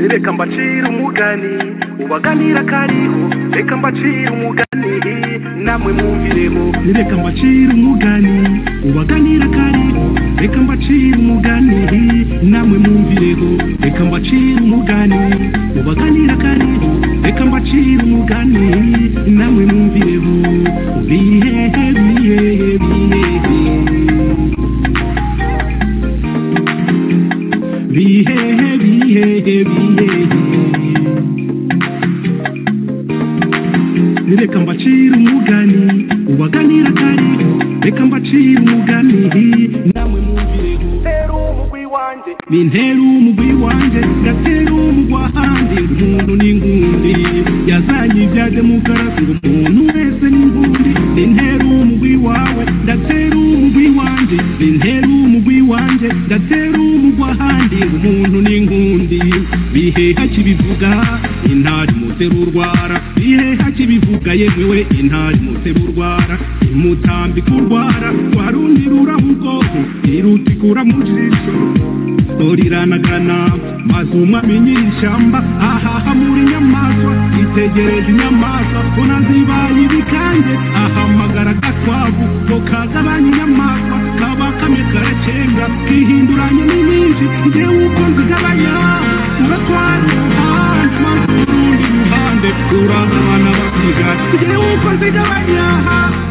reka mbacire umugani ubaganira kariho reka mbacire umugani namwe mwumviremo reka mbacire umugani ubaganira kariho reka mbacire umugani namwe mwumviremo reka mbacire umugani ubaganira kariho reka mbacire umugani namwe mwumviremo bihehe bihehe bihehe bihehe bihehe bihehe reka mbacire umugani ubaganira kariho reka mbacire umugani namwe mumvireho ntera umugwi wanjye nintera umugwi wanjye ngatera umugwa hanze inkundu n'ingundi yazanye ibya demokarasi ngo umuntu wese n'ingundi nintera umugwi wawe ndatera umugwi wanjye nintera umugwi wanjye ndatera umugwa handi umuntu n'inkundi biheha kibivuga intari mutera urwara biheha kibivuga yemewe intari mutera urwara imutambika urwara warundi ruraho ubwoko irutikura mu jisho riranagana maze umwami nyir'ishyamba ahaha muri inyamaswa itegereje inyamaswa unazibaye ibikange ahamagara agakwavu ko kagabanya inyamaswa kaba kamwe karacenga kihinduranye n'ibindi njyewe uko nzigabanya uratwara umuhanda maze urundi ruhande urahana bakigaye njyewe uko nzigabanya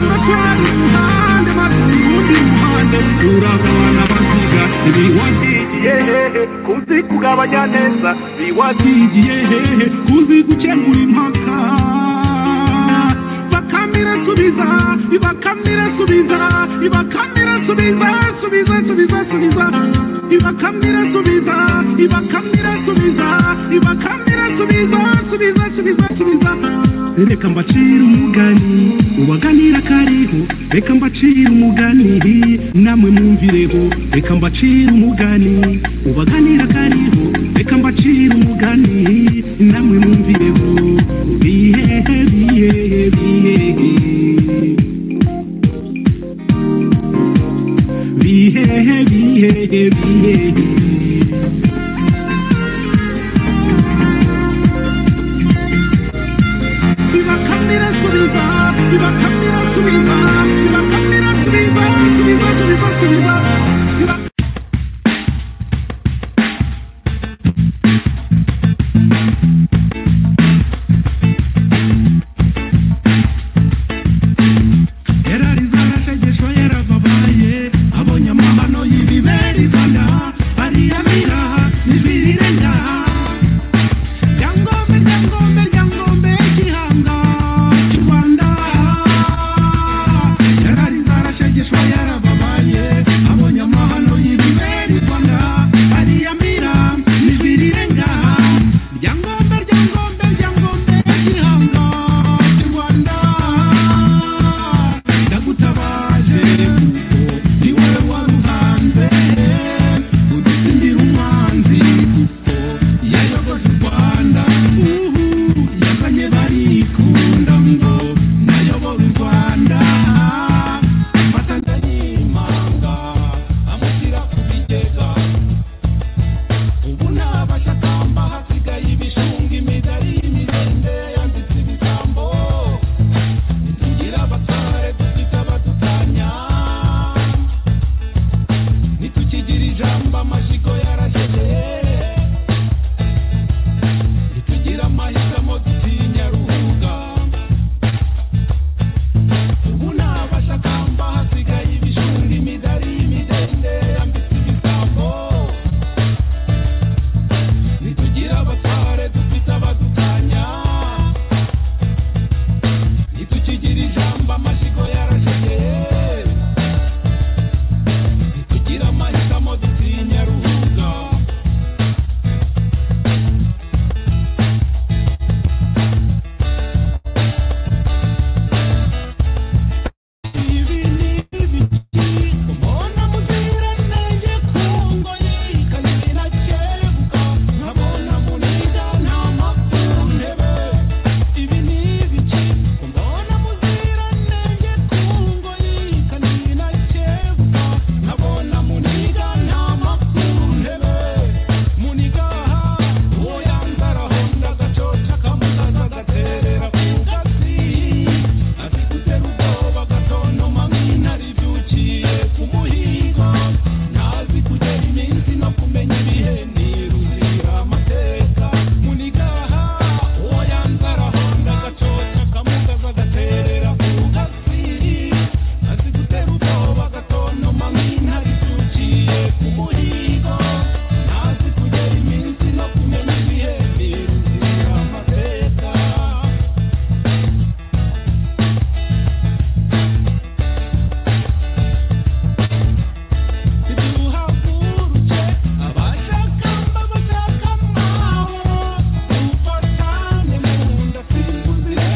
uratwara umuhanda maze urundi ruhande urahana bakigaye biwagiye hehe kuzi kugabanya neza biwagiye hehe kuzi gukemura impaka bakamira subiza ibakamira subiza ibakamira subiza subiza subiza subiza ibakamira subiza ibakamira subiza ibakamira subiza subiza subiza subiza reka mbacire umugani ubaganira kariho reka mbacire umugani namwe mwumvireho reka mbacire umugani ubaganira kariho reka mbacire umugani namwe mwumvireho bihehe bihehe bihehe bihehe bihehe bihehe ibakamira subiza ibakamira subiza ibakamira subiza subiza subiza subiza iba- yararize agategeko yarababaye abonye amahano y'ibiberizana bariyamira ntibirire nyaha ryangombe ryangombe ryangombe gihanga cy'u rwanda yararize arashegeshwa yarababaye abonye amahano y'ibiberizana bariyamira ntibirire ngaha ryangombe ryangombe ryangombe gihanga cy'u rwanda ndagutabaje kuko ni wowe waruhanze udutsindira umwanzi kuko yayogoje u rwanda uhu yazanye barikunda ngo nayobore u rwanda mfata ndayimanga amushyira ku bigega ubu nta bashakamba hasigaye ibishunga imidari y'imidende yanditse ibisambo ntigira abatware dufite abadutanya ntitukigira ijambo amashyigo yarashyeye ntitugira amahitamo dutinya ruhuga ubu nta bashakamba hasigaye ibishunga imidari y'imidende yambitse ibisambo ntitugira abatware dufite abadutanya ntitukigira ijambo amashyigo yarashyeye ntitugira amahitamo dutinya ruhuga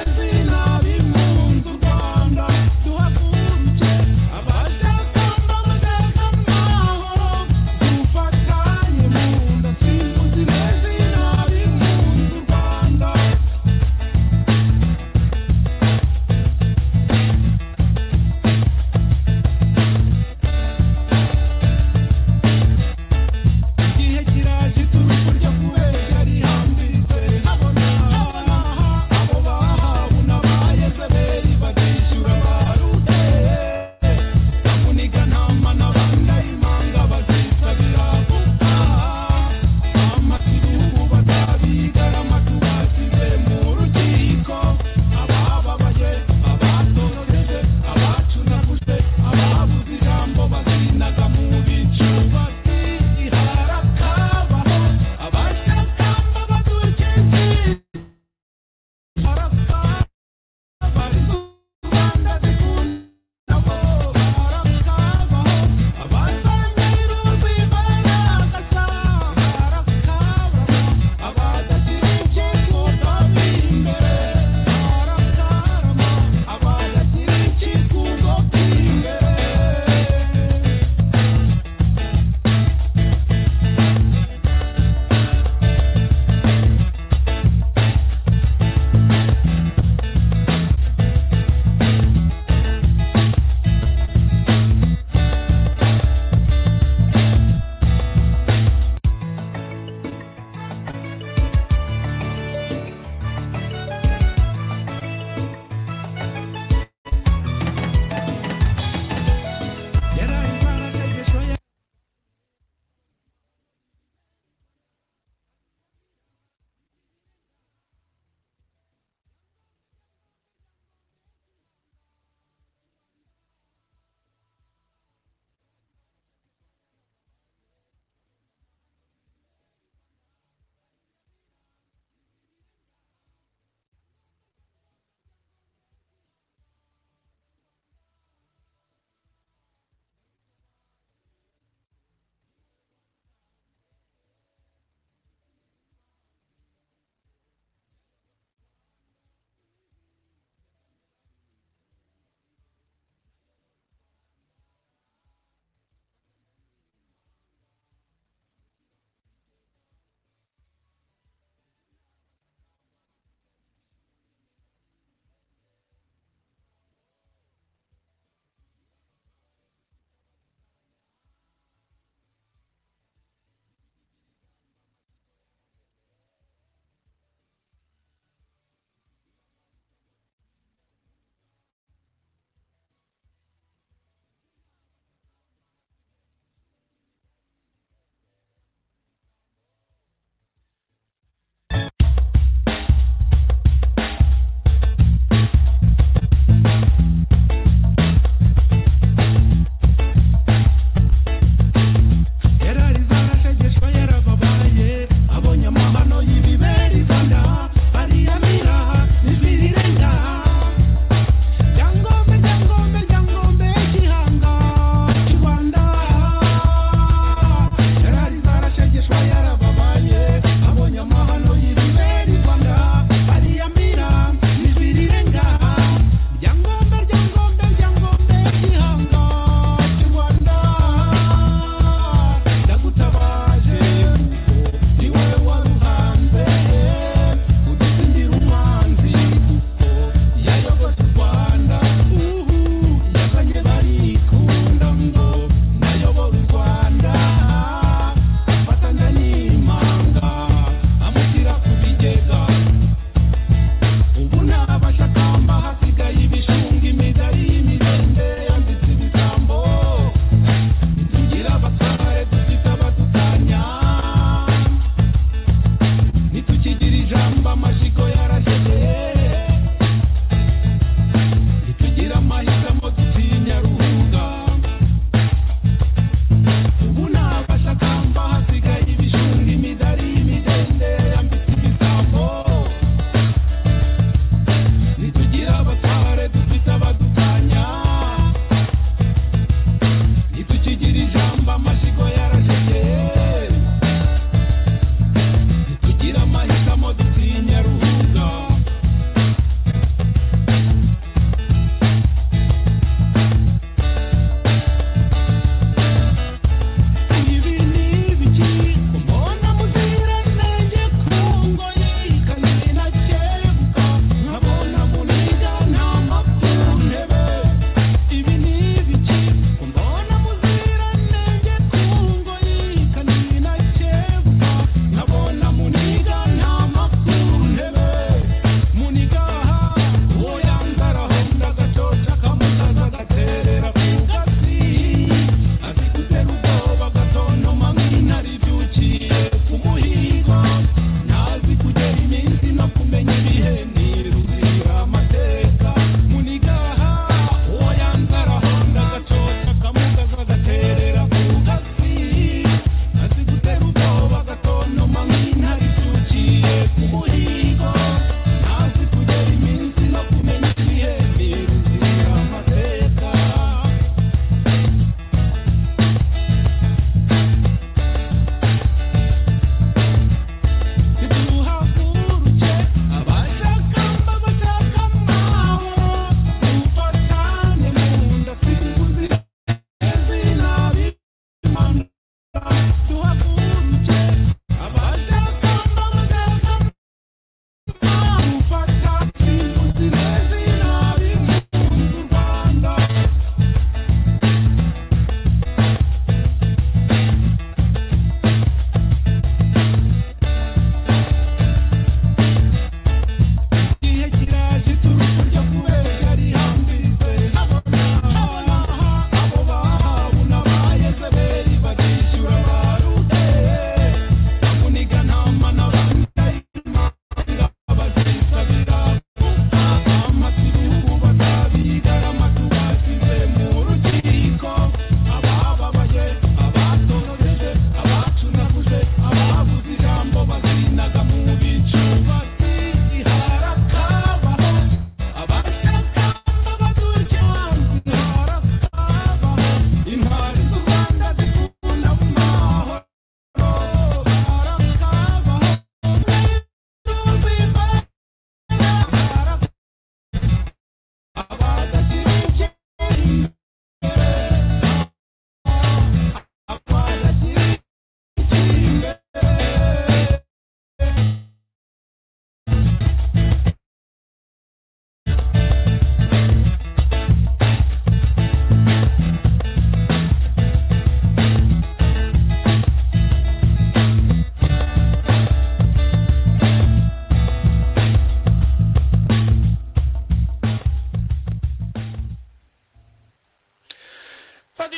Thank you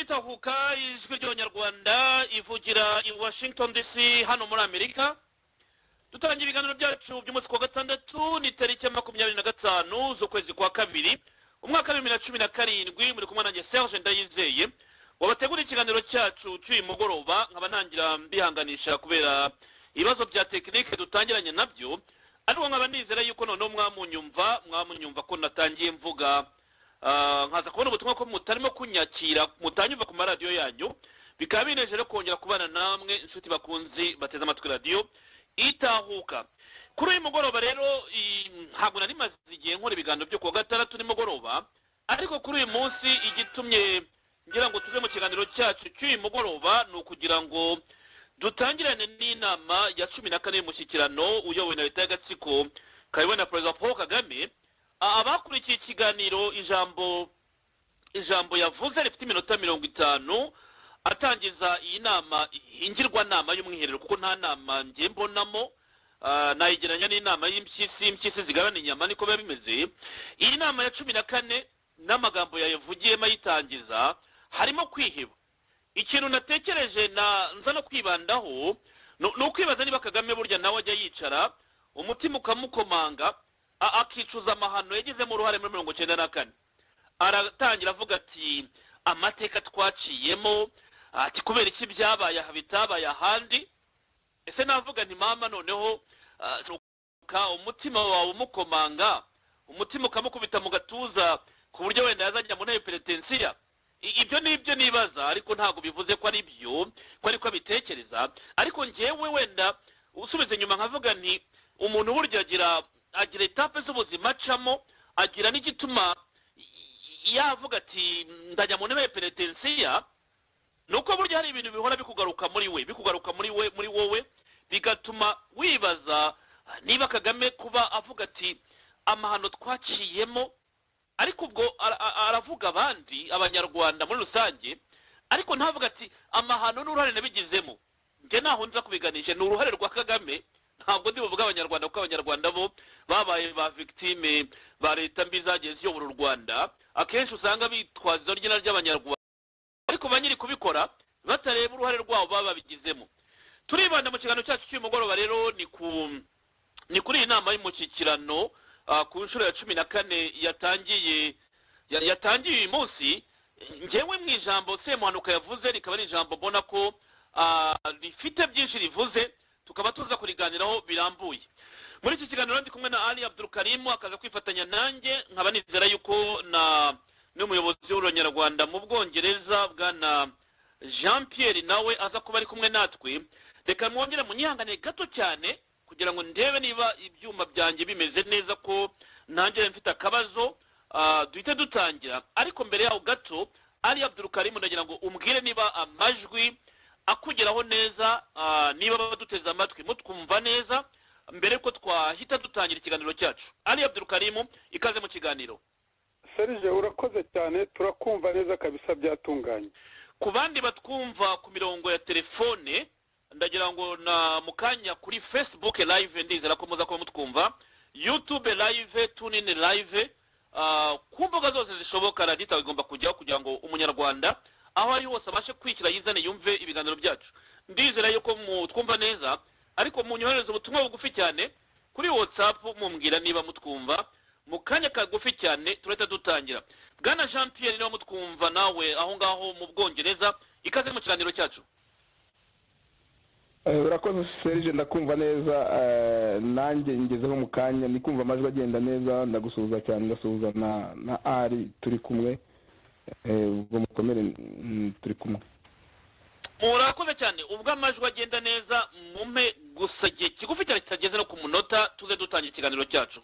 tahuka ijwi ry'abanyarwanda ivugira i washington dc hano muri amerika dutangiye ibiganiro byacu by'umunsi wa gatandatu ni tariki ya makumyabiri na gatanu z'ukwezi kwa kabiri umwaka w'ibihumbi na cumi na karindwi muri kumwe nanjye serge ndayizeye wabategura ikiganiro cyacu cy'uyu mugoroba nkaba ntangira mbihanganisha kubera ibibazo bya tekinike dutangiranye nabyo ariko nkaba nizera yuko noneho mwamunyumva mwamunyumva ko natangiye mvuga nkaza kubona ubutumwa ko mutarimo kunyakira mutanyumva ku maradiyo yanyu bikaba binejeje kongera kubana namwe inshuti bakunzi bateze amatwi radiyo itahuka kuri uyu mugoroba rero ntabwo nari maze igihe nkora ibiganiro byo kuwa gatandatu nimugoroba ariko kuri uyu munsi igitumye ngira ngo tuve mu kiganiro cyacu cy'uyu mugoroba ni ukugira ngo dutangirane n'inama ya cumi na kane y'umushyikirano uyobowe na leta y'agatsiko kayobowe na perezida paul kagame abakurikiye ikiganiro ijambo ijambo yavuze rifite iminota mirongo itanu atangiza iyi nama ingirwanama y'umwiherero kuko nta nama njye mbonamo nayigereranya n'inama y'impyisi impyisi zigabana inyama niko biba bimeze iyi nama ya cumi na kane n'amagambo yayavugiyemo ayitangiza harimo kwiheba ikintu natekereje nza no kwibandaho ni ukwibaza niba kagame burya nawe ajya yicara umutima ukamukomanga akicuza amahano yagizemo uruhare muri mirongo icyenda na kane aratangira avuga ati amateka twaciyemo ati kubera iki byabaye aha bitabaye ahandi ese navuga nti mama noneho umutima wawe umukomanga umutima ukamukubita mu gatuza ku buryo wenda yazajya mu ntebe peretensiya ibyo ni ibyo nibaza ariko ntabwo bivuze ko ari byo ko ariko abitekereza ariko ngewe wenda usubiza inyuma nkavuga nti umuntu burya agira agira etape z'ubuzima acamo agira n'igituma yavuga ati ndajya mu ntebe ya peretensiya ni uko burya hari ibintu bihora bikugaruka muri we bikugaruka muri we muri wowe bigatuma wibaza niba kagame kuba avuga ati amahano twaciyemo ariko ubwo aravuga abandi abanyarwanda muri rusange ariko ntavuga ati amahano n'uruhare nabigizemo njye ntaho nza kubiganisha ni uruhare rwa kagame ntabwo ndi buvuge abanyarwanda kuko abanyarwanda bo babaye ba victime ba leta mbi zagiye ziyobora u rwanda akenshi usanga bitwaza ry'ina ry'abanyarwanda ariko ba nyiri kubikora batareba uruhare rwabo baba babigizemo turibanda mu kiganiro cyacu cy'uyu mugoroba rero ni ku ni kuri iyi nama y'umushyikirano ku nshuro ya cumi na kane yatangiye yatangiye uyu munsi ngewe mu ijambo semuhanuka yavuze rikaba ari ijambo mbona ko rifite byinshi rivuze tukaba tuza kuriganiraho birambuye muri iki kiganiro ndi kumwe na ali abdurukarimu akaza kwifatanya nanjye nkaba nizera yuko na n'umuyobozi w'ururanyarwanda mu bwongereza bwana jean pierre nawe aza kuba ari kumwe natwe reka mwongere munyihangane gato cyane kugira ngo ndebe niba ibyuma byanjye bimeze neza ko ntangire mfite akabazo duhite dutangira ariko mbere yaho gato ali abdurukarimu ndagira ngo umbwire niba amajwi akugera kutugeraho neza ah, niba baduteze amatwi mutwumva neza mbere yuko twahita dutangira ikiganiro cyacu ali abdurukarimu ikaze mu kiganiro serije urakoze cyane turakumva neza kabisa byatunganye ku bandi batwumva ku mirongo ya telefone ndagira ngo na mu kanya kuri facebook live ndizera ko muza kuba mutwumva youtube live tunini live ah, ku mbuga zose zishoboka radiyo igomba kujyaho kugira ngo umunyarwanda aho ari hose abashe kwishyira yizane yumve ibiganiro byacu ndizera yuko mutwumva neza ariko munyohereze ubutumwa bugufi cyane kuri whatsapp mumbwira niba mutwumva mu kanya kagufi cyane turahita dutangira bwana jean pierre niba mutwumva nawe aho ngaho mu bwongereza ikaze mu kiganiro cyacu Eh, urakoze serije ndakumva neza eh, nanjye ngezeho mu kanya ndi kumva amajwi agenda neza ndagusuhuza cyane ndasuhuza na na ari turi kumwe Eh, ubwo mukomere mm, turi kumwe murakoze cyane ubwo amajwi agenda neza mumpe gusa igihe kigufi cyane kitageze no ku munota tuze dutangira ikiganiro cyacu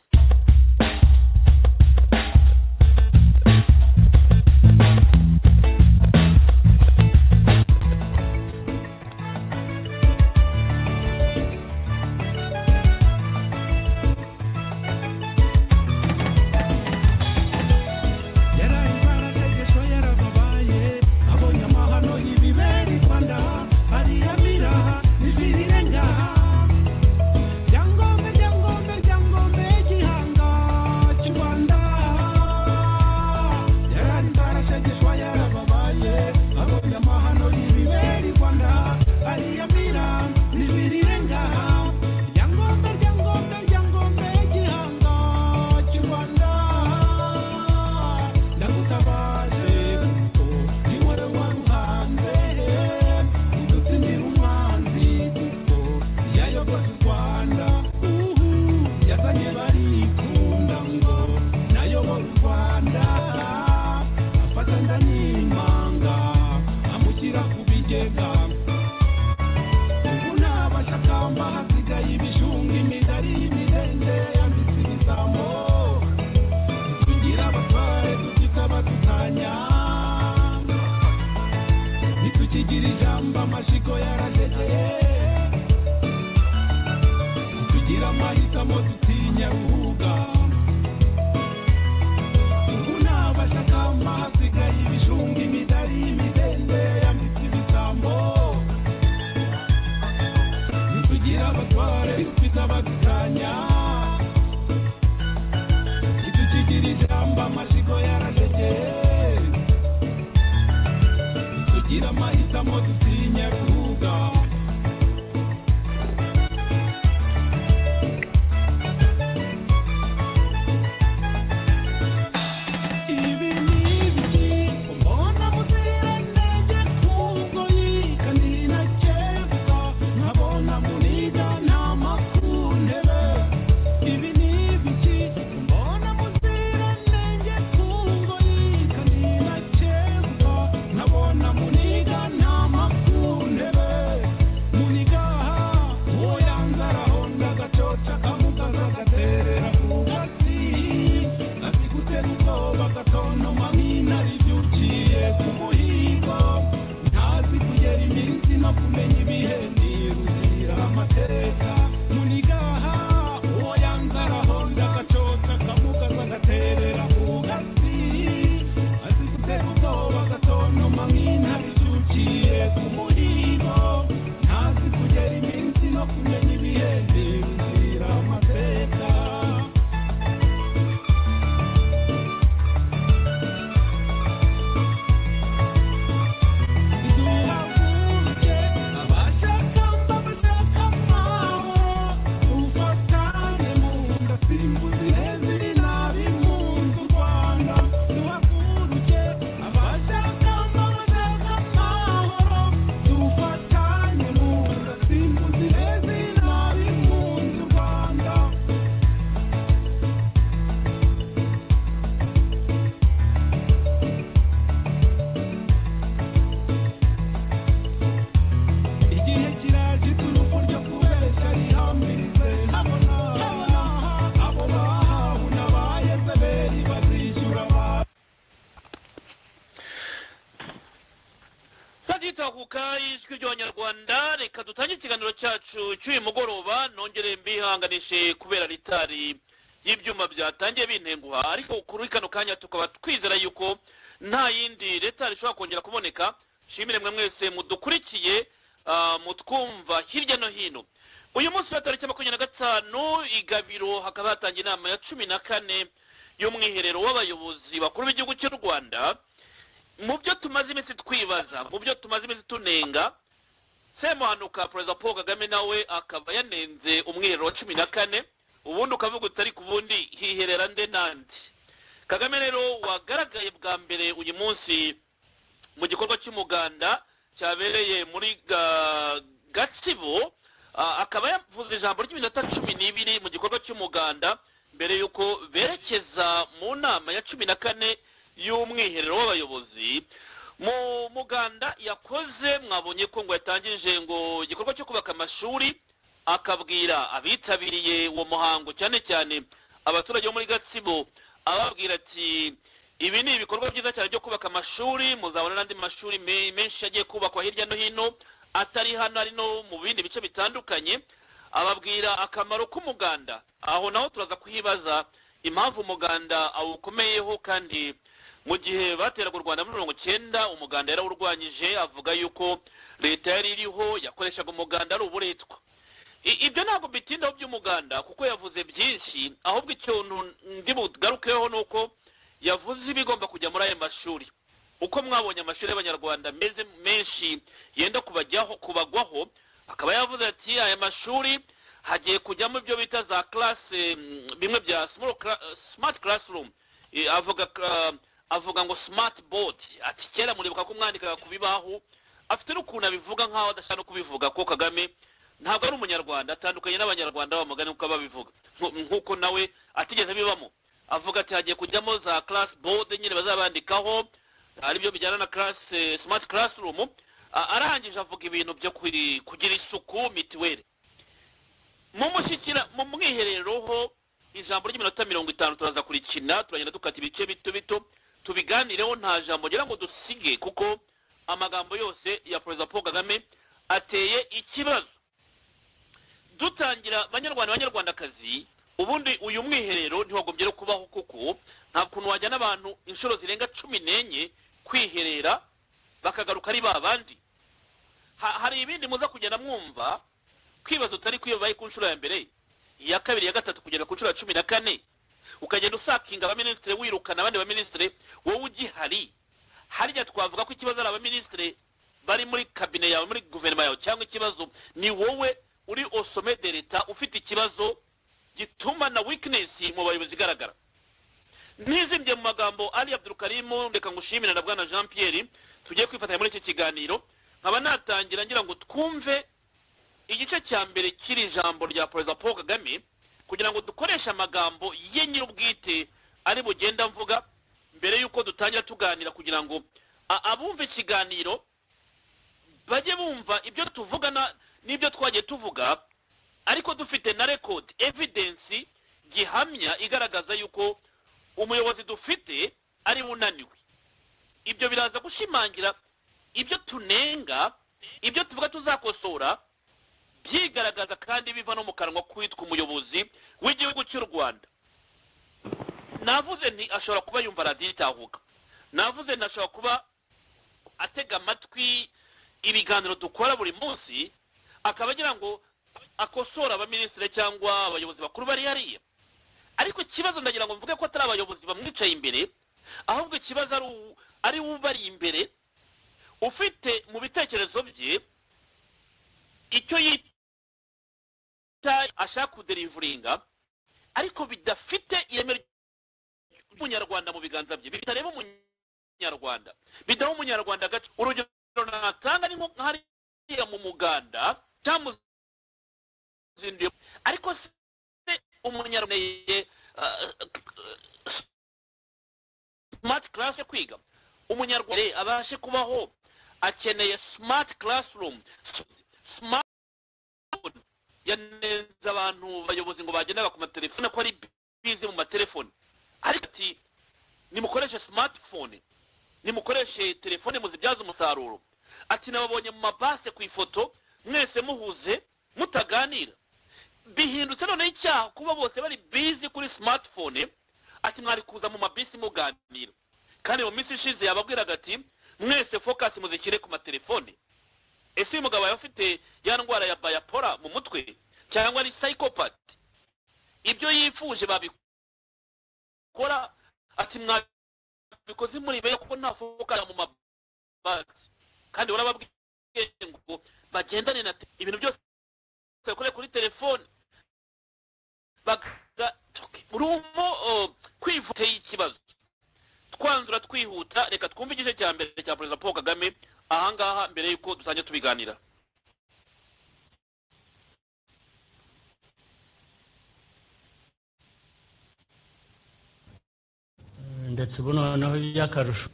Nabona muniga n'amakuru rwanda reka dutangire ikiganiro cyacu cy'uyu mugoroba nongere mbihanganishe kubera ritari y'ibyuma byatangiye bintenguha ariko kuri kano kanya tukaba twizera yuko nta yindi leta ishobora kongera kuboneka nshimire mwe mwese mudukurikiye ah, mutwumva hirya no hino uyu munsi wa tariki ya makumyabiri na gatanu i gabiro hakaba hatangiye inama ya cumi na kane y'umwiherero w'abayobozi bakuru b'igihugu cy'u rwanda mu byo tumaze iminsi twibaza mu byo tumaze iminsi tunenga semuhanuka perezida paul kagame nawe akaba yanenze umwiherero wa cumi na kane ubundi ukavuga utari ku bundi hiherera nde nandi kagame rero wagaragaye bwa mbere uyu munsi mu gikorwa cy'umuganda cyabereye muri Ga- gatsibo Ah, akaba yavuze ijambo ry'iminota cumi n'ibiri mu gikorwa cy'umuganda mbere y'uko berekeza mu nama ya cumi na kane y'umwiherero w'abayobozi mu muganda yakoze mwabonye ko ngo yatangije ngo igikorwa cyo kubaka amashuri akabwira abitabiriye uwo muhango cyane cyane abaturage bo muri gatsibo ababwira ati ibi ni ibikorwa byiza cyane byo kubaka amashuri muzabona n'andi mashuri me- menshi agiye kubakwa hirya no hino atari hano ari no mu bindi bice bitandukanye ababwira akamaro k'umuganda aho naho turaza kuhibaza impamvu umuganda awukomeyeho kandi mu gihe bateraga u rwanda muri mirongo icyenda umuganda yarawurwanyije avuga yuko leta yari iriho yakoreshaga umuganda ari uburetwa I- ibyo ntabwo bitindaho by'umuganda kuko yavuze byinshi ahubwo ikintu ndi bugarukeho ni uko yavuze ibigomba kujya muri ayo mashuri uko mwabonye amashuri y'abanyarwanda meze menshi yenda kubajyaho kubagwaho akaba yavuze ati aya mashuri hagiye kujyamo ibyo bita za classe mm, bimwe bya small cla- smart classroom Eh, avuga ka- avuga ngo smart board ati kera muribuka ko mwandikaga ku bibaho afite n'ukuntu abivuga nk'aho adashaka no kubivuga ko kagame ntabwo ari umunyarwanda atandukanye n'abanyarwanda bamugani kuko babivuga Nku- nk'uko nawe atigeze bibamo avuga ati hagiye kujyamo za class board nyine bazabandikaho ari byo bijyana na class eh, smart classroom A- arangije avuga ibintu byo kuri- kugira isuku mitiweli mu mushyikira mu mwiherero ho ijambo ry'iminota mirongo itanu turaza kurikina turagenda dukata ibice bito bito tubiganireho nta jambo ngira ngo dusige kuko amagambo yose ya perezida paul kagame ateye ikibazo dutangira banyarwanda banyarwandakazi ubundi uyu mwiherero ntiwagombye no kubaho kuko nta kuntu wajyana abantu inshuro zirenga cumi n'enye kwiherera bakagaruka ari ba bandi Ha- hari ibindi muza kugenda mwumva kwibaza utari kwibaye ku nshuro ya mbere iya kabiri iya gatatu kugera ku nshuro ya cumi na kane ukagenda usakinga abaminisitiri wirukana abandi baminisitiri wowe ugihari harya twavuga ko ikibazo ari abaminisitiri bari muri kabine yawe muri guverinoma yawe cyangwa ikibazo ni wowe uri osome de leta ufite ikibazo gituma na wikinesi mu bayobozi igaragara ntizimbye mu magambo ali abdurukarimu reka ngushimire na bwana jean pierre tugiye kwifatanya muri iki kiganiro nkaba natangira ngira ngo twumve igice cya mbere cy'iri jambo rya perezida paul kagame kugira ngo dukoreshe amagambo ye nyir'ubwite ari bugenda mvuga mbere y'uko dutangira tuganira kugira ngo a- abumva ikiganiro bajye bumva ibyo tuvuga na- n'ibyo twagiye tuvuga ariko dufite na rekodi evidensi gihamya igaragaza yuko umuyobozi dufite ari we unaniwe ibyo biraza gushimangira ibyo tunenga ibyo tuvuga tuzakosora byigaragaza kandi biva no mu kanwa kwitwa umuyobozi w'igihugu cy'u rwanda navuze nti ashobora kuba yumva radiyo itahuka navuze nti ashobora kuba atega amatwi ibiganiro dukora buri munsi akaba agira ngo akosora abaminisitiri cyangwa abayobozi bakuru bari hariya ariko ikibazo ndagira ngo mvuge ko atari abayobozi bamwicaye imbere ahubwo ikibazo ari u- ari we ubari imbere ufite mu bitekerezo bye icyo yita ashaka kuderivuringa ariko bidafite ireme ry'umunyarwanda mu biganza bye bitareba umunyarwanda bidaha umunyarwanda agace urugero natanga ni nko hariya mu muganda cyamuzinduye ariko se umunyarwanda ye smart class yo kwiga umunyarwanda ye abashe kubaho akeneye smart classroom smart telefone yanenze abantu bayobozi ngo bagendaga ku matelefone ko ari bize mu matelefone ariko ati nimukoreshe smartphone nimukoreshe telefone muzibyaze umusaruro ati nababonye mu mabase ku ifoto mwese muhuze mutaganira bihindutse noneho icyaha kuba bose bari bizi kuri simatifone ati mwari kuza mu mabisi muganira kandi mu minsi ishize yababwiraga ati mwese fokasi muzishyire ku matelefone ese uyu mugabo yaba afite ya ndwara ya bayapora mu mutwe cyangwa ari sayikopati ibyo yifuje babikora ati mwabikoze muri be kuko nta fokasi mu mabasi kandi urababwiye ngo bagendane na ibintu byose bakore kuri telefone urimo kwivuteye ikibazo twanzura twihuta reka twumve igice cya mbere cya perezida paul kagame ahangaha mbere y'uko dusangiye tubiganira ndetse ubu noneho by'akarusho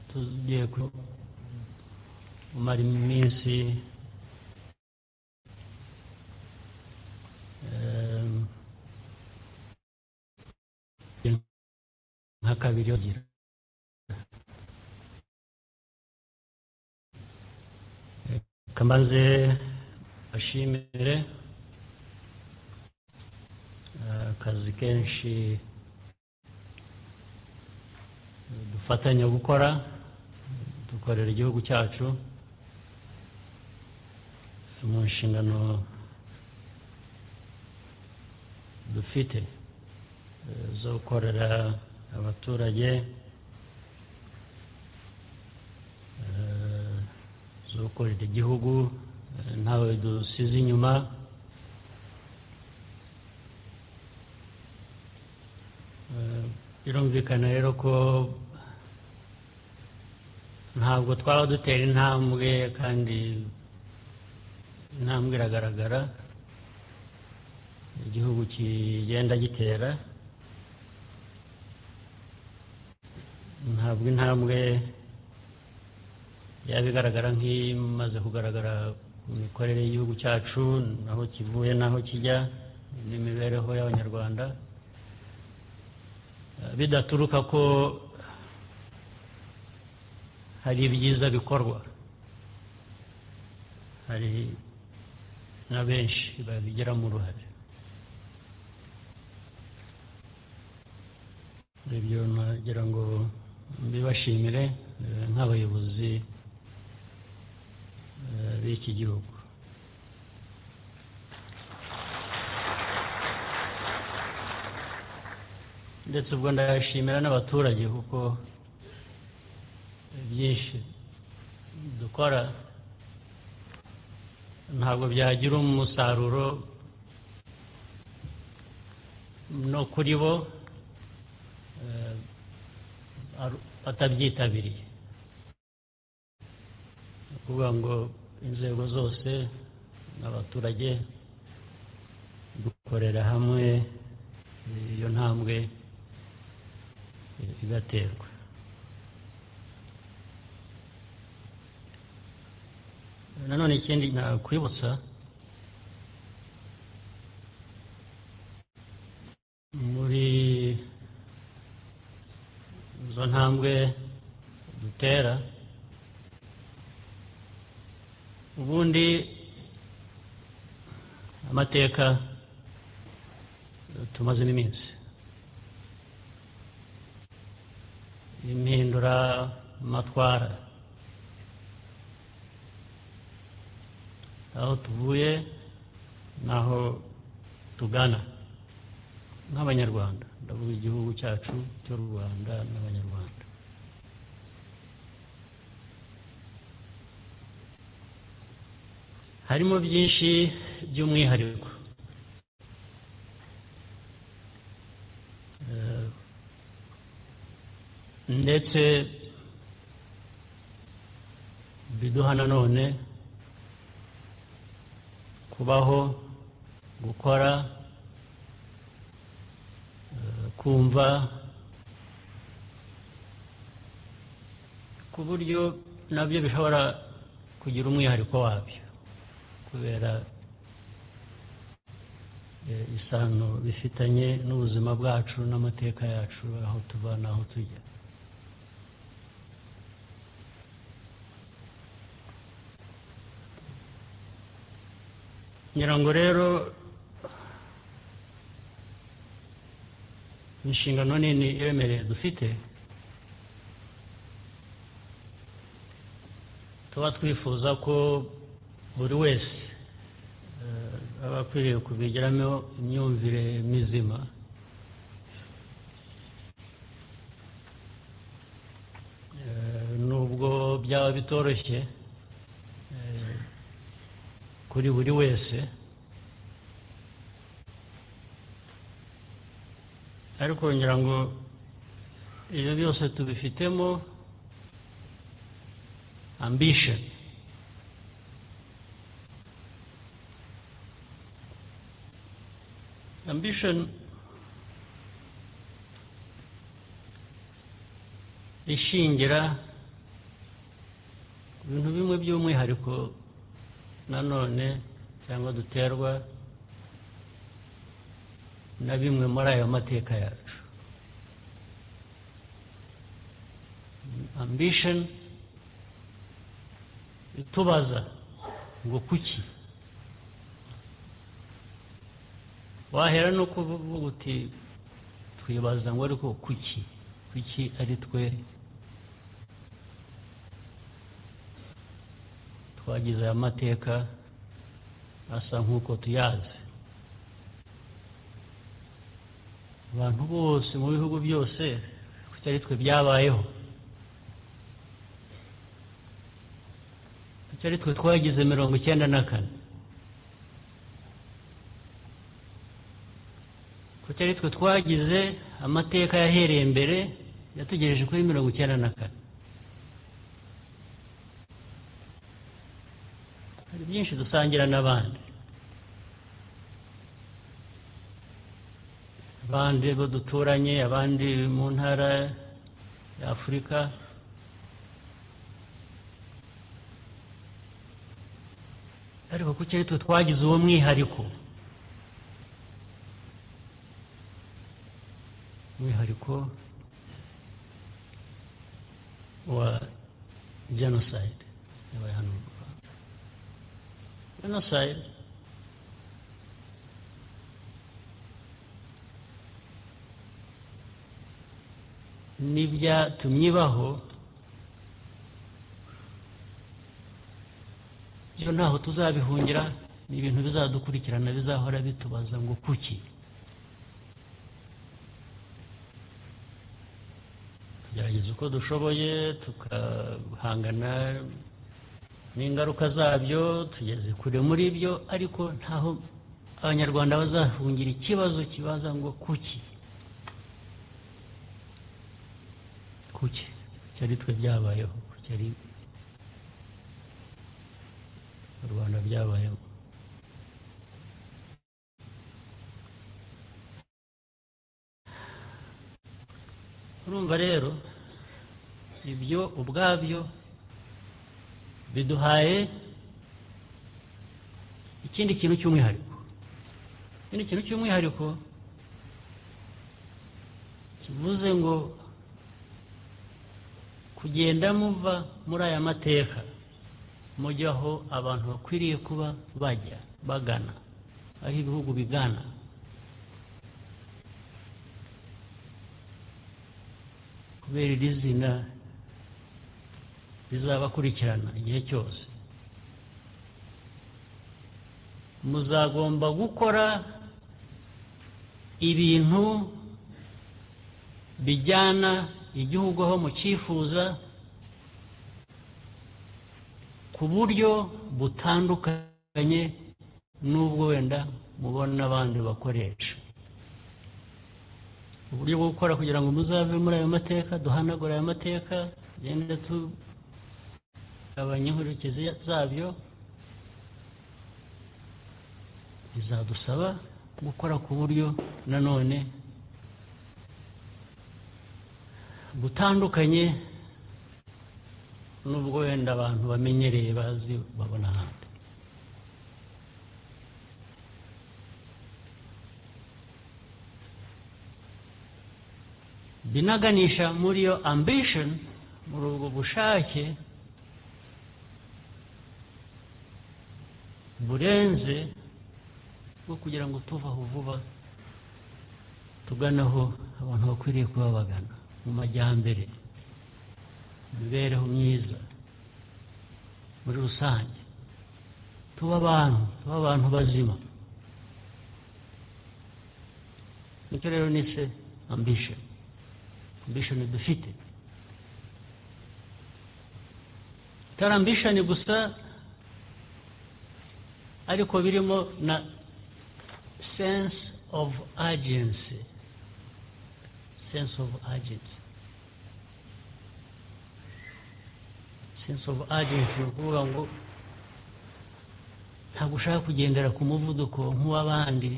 tugiye kumara iminsi nka kabiri yogira kambaze ashimire akazi kenshi dufatanya gukora dukorera igihugu cyacu mu nshingano dufite zo gukorera abaturage zo gukorera igihugu ntawe dusize inyuma birumvikana rero ko ntabwo twaba dutera intambwe kandi intambwe iragaragara igihugu kigenda gitera ntabwo intambwe yaba igaragara nk'imaze kugaragara mu mikorere y'igihugu cyacu naho kivuye naho kijya n'imibereho y'abanyarwanda bidaturuka ko hari ibyiza bikorwa hari na benshi babigiramo uruhare ibyo nagira ngo mbibashimire nk'abayobozi b'iki gihugu ndetse ubwo ndayashimira n'abaturage kuko byinshi dukora ntabwo byagira umusaruro no kuri bo batabyitabiriye ni ukuvuga ngo inzego zose n'abaturage dukorera hamwe iyo ntambwe igaterwa nanone ikindi nakwibutsa muri izo ntambwe dutera ubundi amateka tumazemo iminsi impindura amatwara aho tuvuye n'aho tugana nk'abanyarwanda ndavuga igihugu cyacu cy'u rwanda n'abanyarwanda harimo byinshi by'umwihariko ndetse biduha nanone kubaho gukora kumva ku buryo nabyo bishobora kugira umwihariko wabyo kubera isano bifitanye n'ubuzima bwacu n'amateka yacu aho tuva n'aho tujya ngira ngo rero inshingano nini iremereye dufite tuba twifuza ko buri wese eh, aba akwiriye kubigiramo imyumvire mizima Eh, nubwo byaba bitoroshye eh, kuri buri wese ariko ngira ngo ibyo byose tubifitemo ambition ambition ishingira ibintu bimwe by'umwihariko nanone cyangwa duterwa na bimwe muri ayo mateka yacu ambition itubaza ngo kuki wahera no kuvuga uti twibaza ngo ariko kuki kuki ari twe twagize aya mateka asa nk'uko tuyazi abantu bose mu bihugu byose kuki ari twe byabayeho kuki ari twe twagize mirongo icyenda na kane kuki ari twe twagize amateka yahereye mbere yatugejeje kuri mirongo icyenda na kane hari byinshi dusangira n'abandi abandi bo duturanye abandi mu ntara ya afurika ariko kuki ari twe twagize uwo mwihariko umwihariko wa genocide yabaye hano mu rwanda genocide n'ibyatumye ibaho ibyo ntaho tuzabihungira ni ibintu bizadukurikirana bizahora bitubaza ngo kuki tugerageza uko dushoboye tukahangana n'ingaruka zabyo tugeze kure muri byo ariko ntaho abanyarwanda bazahungira ikibazo kibaza ngo kuki kuki kuki ari twe byabayeho kuki ari u rwanda byabayeho urumva rero ibyo ubwabyo biduhaye ikindi kintu cy'umwihariko ikindi kintu cy'umwihariko kivuze ngo kugenda muva muri aya mateka mujye aho abantu bakwiriye kuba bajya bagana aho ibihugu bigana kubera iri zina rizabakurikirana igihe cyose muzagomba gukora ibintu bijyana igihugu aho mucyifuza ku buryo butandukanye n'ubwo wenda mubona abandi bakoresha uburyo bwo gukora kugira ngo muzave muri ayo mateka duhanagure ayo mateka tugende tugabanya inkurikizi zabyo bizadusaba gukora ku buryo nanone butandukanye n'ubwo wenda abantu bamenyereye bazi babona ahandi binaganisha muri iyo ambition muri ubwo bushake burenze bwo kugira ngo tuve aho vuba tugane aho abantu bakwiriye kuba bagana mu majyambere imibereho myiza muri rusange tuba abantu tuba abantu bazima nicyo rero nise ambishoni ambishoni dufite atari ambishoni gusa ariko birimo na sense of urgency sense of urgency sense of urgency ni ukuvuga ngo ntabwo ushaka kugendera ku muvuduko nk'uw'abandi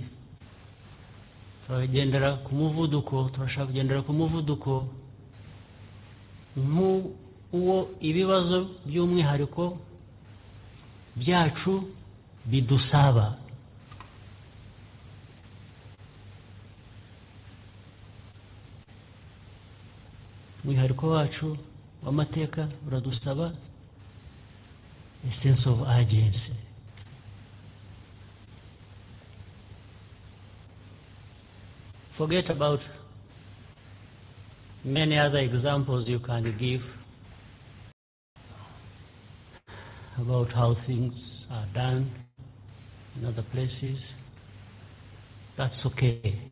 turagendera ku muvuduko turashaka kugendera ku muvuduko nk'uwo ibibazo by'umwihariko byacu bidusaba umwihariko wacu w'amateka uradusaba sense of urgency forget about many other examples you can give about how things are done in other places. That's okay.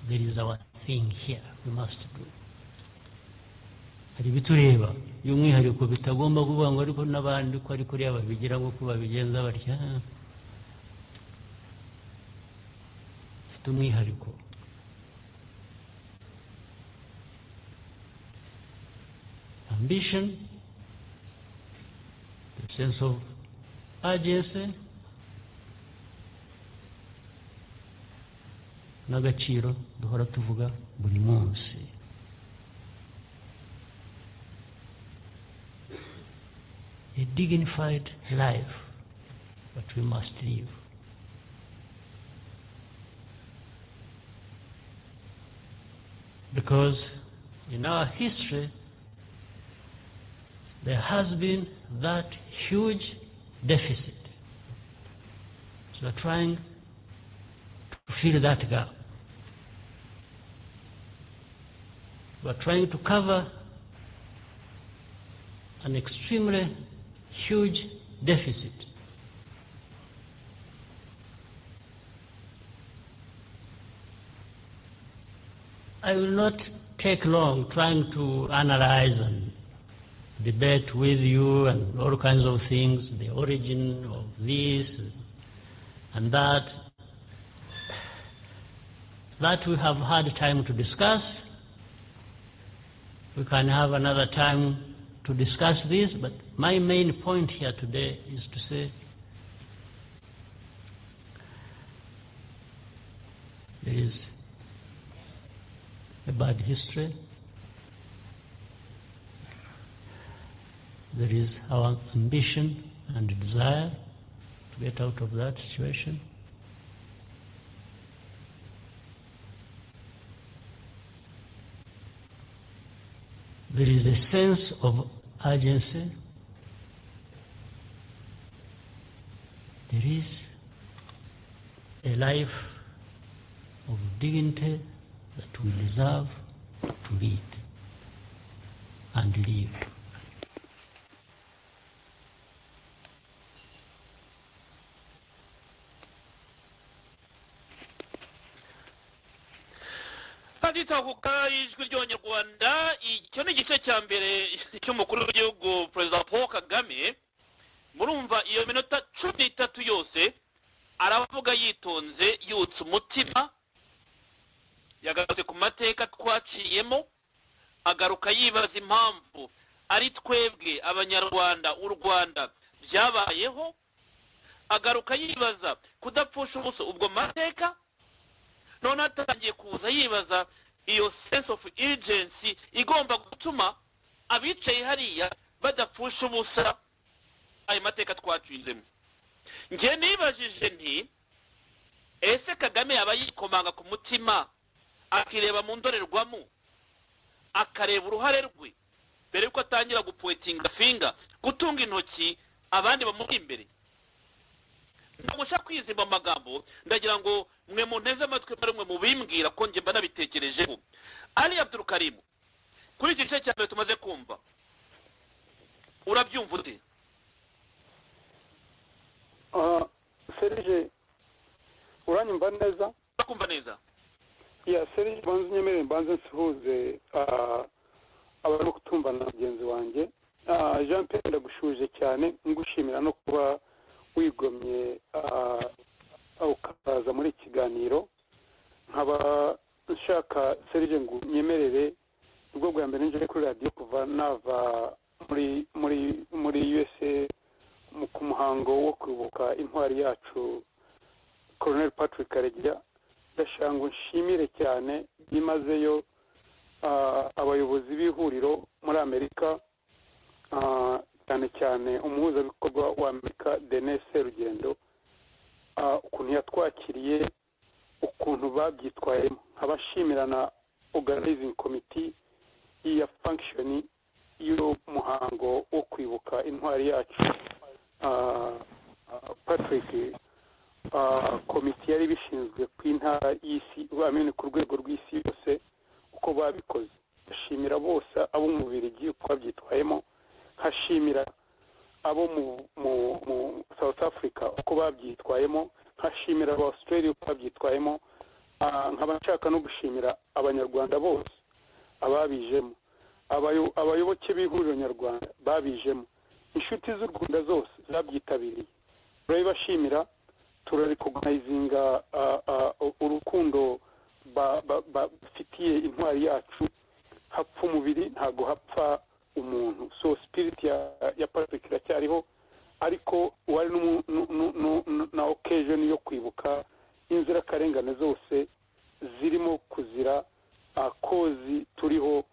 There is our thing here we must do. hari ibitureba by'umwihariko bitagomba kuvuga ngo ariko n'abandi ko ariko uriya babigira nk'uko babigenza batya bifite umwihariko ambition the sense of urgency n'agaciro duhora tuvuga buri munsi a dignified life that we must live. Because in our history, there has been that huge deficit. So we're trying to fill that gap. We're trying to cover an extremely huge deficit. I will not take long trying to analyze and debate with you and all kinds of things, the origin of this and that. That we have had time to discuss. We can have another time to discuss this, but my main point here today is to say there is a bad history, there is our ambition and desire to get out of that situation. There is a sense of urgency. There is a life of dignity that we deserve to lead and live. aditahuka ijwi ry'abanyarwanda icyo ni igice cya mbere cy'umukuru w'igihugu perezida paul kagame murumva iyo minota cumi n'itatu yose aravuga yitonze yutse umutima yagarutse ku mateka twaciyemo agaruka yibaza impamvu ari twebwe abanyarwanda u rwanda byabayeho agaruka yibaza kudapfusha ubuso ubwo mateka none atangiye kuza yibaza iyo sense of urgency igomba gutuma abicaye hariya badapfusha ubusa ayo mateka twacizemo njye nibajije nti ese kagame yaba yikomanga ku mutima akireba mu ndorerwamo akareba uruhare rwe mbere y'uko atangira gupoetinga finga gutunga intoki abandi bamuri imbere ntabwo nshaka kwizimba amagambo ndagira ngo mwe munteze amatwi muri mwe mubimbwira ko njye mba nabitekerejeho ari abdurukarimu kuri iki gice cya mbere tumaze kumva urabyumva ute Ah, serije uranyumva neza urakumva neza ya serije banza unyemerere mbanze nsuhuze ah, abari kutumva na mugenzi wanjye Ah, jean pierre ndagushuje cyane ngushimira no kuba wigomye ah, ah, ukaza muri iki kiganiro nkaba nshaka serije ngo unyemerere ubwo bwa mbere nje kuri radiyo kuva nava muri muri muri usa mu- ku muhango wo kwibuka intwari yacu colonel patrick karegeya ndashaka ngo nshimire cyane byimazeyo ah, abayobozi b'ihuriro muri amerika ah, cyane cyane umuhuzabikorwa wa amerika denise rugendo ukuntu yatwakiriye ukuntu babyitwayemo nkabashimira na organizing committee ya function y'umuhango wo kwibuka intwari yacu Ah, ah, patrick ah, komite yari bishinzwe ku intara y'isi bamene ku rwego rw'isi yose uko babikoze ndashimira bose abo mu bubirigi uko babyitwayemo nkashimira abo mu, mu, mu south africa uko babyitwayemo nkashimira aba australia uko babyitwayemo Ah, nkaba nshaka no gushimira abanyarwanda bose ababijemo Abayo- abayoboke b'ihuriro nyarwanda babijemo inshuti z'u rwanda zose zabyitabiriye turabibashimira turarikogonayizinga urukundo ba- ba- ba- bafitiye intwari yacu hapfa umubiri ntabwo hapfa umuntu so spirit ya ya patrick iracyariho ariko wari n'umu- nu- nu- nu- nu- na occasion yo kwibuka inzirakarengane zose zirimo kuzira ah, kozi turiho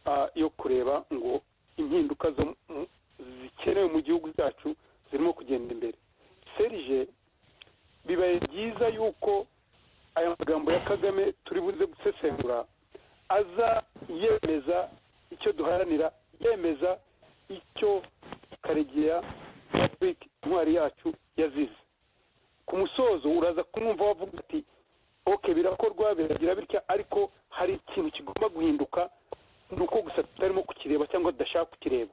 ah, yo kureba ngo impinduka zo mu- zikenewe mu gihugu cyacu zirimo kugenda imbere serije bibaye byiza yuko aya magambo ya kagame turi buze gusesengura aza yemeza icyo duharanira yemeza icyo karegeya patrick intwari yacu yazize ku musozo uraza kumwumva wavuga ati ok birakorwa biragira bitya ariko hari ikintu kigomba guhinduka ni uko gusa tutarimo kukireba cyangwa tudashaka kukireba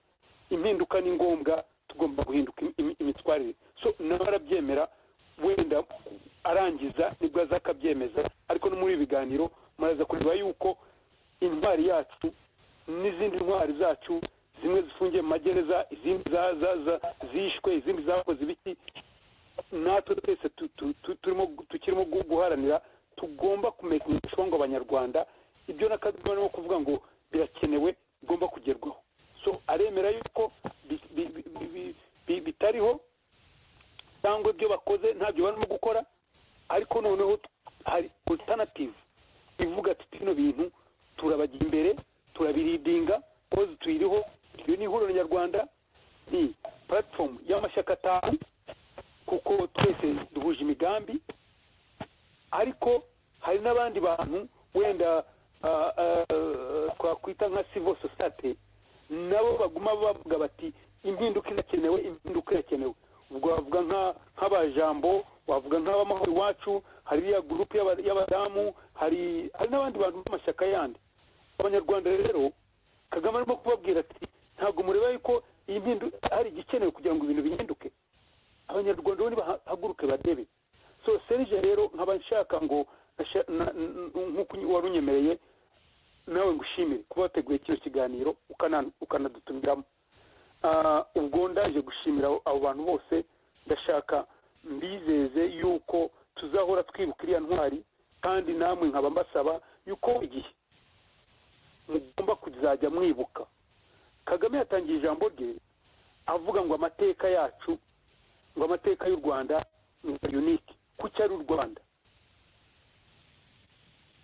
impinduka ni ngombwa tugomba guhinduka im- im- imitwarire so nawe arabyemera wenda arangiza nibwo aza akabyemeza ariko no muri ibi biganiro muraza kureba yuko intwari yacu n'izindi ntwari zacu zimwe zifungiye mu magereza izindi za- za- za- zishwe izindi zakoze ibiki natwe twese tu- tu- tu- turimo gu- tukirimo gu- guharanira tugomba kumenyeshwa ngo abanyarwanda ibyo na kagame arimo kuvuga ngo birakenewe bigomba kugerwaho so aremera yuko bi- bi- bi- bi- bi- bi- bitariho cyangwa ibyo bakoze ntabyo barimo gukora ariko noneho t- hari alternative ivuga ati bino bintu turabajya imbere turabiridinga kozi tuyiriho iyo ni ihuriro nyarwanda ni platform y'amashyaka atanu kuko twese duhuje imigambi ariko hari n'abandi bantu wenda ah, ah, twakwita nka civil society nabo baguma bavuga bati impinduka irakenewe impinduka irakenewe ubwo wavuga nka- nk'abajambo wavuga nk'abamahoro iwacu hari iriya gurupe y'aba- y'abadamu hari hari n'abandi bantu b'amashyaka yandi abanyarwanda rero kagame arimo kubabwira ati ntabwo mureba yuko iyi mpindu- hari igikenewe kugira ngo ibintu bihinduke abanyarwanda bo nibahaguruke badebe so serije rero nkaba nshaka ngo nasha- na- n- n- nk'uko wari unyemereye nawe ngushimire kuba wateguye kino kiganiro ukana- ukanadutumiramo Ah, ubwo ndaje gushimira abo- abo bantu bose ndashaka mbizeze yuko tuzahora twibuka iriya ntwari kandi namwe nkaba mbasaba yuko igihe mugomba kuzajya mwibuka kagame yatangiye ijambo rye avuga ngo amateka yacu ngo amateka y'u rwanda ni unike kuki ari u rwanda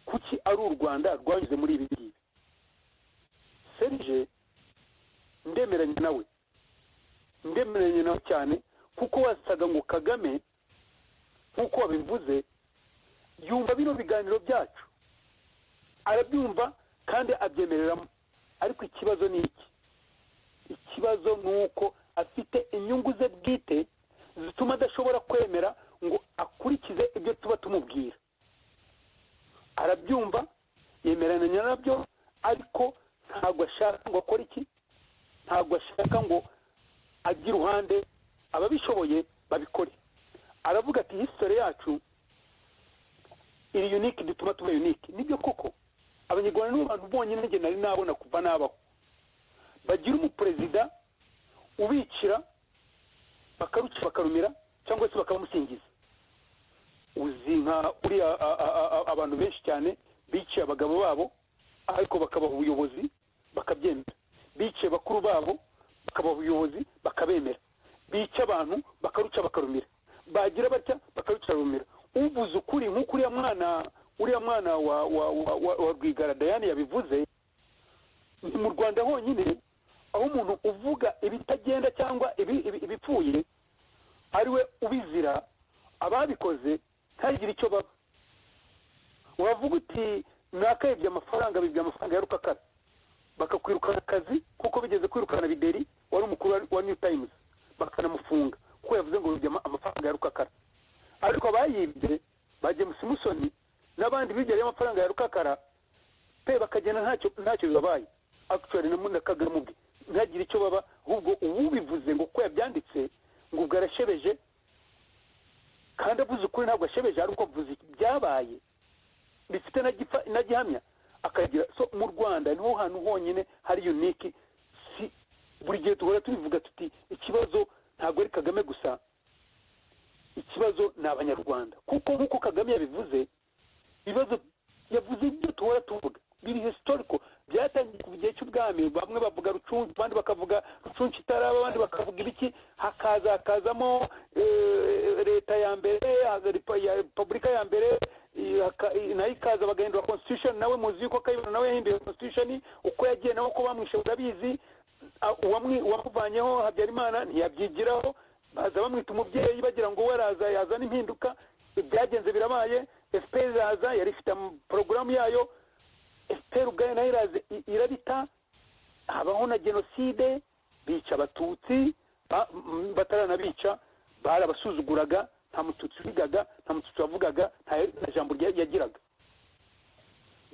kuki ari u rwanda rwanyuze muri ibi ngibi serije ndemeranya nawe ndemeranya nawe cyane kuko wasaga ngo kagame nk'uko wabivuze yumva bino biganiro byacu arabyumva kandi abyemereramo ariko ikibazo ni iki ikibazo ni uko afite inyungu ze bwite zituma adashobora kwemera ngo akurikize ibyo tuba tumubwira arabyumva yemeranya nyirabyo ariko ntabwo ashaka ngo akore iki ntabwo ashaka ngo ajye iruhande ababishoboye babikore aravuga ati hisitore yacu iri yunike dutuma tuba yunike nibyo koko abanyarwanda nibo bantu bonyine njye nari nabona kuva nabaho bagira umuperezida ubicira bakaruca bakarumira cyangwa se bakabamusingiza uzi nka uriya abantu benshi cyane biciye abagabo babo ariko bakabaha ubuyobozi bakabyemera biciye bakuru babo bakabaha ubuyobozi bakabemera bica abantu bakaruca bakarumira bagira batya bakaruca barumira uvuze ukuri nk'uko uriya mwana uriya mwana wa wa wa wa rwigara dayane yabivuze ni mu rwanda honyine aho umuntu uvuga ibitagenda cyangwa ibipfuye ariwe ubizira ababikoze ntagire icyo baba wavuga uti nakayibye amafaranga bibye amafaranga ya rukakara bakakwirukana akazi kuko bigeze kwirukana bideri wari umukuru wa new times bakanamufunga kuko yavuze ngo bibye amafaranga ya rukakara ariko abayibye ba james musoni n'abandi bibye amafaranga ya rukakara pe bakagenda ntacyo ntacyo bibabaye akitwari na munda kagame ubwe ntagire icyo baba ahubwo ubivuze ngo uko yabyanditse ngo ubwo arashebeje kandi avuze ukuri ntabwo ashebeje ariko avuze ibyabaye bifite na gihamya akagira so mu rwanda niho hantu honyine hari uniki si buri gihe duhora tubivuga tuti ikibazo ntabwo ari kagame gusa ikibazo ni abanyarwanda kuko nk'uko kagame yabivuze ibibazo yavuze ibyo duhora tuvuga biri historical byatangiye ku gihe cy'ubwami bamwe bavuga rucuncu abandi bakavuga rucuncu itaraba abandi bakavuga ibiki hakaza hakazamo leta ya mbere repubulika ya mbere nayo ikaza bagahindura constitution nawe muzi yuko kayibona nawe yahinduye constitution uko yagiye nawe uko bamwishe urabizi uwamuvanyeho habyarimana ntiyabyigiraho baza bamwita umubyeyi bagira ngo we araza yazana impinduka ibyagenze birabaye efuperi iraza yari ifite porogaramu yayo efuperi ubwayo nayo iraza irabita habaho na jenoside bica abatutsi bataranabica barabasuzuguraga nta mututsi ubigaga nta mututsi wavugaga nta jambo yagiraga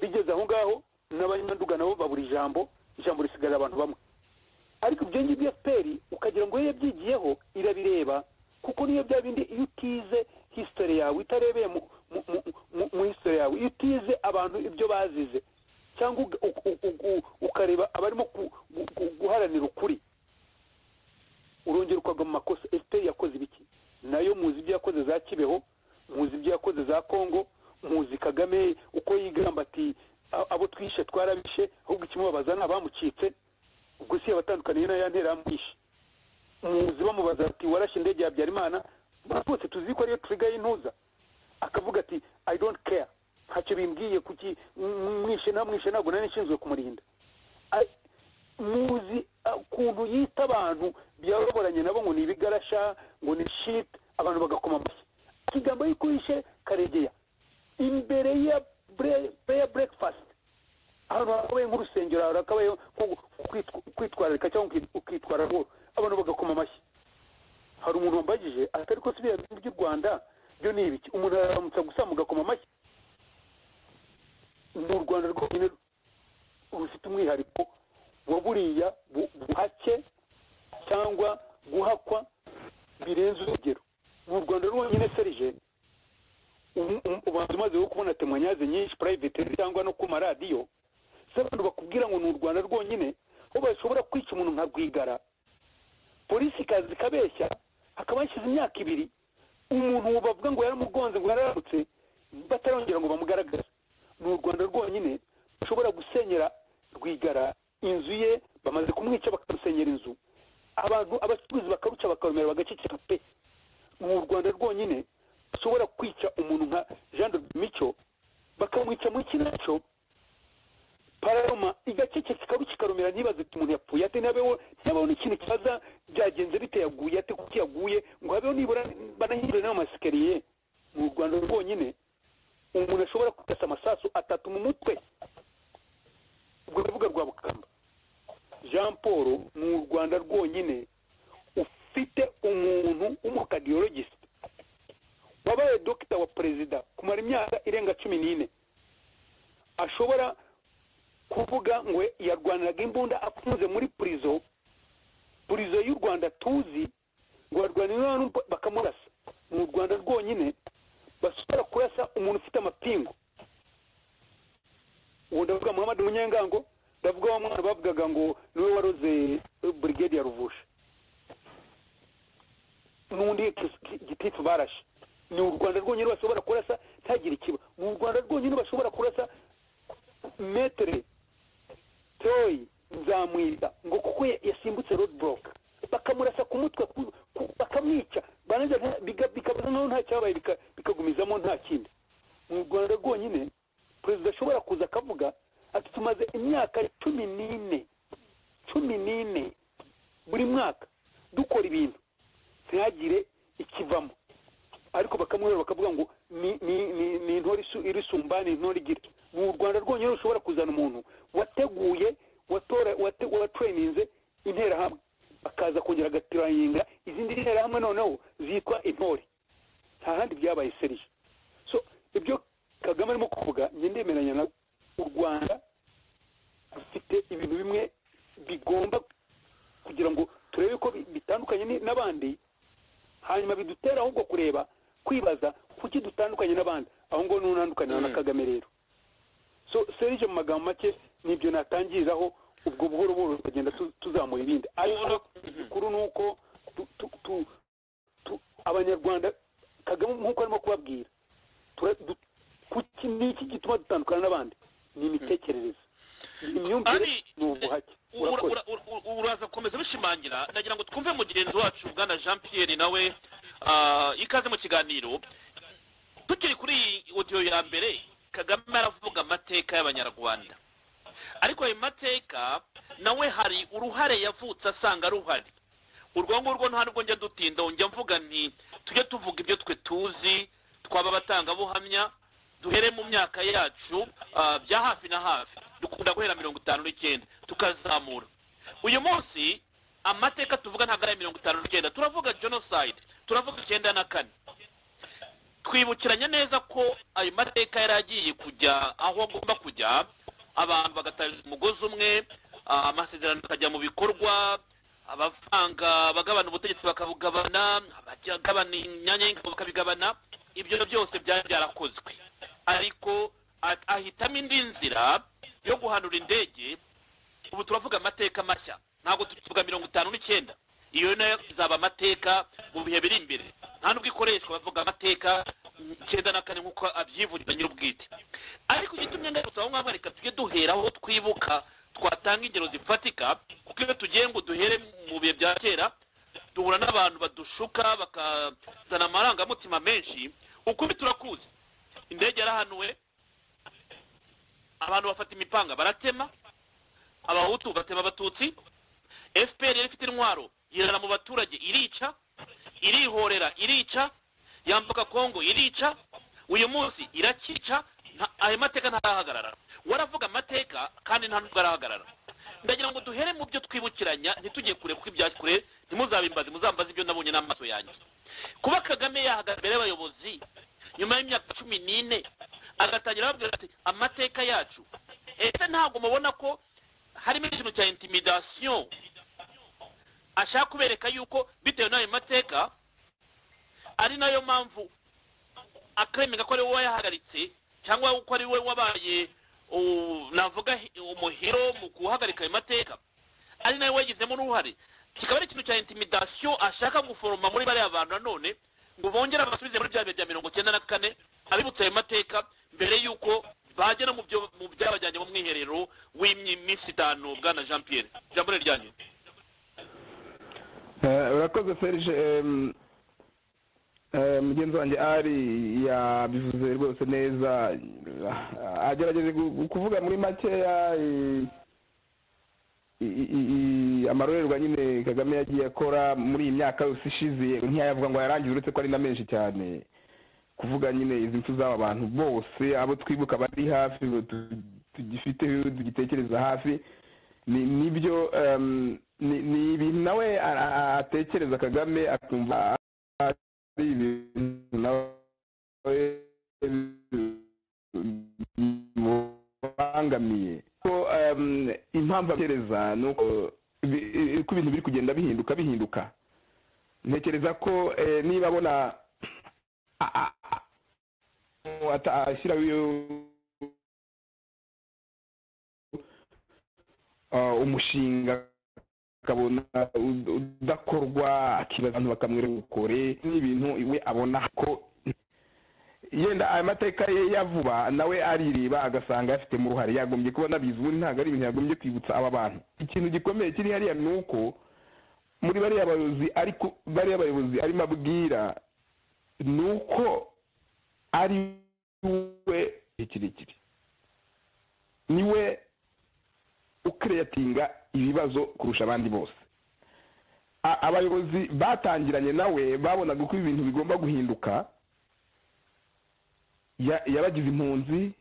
bigeze aho ngaho n'abanyamanduga nabo babura ijambo ijambo risigarira abantu bamwe ariko ibyo ngibyo efuperi ukagira ngo iyo yabyigiyeho irabireba kuko niyo bya bindi iyo utize hisitore yawe itarebeye mu hisitore yawe iyo utize abantu ibyo bazize cyangwa ukareba abarimo guharanira ukuri urongera ukagwa mu makosa efuperi yakoze ibiki nayo muzi ibyo yakoze za kibeho muzi ibyo yakoze za kongo muzi kagame uko yigamba ati abo twishe twarabishe ahubwo ikimubabaza ni abamucitse ubwo si yabatandukaniye nayo yantera yamwishe muzi bamubaza ati warashe indege ya habyarimana bose tuzi ko ariyo turiga y'intuza akavuga ati i don't care ntacyo bimbwiye kuki mwishe namwishe ntabwo nari nshinzwe kumurinda muzi ukuntu yita abantu byaroboranye nabo ngo ni ibigarasha ngo ni shit abantu bagakoma amashyi ikigambo y'uko yishe karegeya imbere ya prayer breakfast ahantu hakabaye nk'urusengero ahantu hakabaye nko kwitwararika cyangwa ukitwara rwose abantu bagakoma amashyi hari umuntu wambajije atari ko si biriya by'u rwanda byo ni ibiki umuntu araramutsa gusa mugakoma amashyi ni u rwanda rwonyine rufite umwihariko wa buriya buhake cyangwa guhakwa birenze urugero ni u rwanda rwonyine serije ubanza umaze wo kubona temanyaze nyinshi private cyangwa no ku maradiyo z'abantu bakubwira ngo ni u rwanda rwonyine aho bashobora kwica umuntu nka rwigara polisi ikaza ikabeshya hakaba hashize imyaka ibiri umuntu bavuga ngo yaramugonze ngo yararamutse batarongera ngo bamugaragaze ni u rwanda rwonyine bashobora gusenyera rwigara inzu ye bamaze kumwica bakamusenyera inzu abantu abacuruzi bakaruca bakarumera bagaceceka pe ni u rwanda rwonyine bashobora kwica umuntu nka jean de mico bakamwica muri kinaco pararoma igaceceka ikaruca ikarumira ntibaze ati umuntu yapfuye ate ntihabeho ntihabeho n'ikintu kibaza byagenze bite yaguye ate kuko yaguye ngo habeho nibura banahindure n'amasikariye mu rwanda rwonyine umuntu ashobora kugasa amasasu atatu mu mutwe urwo rubuga rwa bukamba jean jean paul ni u rwanda rwonyine ufite umuntu w'umukadiyorogisi wabaye dogita wa perezida kumara imyaka irenga cumi n'ine ashobora kuvuga ngo yarwaniraga imbunda afunze muri purizo purizo y'u rwanda tuzi ngo barwanira bakamurasa ni u rwanda rwonyine bashobora kurasa umuntu ufite amapingu ubu ndavuga muhammad munyengango ndavuga wa mwana bavugaga ngo niwe waroze burigade ya ruvusha n'undi gitifu barashe ni u rwanda rwonyine bashobora kurasa ntagire ikiba ni u rwanda rwonyine bashobora kurasa metere toyi nzamwita ngo kuko yasimbutse rodiboroke bakamurasa ku mutwe bakamwica barangiza bikabaza nkaho nta cyabaye bikagumizamo nta kindi mu rwanda rwonyine perezida ashobora kuza akavuga ati tumaze imyaka cumi n'ine cumi n'ine buri mwaka dukora ibintu ntihagire ikivamo ariko bakamwera bakavuga ngo ni intore irisumba ni intore igira ni u rwanda rwonyine rushobora kuzana umuntu wateguye watereyininze interahamwe akaza kongera agatirayinga izindi nterahamwe noneho zitwa intore nta handi byabaye serije so ibyo kagame arimo kuvuga njye ndemeranya na u rwanda rufite ibintu bimwe bigomba kugira ngo turebe ko bitandukanye n'abandi hanyuma bidutera ahubwo kureba kwibaza kuki dutandukanye n'abandi aho ngaho ntunandukanira na kagame rero so serije mu magambo make nibyo natangiriraho ubwo buhoro buhoro tukagenda tuzamura ibindi ariko gikuru ni uko abanyarwanda kagame nk'uko arimo kubabwira ni iki gituma dutandukana n'abandi ni imitekerereze imyumvire ni ubuhake uraza gukomeza bishimangira nagira ngo twumve mugenzi wacu bwana jean pierre nawe ikaze mu kiganiro tukiri kuri iyi odiyo ya mbere kagame aravuga amateka y'abanyarwanda ariko ayo mateka nawe hari uruhare yavutse asanga ruhari urwo ngurwo nta nubwo njya dutinda njya mvuga nti tujye tuvuga ibyo twe tuzi twaba abatangabuhamya duhere mu myaka yacu bya hafi na hafi dukunda guhera mirongo itanu n'icyenda tukazamura uyu munsi amateka tuvuga ntabwo ari mirongo itanu n'icyenda turavuga jenoside turavuga icyenda na kane twibukiranya neza ko ayo mateka yari agiye kujya aho agomba kujya abantu bagatanga umugozi umwe amasezerano akajya mu bikorwa abavanga bagabana ubutegetsi bakabugabana abagabana imyanya y'ingabo bakabigabana ibyo byose byari byarakozwe ariko ahitamo indi nzira yo guhanura indege ubu turavuga amateka mashya ntabwo tuvuga mirongo itanu n'icyenda iyo nayo izaba amateka mu bihe biri imbere nta nubwo ikoreshwa bavuga amateka icyenda na kane nk'uko abyivugira nyir'ubwite ariko igitumye ngarutse aho ngaho reka tujye duhera aho twibuka twatanga ingero zifatika kuko iyo tugiye ngo duhere mu bihe bya kera duhura n'abantu badushuka bakazana amarangamutima menshi ukubi turakuzi indege yarahanuwe abantu bafata imipanga baratema abahutu batema abatutsi fpr yari ifite intwaro yirara mu baturage irica irihorera irica yambuka kongo irica uyu munsi irakica ayo mateka ntarahagarara waravuga amateka kandi nta nubwo arahagarara ndagira ngo duhere mu byo twibukiranya ntitujye kure kuko ibya kure ntimuzabimbaze muzambaze ibyo nabonye n'amaso yanjye kuba kagame yahagaze imbere y'abayobozi nyuma y'imyaka cumi n'ine agatangira ababwira ati amateka yacu ese ntabwo mubona ko harimo ikintu cya intimidasiyo ashaka kubereka yuko bitewe n'ayo mateka ari nayo mpamvu akemera ko ari wowe wayahagaritse cyangwa ko ari we wabaye navuga umuhiro mu guhagarika ayo mateka ari nayo wayigizemo n'uruhare kikaba ari ikintu cya intimidasiyo ashaka guforoma muri bariya bantu nanone ngo bongere basubize muri bya bihe bya mirongo icyenda na kane abibutse ayo mateka mbere y'uko bagera mu byabajyanye mu mwiherero w'iminsi itanu bwana jean pierre ijambo ni iryanyu urakoze serije mugenzi wanjye ari yabivuze rwose neza agerageza kuvuga muri makeya amarorerwa nyine kagame yagiye akora muri iyi myaka yose ishize ntiyayavuga ngo yarangize uretse ko ari na menshi cyane kuvuga nyine izi mpfu z'aba bantu bose abo twibuka bari hafi tugifiteho tugitekereza hafi ni nibyo em, ni- ni ibintu nawe a- a- atekereza kagame akumva ari ibintu nawe bimubangamiye ko em, impamvu atekereza ni uko bi- i- ko ibintu biri kugenda bihinduka bihinduka ntekereza ko eh, niba abona a- a- a- ata- ashyiraho iyo- uh, umushinga akabona ud- udakorwa akibaza abantu bakamwira ukore n'ibintu we abona ko yenda aya mateka ye ya vuba nawe arireba agasanga yafitemo uruhare yagombye kuba nabizi ubundi ntabwo ari ibintu yagombye kwibutsa aba bantu ikintu gikomeye kiri hariya ni uko muri bariya bayobozi ariko bariya bayobozi arimo abwira ni uko ari we igihe kirekire ni we ukireyatinga ibibazo kurusha abandi bose A- abayobozi batangiranye nawe babonaga uko ibintu bigomba guhinduka ya- yabagize impunzi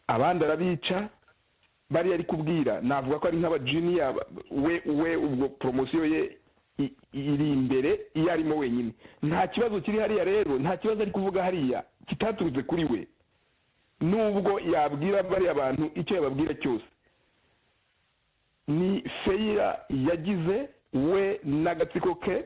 abandi arabica bariya ari kubwira navuga ko ari nk'abajiniya ba- we we ubwo poromosiyo ye i- iri imbere iyo arimo wenyine nta kibazo kiri hariya rero nta kibazo ari kuvuga hariya kitaturutse kuri we nubwo yabwira bariya bantu icyo yababwira cyose ni feyira yagize we n'agatsiko ke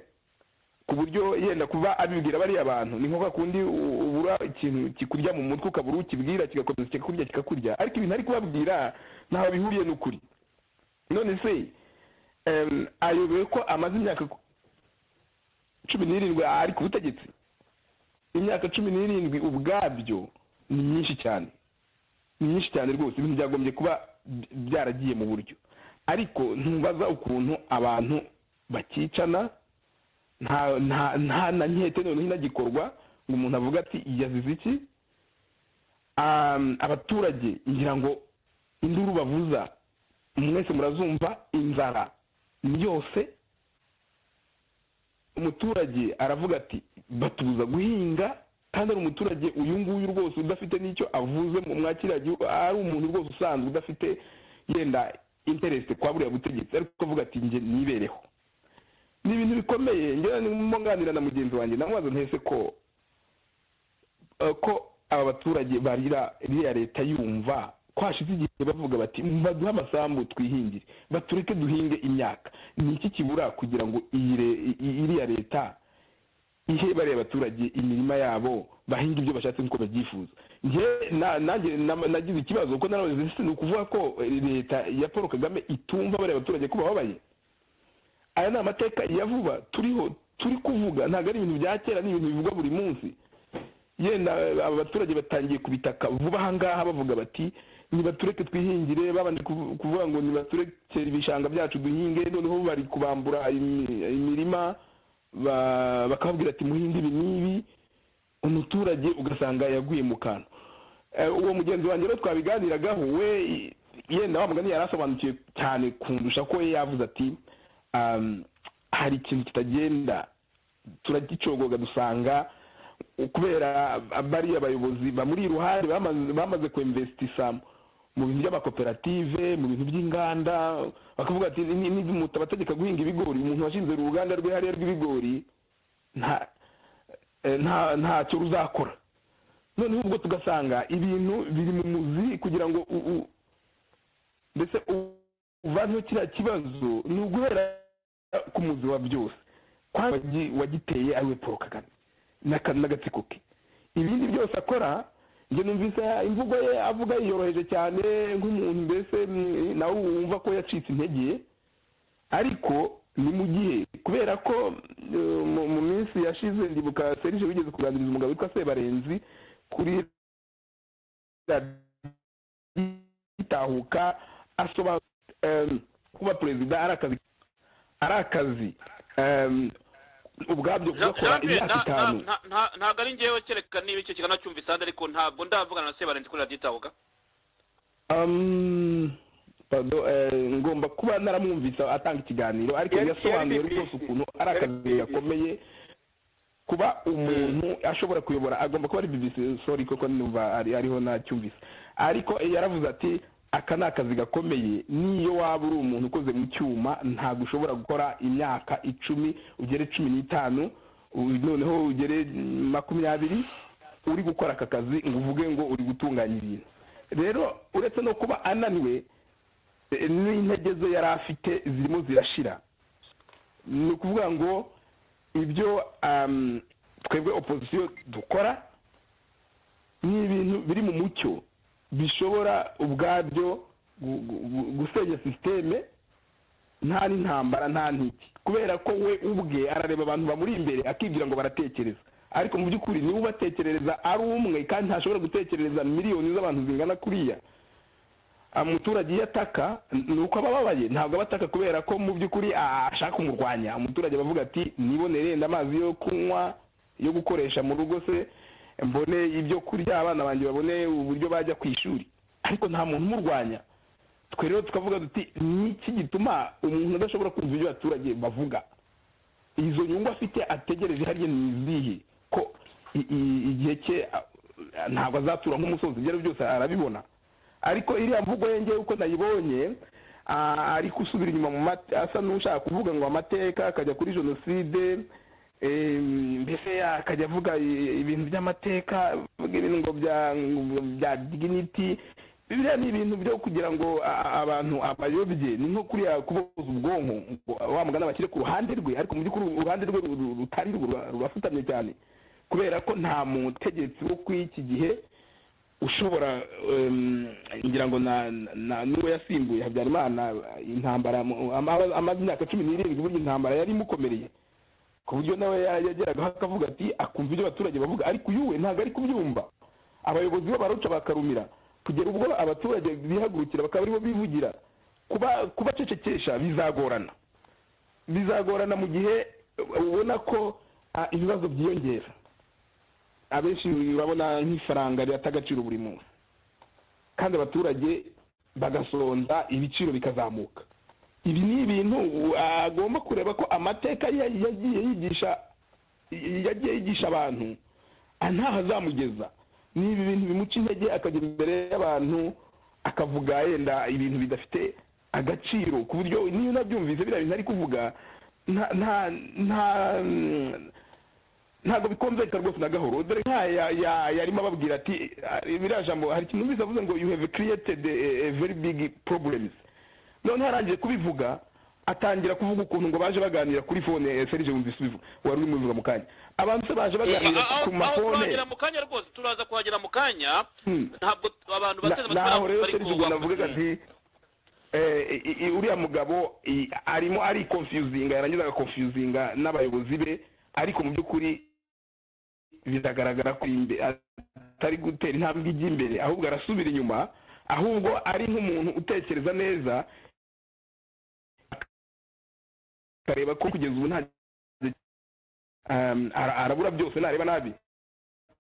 ku buryo yenda kuba abibwira bariya bantu ni nko kundi u- ubura ikintu kikurya mu mutwe ukabura ukibwira kigakomeza kikakurya kikakurya ariko ibintu ari kubabwira ntaho bihuriye n'ukuri none se em, ayobewe ko amaze imyaka cumi n'irindwi ari ku butegetsi imyaka cumi n'irindwi ubwabyo ni myinshi cyane ni myinshi cyane rwose ibintu byagombye kuba by- byaragiye mu buryo ariko ntubaza ukuntu abantu bakicana nta nta nta na nkete noneho inagikorwa ngo umuntu avuga ati yazize iki Um, abaturage ngira ngo induru bavuza mwese murazumva inzara ni yose umuturage aravuga ati batubuza guhinga kandi ari umuturage uyu nguyu rwose udafite n'icyo avuze mu mwakiriya gihugu ari umuntu rwose usanzwe udafite yenda intereste kwa buriya butegetsi ariko kuvuga ati njye nibereho ni ibintu bikomeye njyewe ndimo nganira na mugenzi wanjye namubaza ntese ko eh, ko aba baturage barira iriya leta yumva ko hashize igihe bavuga bati baduhe amasambu twihingire batureke duhinge imyaka ni iki kibura kugira ngo iyi re- i- i- iriya leta ihe bariya abaturage imirima yabo bahinga ibyo bashatse nk'uko babyifuza njye na- nanjye na- nagize ikibazo kuko narabaze ese ni ukuvuga ko eh, leta ya paul kagame itumva bariya abaturage ko bababaye aya ni amateka ya vuba turiho turi kuvuga ntabwo ari ibintu bya kera ni ibintu bivugwa buri munsi yenda eh, aba baturage batangiye kubitaka vuba aha ngaha bavuga bati nibatureke twihingire babanje kuvu- kuvuga ngo nibatureke ibishanga byacu duhinge noneho bari kubambura imi- imirima ba- bakababwira ati muhinde ibi n'ibi umuturage ugasanga yaguye mu kantu Eh, uwo mugenzi wanjye rero twabiganiragaho we i- yenda wa mugani yari asobanukiwe cyane kundusha ko we yavuze ati um, hari ikintu kitagenda turagicogoga dusanga kubera bariya bayobozi bamuri iruhande bamaze- bamaze kuinvestisa mu bintu by'amakoperative mu bintu by'inganda bakavuga ati "Ni- ni- mutabategeka guhinga ibigori umuntu washinze uruganda rwe hariya rw'ibigori nta eh, nta- ntacyo ruzakora noneho ubwo tugasanga ibintu biri mu muzi kugira ngo u- u- mbese u- uvaneho kiriya kibazo ni uguhera ku muzi wa byose kwa wagi- wagiteye ariwe paul kagame n'aka- n'agatsiko ke ibindi byose akora njye numvise imvugo ye avuga yiyoroheje cyane nk'umuntu mbese mm, nawe wumva ko yacitse intege ariko ni mu gihe kubera ko eh, mu- mu minsi yashize ndibuka serije wigeze kuganiriza umugabo witwa sebarenzi kuri itahuka asobanura em, kuba perezida ari akazi ari akazi em, ubwabyo Jean- kugakora Jean Pierre, imyaka nta- itanu nta- nta- ntabwo ari njyewe kereka niba icyo kiganiro cyumvise ahandi ariko ntabwo ndavugana na sebarenzi kuri radiyo itahuka Um, pardon, eh, ngomba kuba naramwumvise atanga ikiganiro ariko Yari- yasobanuye yari rwose BBC. ukuntu ari akazi BBC. gakomeye kuba umuntu ashobora kuyobora agomba kuba ari BBC sorry koko numva ari ariho nacyumvise ariko eh, yaravuze ati aka ni akazi gakomeye niyo waba uri umuntu ukoze mu cyuma ntabwo ushobora gukora imyaka icumi ugere cumi n'itanu u- noneho ugere makumyabiri uri gukora aka kazi ngo uvuge ngo uri gutunganya ibintu rero uretse no kuba ananiwe eh, n'intege ze yari afite zirimo zirashira ni ukuvuga ngo ibyo um, twebwe opozisiyo dukora ni ibintu biri mu mucyo bishobora ubwabyo gu- gu- gu- gusenya sisiteme nta n'intambara nta n'iki kubera ko we ubwe arareba abantu bamuri imbere akibwira ngo baratekereza ariko mu by'ukuri niba ubatekerereza ari umwe kandi ntashobora gutekerereza miliyoni z'abantu zingana kuriya umuturage iyo ataka ni uko aba ababaye ntabwo aba ataka kubera ko mu by'ukuri ah, ashaka kumurwanya umuturage abavuga ati nibonere yenda amazi yo kunywa yo gukoresha mu rugo se mbone ibyo kurya abana banjye babone uburyo bajya ku ishuri ariko nta muntu umurwanya twe rero tukavuga duti niki gituma umuntu adashobora kumva ibyo abaturage bavuga izo nyungu afite ategereje hariya ni izihe ko i- i- igihe cye a- ntabwo azatura nk'umusozi ibyo ari byo byose arabibona ariko iriya mvugo ye ngewe uko nayibonye ah, ari gusubira inyuma mu mate- asa n'ushaka kuvuga ngo amateka akajya kuri jenoside eh, mbese akajya avuga i- ibintu by'amateka avuga ibintu ngo bya- ngo bya dignity biriya ni ibintu byo kugira ngo a- abantu abayobye ni nko kuriya kuboza ubwonko ngo wa mugana bashyire ku ruhande rwe ariko mu by'ukuri uruhande rwe ru- ru- rutari rwo rura- rurafutamye cyane kubera ko nta mutegetsi wo kuri iki gihe ushobora em, ngira ngo na na- na- n'uwo yasimbuye habyarimana intambara mu- ama- amaze imyaka cumi n'irindwi burya intambara yari imukomereye ku buryo nawe ya- yageragaho akavuga ati akumva ibyo abaturage bavuga ariko uyu we ntabwo ari kubyumva abayobozi be baruca bakarumira kugera ubwo abaturage bihagurukira bakaba aribo bivugira kuba kubacecekesha bizagorana bizagorana mu gihe ubona ko ah, ibibazo byiyongera abenshi babona nk'ifaranga rihata agaciro buri munsi kandi abaturage bagasonza ibiciro bikazamuka ibi ni ibintu u- agomba kureba ko amateka ye yagiye yigisha yagiye yigisha abantu ah, ntaho azamugeza ni ibi bintu bimuca intege akajya imbere y'abantu akavuga yenda ibintu bidafite agaciro ku buryo niyo unabyumvise biriya bintu ari kuvuga nta nta nta ntabwo bikomveka rwose na gahoro dore nk'aya ya- yarimo ababwira ati "Ah, biriya jambo hari ikintu numvise avuze ngo you have created a, a very big problems noneho arangije kubivuga atangira kuvuga ukuntu ngo baje baganira kuri fone eh, serge wumvise ubivuga wari urimo ubivuga mu kanya abantu se baje baganira Aho- ku aho mafone turahagera mu kanya rwose turaza kuhagera mu kanya Hmm. ntabwo abantu bateze Na- naho rero bari serge ubwo kubaka. navugaga nti eh, i- i- uriya mugabo i- arimo ari konfiyuzinga yarangiza agakonfiyuzinga n'abayobozi be ariko mu by'ukuri biragaragara ko imbe- atari gutera intambwe ijya imbere ahubwo arasubira inyuma ahubwo ari nk'umuntu utekereza neza akareba ko kugeza ubu nta um, ara- arabura byose nareba nabi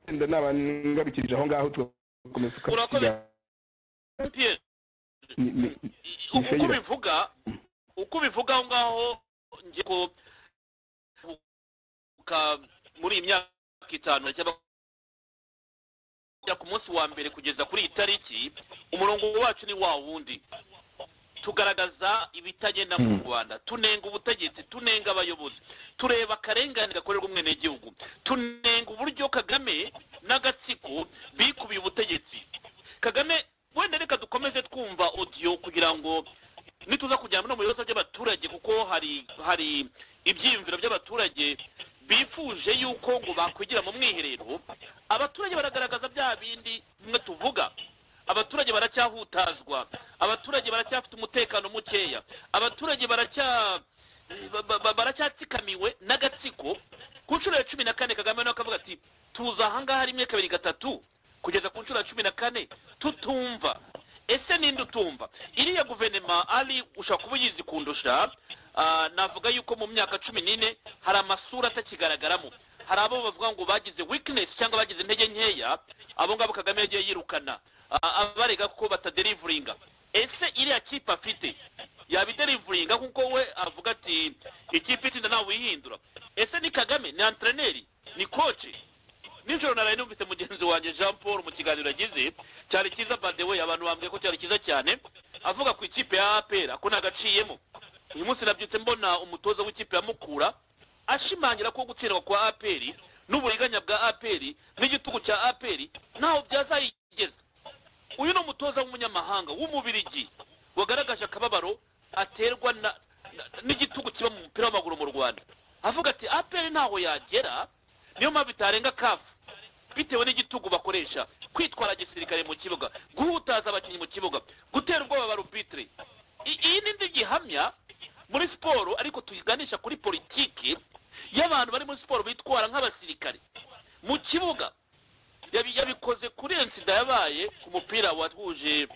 wenda naba ngarukirije aho ngaho tugakomeza Urakoze. tukavuga Pierre, ni- ni- i- ni uko failure. bivuga uko bivuga aho ngaho ngiye ko ka- muri iyi myaka itanu cyangwa ku munsi wa mbere kugeza kuri iyi tariki umurongo wacu ni wa wundi tugaragaza ibitagenda mu Mm. rwanda tunenga ubutegetsi tunenga abayobozi tureba akarengane gakorerwa umwenegihugu tunenga uburyo kagame n'agatsiko bikubiye ubutegetsi kagame wenda reka dukomeze twumva odiyo kugira ngo nituza kujyana no mu bibazo by'abaturage kuko hari hari ibyiyumviro by'abaturage bifuje yuko ngo bakwigira mu mwiherero abaturage baragaragaza bya bindi bimwe tuvuga abaturage baracyahutazwa abaturage baracyafite umutekano mukeya abaturage baracya ba- ba- ba- baracyatsikamiwe n'agatsiko ku nshuro ya cumi na kane kagame nawe akavuga ati tuza ahangaha rimwe kabiri gatatu kugeza ku nshuro ya cumi na kane tutumva ese ninde utumva iriya guverinoma ari ushobora kuba uyizi kundusha ah, navuga yuko mu myaka cumi n'ine hari amasura atakigaragaramo hari abo bavuga ngo bagize weakness cyangwa bagize intege nkeya abo ngabo kagame yagiye yirukana a- abarega ko bataderivuringa ese iriya kipe afite yabiderivuringa kuko we avuga ati ikipe itinda nawe uyihindura ese ni kagame ni antreneri ni koce nijoro naraye numvise mugenzi wanjye jean paul mu kiganiro yagize cyari cyiza badewe abantu bambwiye ko cyari cyiza cyane avuga ku ikipe ya apera ko ntagaciyemo uyu munsi nabyutse mbona umutoza w'ikipe ya mukura ashimangira ko gutsindwa kwa aperi n'uburiganya bwa aperi n'igitugu cya aperi ntaho byazayigeza uyu ni umutoza w'umunyamahanga w'umubirigi wagaragaje akababaro aterwa na na- n'igitugu kiba mu mupira w'amaguru mu rwanda avuga ati aperi ntaho yagera niyo mpamvu itarenga kafu bitewe n'igitugu bakoresha kwitwara gisirikare mu kibuga guhutaza abakinnyi mu kibuga gutera ubwoba ba rubitire I- iyi ni indi gihamya muri siporo ariko tuyiganisha kuri politiki y'abantu bari muri siporo bitwara nk'abasirikare mu kibuga yabi- yabikoze kuri ensida yabaye ku mupira wahuje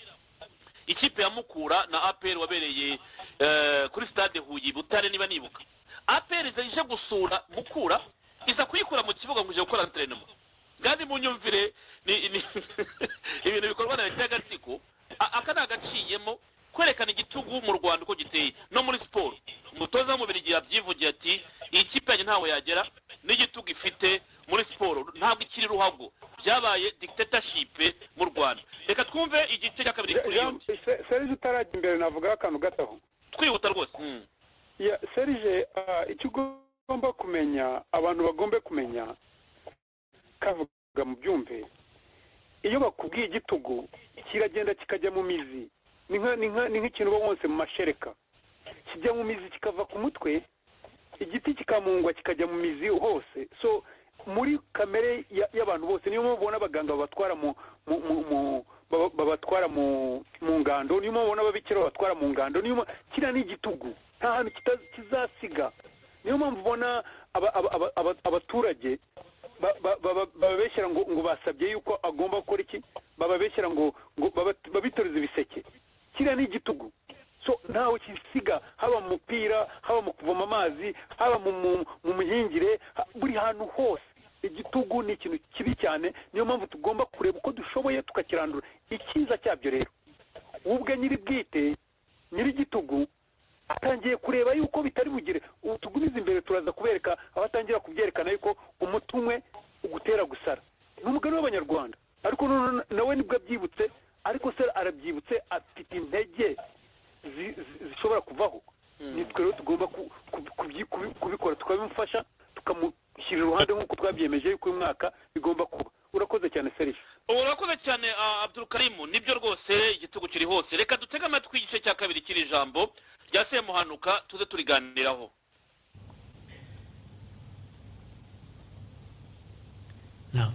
ikipe ya mukura na apr wabereye eh, kuri stade huye i butare niba nibuka apr iza ije gusura mukura iza kuyikura mu kibuga ngo ije gukora enterinoma kandi mu nyumvire ni- ni- ibintu bikorwa na leta y'agatsiko A- aka ni agaciyemo kwerekana igitugu mu rwanda uko giteye no muri siporo umutoza w'umubiri igihe yabyivugiye ati iyi kipe yanjye ntaho yagera n'igitugu ifite muri siporo ntabwo ikiri ruhago byabaye dictatorship mu rwanda reka twumve igice cya kabiri kuri iyo serije utarajya imbere navugaho akantu gato aho twihuta rwose Mm. Ya, serije ah, icyo ugomba kumenya abantu bagombe kumenya kavuga mu byumve iyo bakubwiye igitugu kiragenda kikajya mu mizi ni nka- ni nka- ni nk'ikintu uba wonse mu mashereka kijya mu mizi kikava ku mutwe igiti kikamungwa kikajya mu mizi hose so muri kamere ya- y'abantu bose niyo mpamvu ubona abaganga babatwara mu mu mu- mu- baba- babatwara mu mu ngando niyo mpamvu ubona ababikira babatwara mu ngando niyo mpamvu- kiriya ni igitugu nta hantu kita- kizasiga niyo mpamvu ubona aba- aba- aba- aba- abaturage ba- ba- ba- bababeshyera ngo ngo basabye yuko agomba gukora iki bababeshyera ngo ngo baba- babitoreze ibiseke kiriya ni igitugu so ntawe kisiga haba mu mupira haba mu kuvoma amazi haba mu mu- mu mihingire ha- buri hantu hose igitugu ni ikintu kibi cyane niyo mpamvu tugomba kureba uko dushoboye tukakirandura icyiza cyabyo rero wowe ubwe nyiri bwite nyiri igitugu atangiye kureba yuko bitari bugire ubu tugumize imbere turaza kubereka aho atangira kubyerekana yuko umuti umwe ugutera gusara ni umugani w'abanyarwanda ariko none nawe nibwo abyibutse ariko se arabyibutse afite intege zi- zi- zishobora kuvaho nitwe rero tugomba ku- ku- kubyi- kubi- kubikora tukabimufasha tukamushyira iruhande nk'uko twabyemeje yuko uyu mwaka bigomba kuba urakoze cyane serije urakoze cyane ah, abdul karimu nibyo rwose igitugu kiri hose reka dutege amatwi igice cya kabiri kiri ijambo rya semuhanuka tuze turiganiraho Now,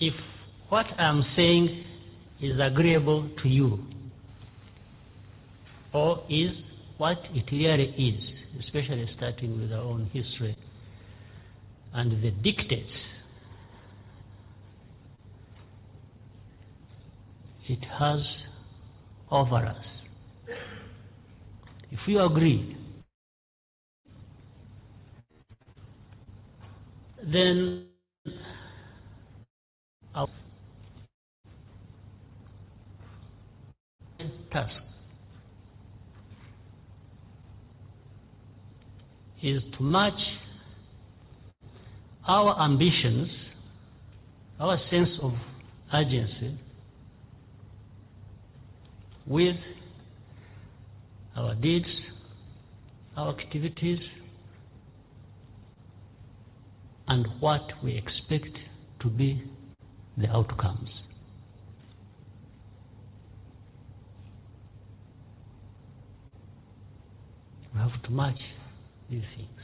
if what I'm saying is agreeable to you, or is what it really is, especially starting with our own history and the dictates, it has over us. If you agree, then our task is to match our ambitions, our sense of urgency with our deeds, our activities, and what we expect to be the outcomes. We have to match these things.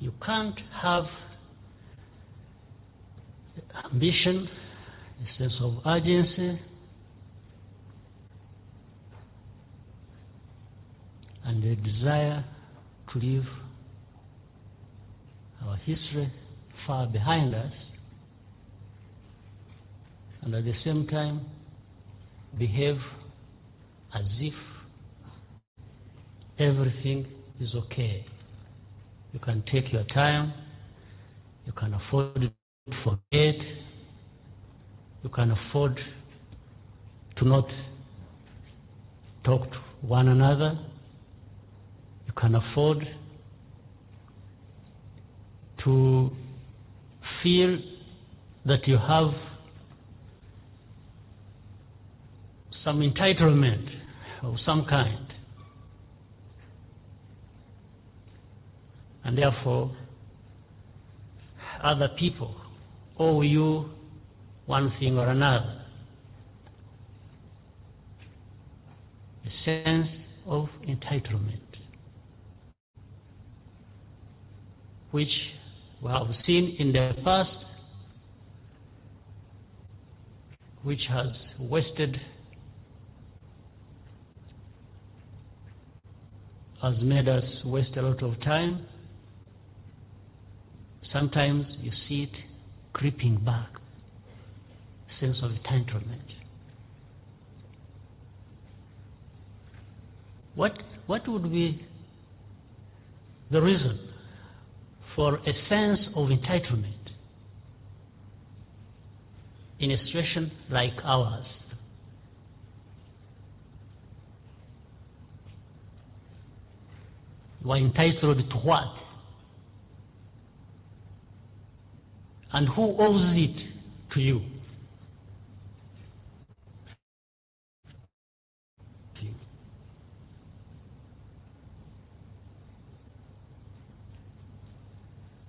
You can't have ambition, a sense of urgency, and the desire to leave our history far behind us, and at the same time behave as if everything is okay. You can take your time, you can afford to forget, you can afford to not talk to one another can afford to feel that you have some entitlement of some kind. And therefore, other people owe you one thing or another. A sense of entitlement, which we have seen in the past, which has wasted has made us waste a lot of time. Sometimes you see it creeping back, sense of entitlement. What, what would be the reason for a sense of entitlement in a situation like ours? You are entitled to what? And who owes it to you?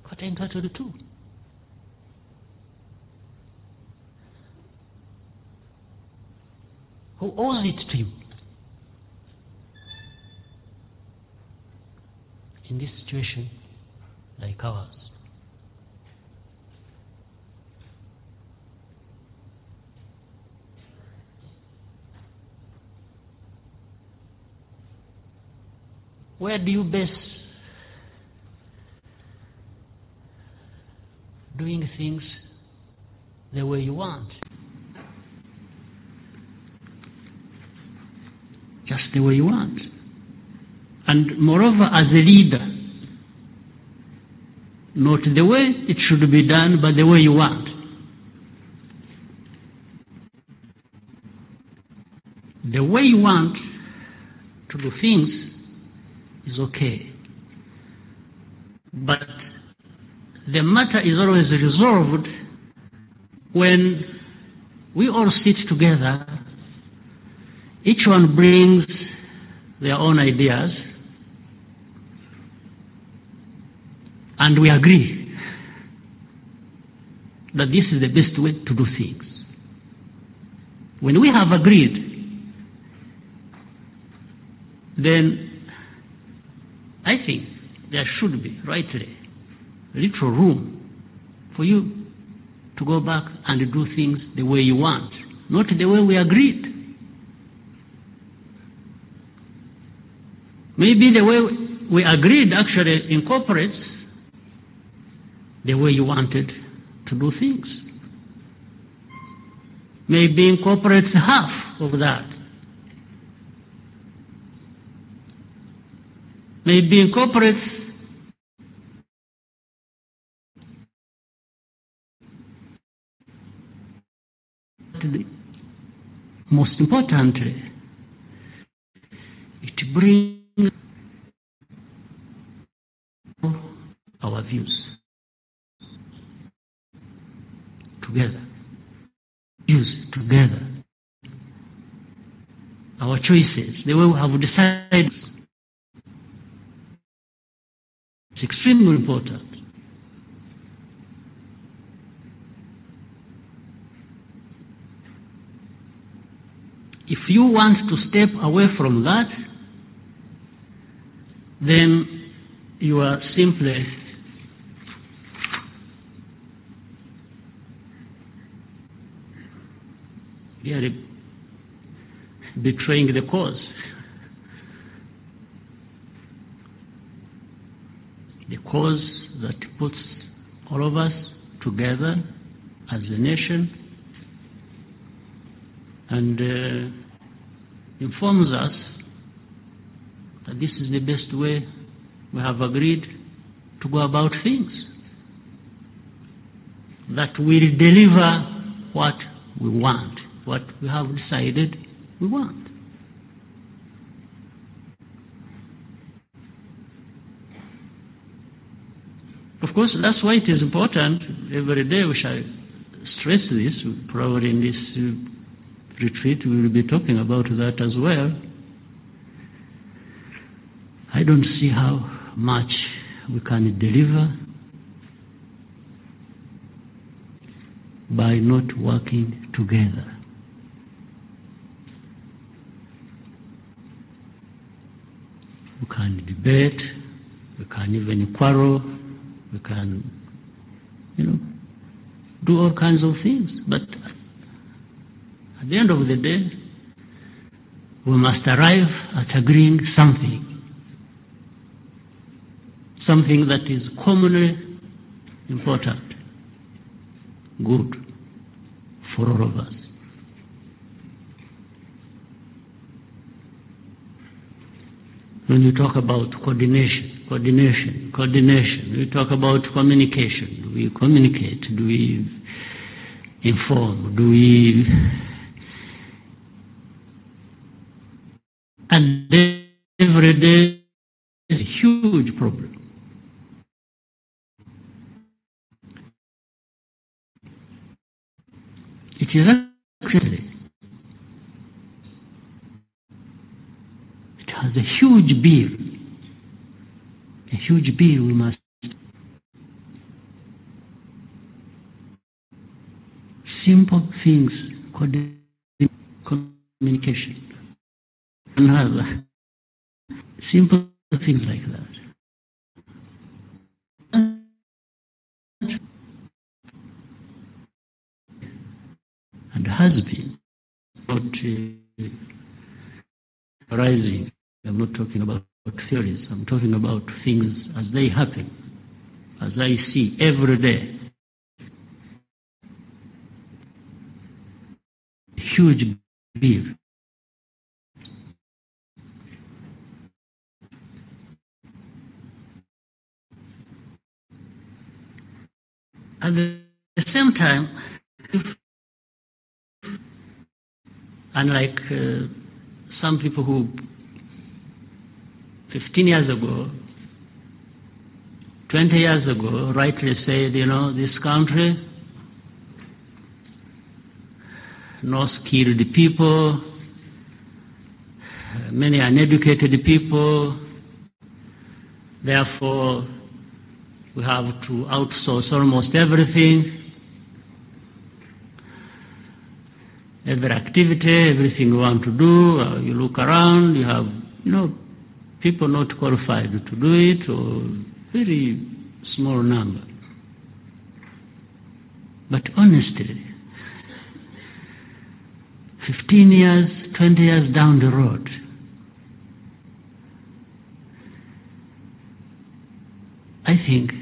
What are you entitled to? Who owes it to you? in this situation like ours. Where do you base doing things the way you want? Just the way you want. And moreover, as a leader, not the way it should be done, but the way you want. The way you want to do things is okay. But the matter is always resolved when we all sit together, each one brings their own ideas, and we agree that this is the best way to do things. When we have agreed, then I think there should be, rightly, little room for you to go back and do things the way you want, not the way we agreed. Maybe the way we agreed actually incorporates the way you wanted to do things. Maybe incorporates half of that. Maybe incorporates most importantly, it brings our views. together. Use together. Our choices, the way we have decided, is extremely important. If you want to step away from that, then you are simply really betraying the cause. The cause that puts all of us together as a nation and uh, informs us that this is the best way we have agreed to go about things that will deliver what we want what we have decided we want. Of course, that's why it is important. Every day we shall stress this. Probably in this uh, retreat we will be talking about that as well. I don't see how much we can deliver by not working together. We can debate, we can even quarrel, we can, you know, do all kinds of things. But at the end of the day, we must arrive at agreeing something. Something that is commonly important, good for all of us. When you talk about coordination, coordination, coordination, we talk about communication. Do we communicate? Do we inform? Do we. And every day is a huge problem. It is actually it has a huge bill. A huge bill we must simple things communication another simple things like that. and has been not uh, rising. I'm not talking about theories. I'm talking about things as they happen, as I see every day. Huge belief. At the same time, if unlike uh, some people who 15 years ago, 20 years ago, rightly said, you know, this country, no skilled people, many uneducated people, therefore we have to outsource almost everything. every activity, everything you want to do, uh, you look around, you have, you know, people not qualified to do it, or very small number. But honestly, 15 years, 20 years down the road, I think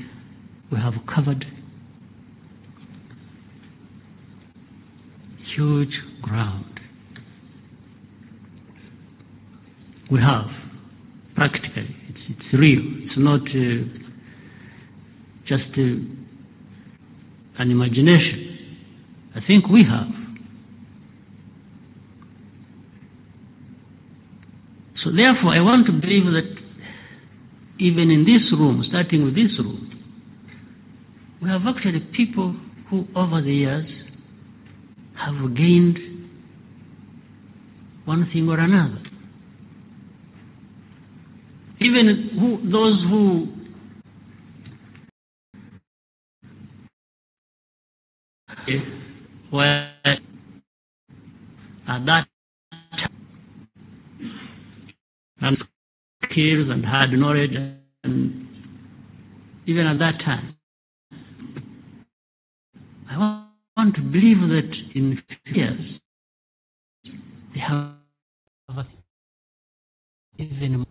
we have covered huge ground. We have, practically, it's, it's real. It's not uh, just uh, an imagination. I think we have. So, therefore, I want to believe that even in this room, starting with this room, we have actually people who, over the years, have gained one thing or another. Even who, those who were at that time skills and had knowledge, and even at that time, I want want to believe that in years they have even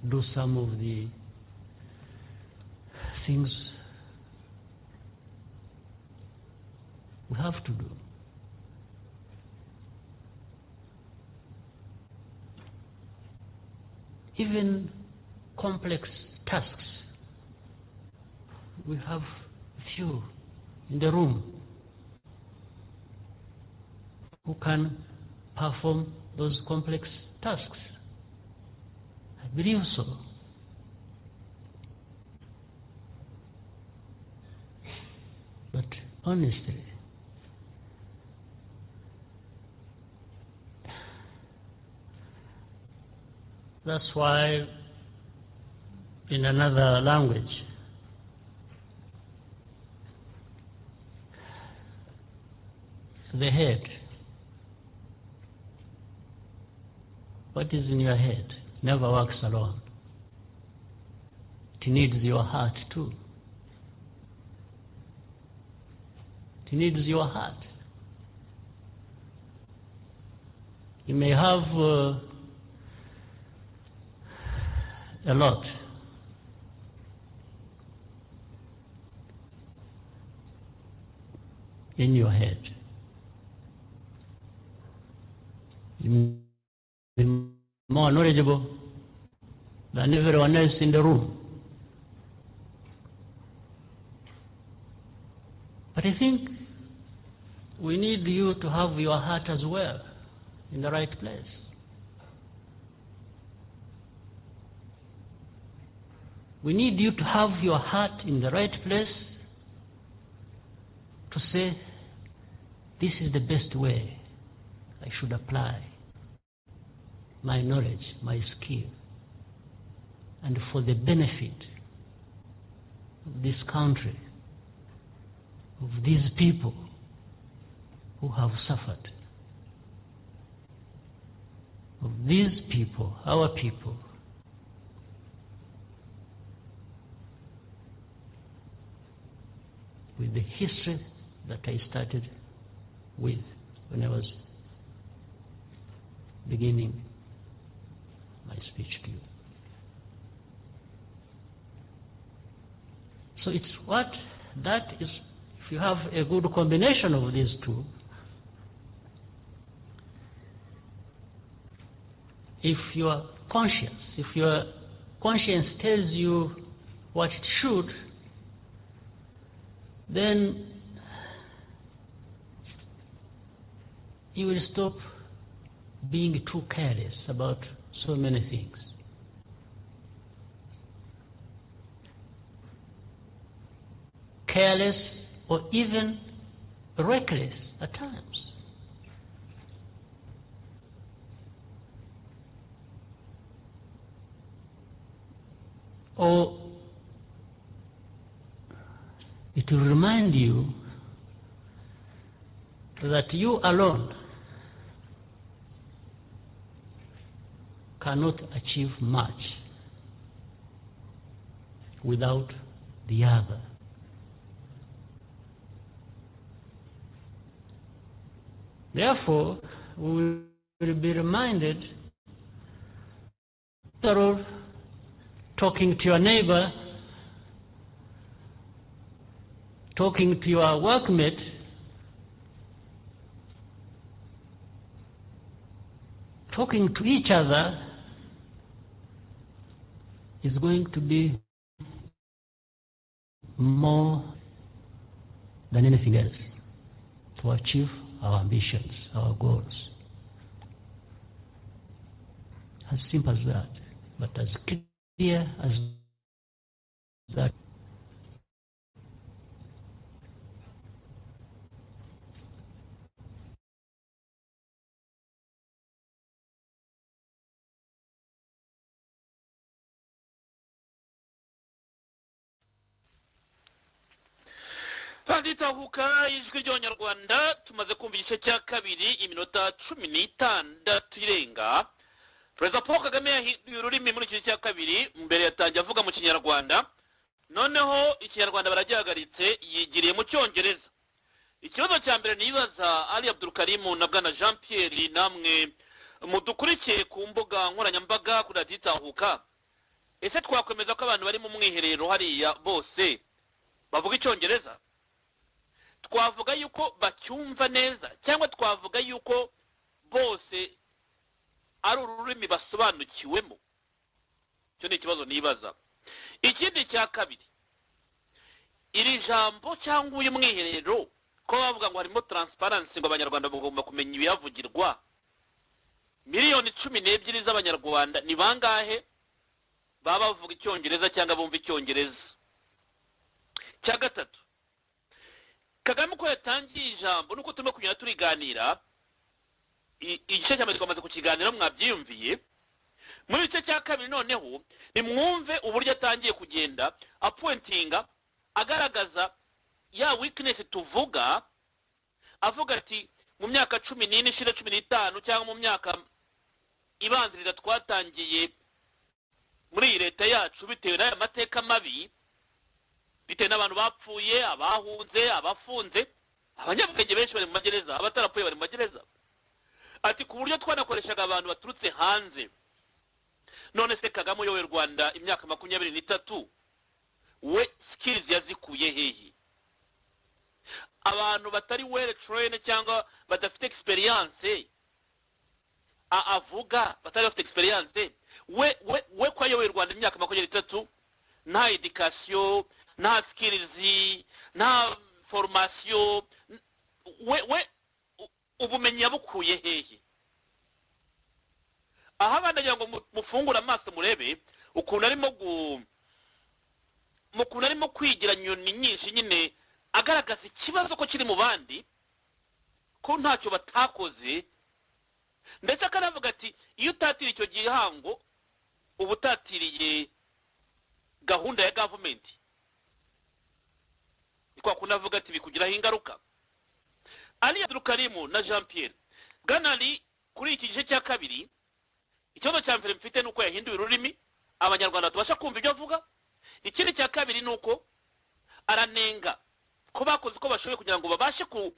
do some of the things we have to do. Even complex tasks we have few in the room who can perform those complex tasks. believe so. But honestly, that's why in another language, the head. What is in your head never works alone. It needs your heart too. It needs your heart. You may have uh, a lot. In your head. You may more knowledgeable than everyone else in the room. But I think we need you to have your heart as well in the right place. We need you to have your heart in the right place to say, this is the best way I should apply my knowledge, my skill, and for the benefit of this country, of these people who have suffered, of these people, our people. With the history that I started with when I was beginning my speech to you. So it's what that is, if you have a good combination of these two, if your conscience, if your conscience tells you what it should, then you will stop being too careless about so many things. Careless or even reckless at times. Or it will remind you that you alone cannot achieve much without the other. Therefore, we will be reminded after all, talking to your neighbor, talking to your workmate, talking to each other is going to be more than anything else to achieve our ambitions, our goals. As simple as that, but as clear as that. handitahuka ijwi ry'abanyarwanda tumaze kumva igice cya kabiri iminota cumi n'itandatu irenga perezida paul kagame yahinduye ururimi muri iki cya kabiri mbere yatangiye avuga mu kinyarwanda noneho ikinyarwanda baragihagaritse yigiriye mu cyongereza ikibazo cya mbere nibaza ari abdul karimu na bwana jean pierre namwe mudukurikiye ku mbuga nkoranyambaga kuri raditahuka ese twakwemeza ko abantu bari mu mwiherero hariya bose bavuga icyongereza twavuga yuko bacyumva neza cyangwa twavuga yuko bose ari ururimi basobanukiwemo icyo ni ikibazo nibaza ikindi cya kabiri iri jambo cyangwa uyu mwiherero ko bavuga ngo harimo taransiparansi ngo abanyarwanda bagomba kumenya ibiyavugirwa miliyoni cumi n'ebyiri z'abanyarwanda ni bangahe baba bavuga icyongereza cyangwa bumva icyongereza cya gatatu kagame uko yatangiye ijambo nuko turimo kugenda turiganira i- igice cya mbere twamaze kukiganiraho mwabyiyumviye muri gice cya kabiri noneho nimwumve uburyo atangiye kugenda apuwentinga agaragaza ya wikinesi tuvuga avuga ati mu myaka cumi n'ine ishira cumi n'itanu cyangwa mu myaka ibanziriza twatangiye muri iyi leta yacu bitewe n'aya mateka mabi bitewe n'abantu bapfuye abahunze abafunze abanyabwenge benshi bari mu magereza abatarapfuye bari mu magereza ati ku buryo twanakoreshaga abantu baturutse hanze none se kagame uyoboye u rwanda imyaka makumyabiri n'itatu we sikirizi yazikuye hehe abantu batari wele terene cyangwa badafite egisperiyanse avuga batari bafite egisperiyanse we we we ko ayoboye u rwanda imyaka makumyabiri n'itatu nta edikasiyo nta sikirizi nta foromasiyo n- we we u- ubumenyi yabukuye hehe aha abana kugira ngo mu- mufungure amaso murebe ukuntu arimo gu mu kuntu arimo kwigira nyoni nyinshi nyine agaragaza ikibazo ko kiri mu bandi ko ntacyo batakoze ndetse akanavuga ati iyo utatiriye icyo gihango uba utatiriye gahunda ya gavumenti ni kwa kundi avuga ati bikugiraho ingaruka ariya durukarimu na jean pierre bwanari kuri iki gice cya kabiri ikibazo cya mbere mfite ni uko yahinduye ururimi abanyarwanda tubasha kumva ibyo avuga ikindi cya kabiri ni uko aranenga ko bakoze uko bashoboye kugira ngo babashe ku-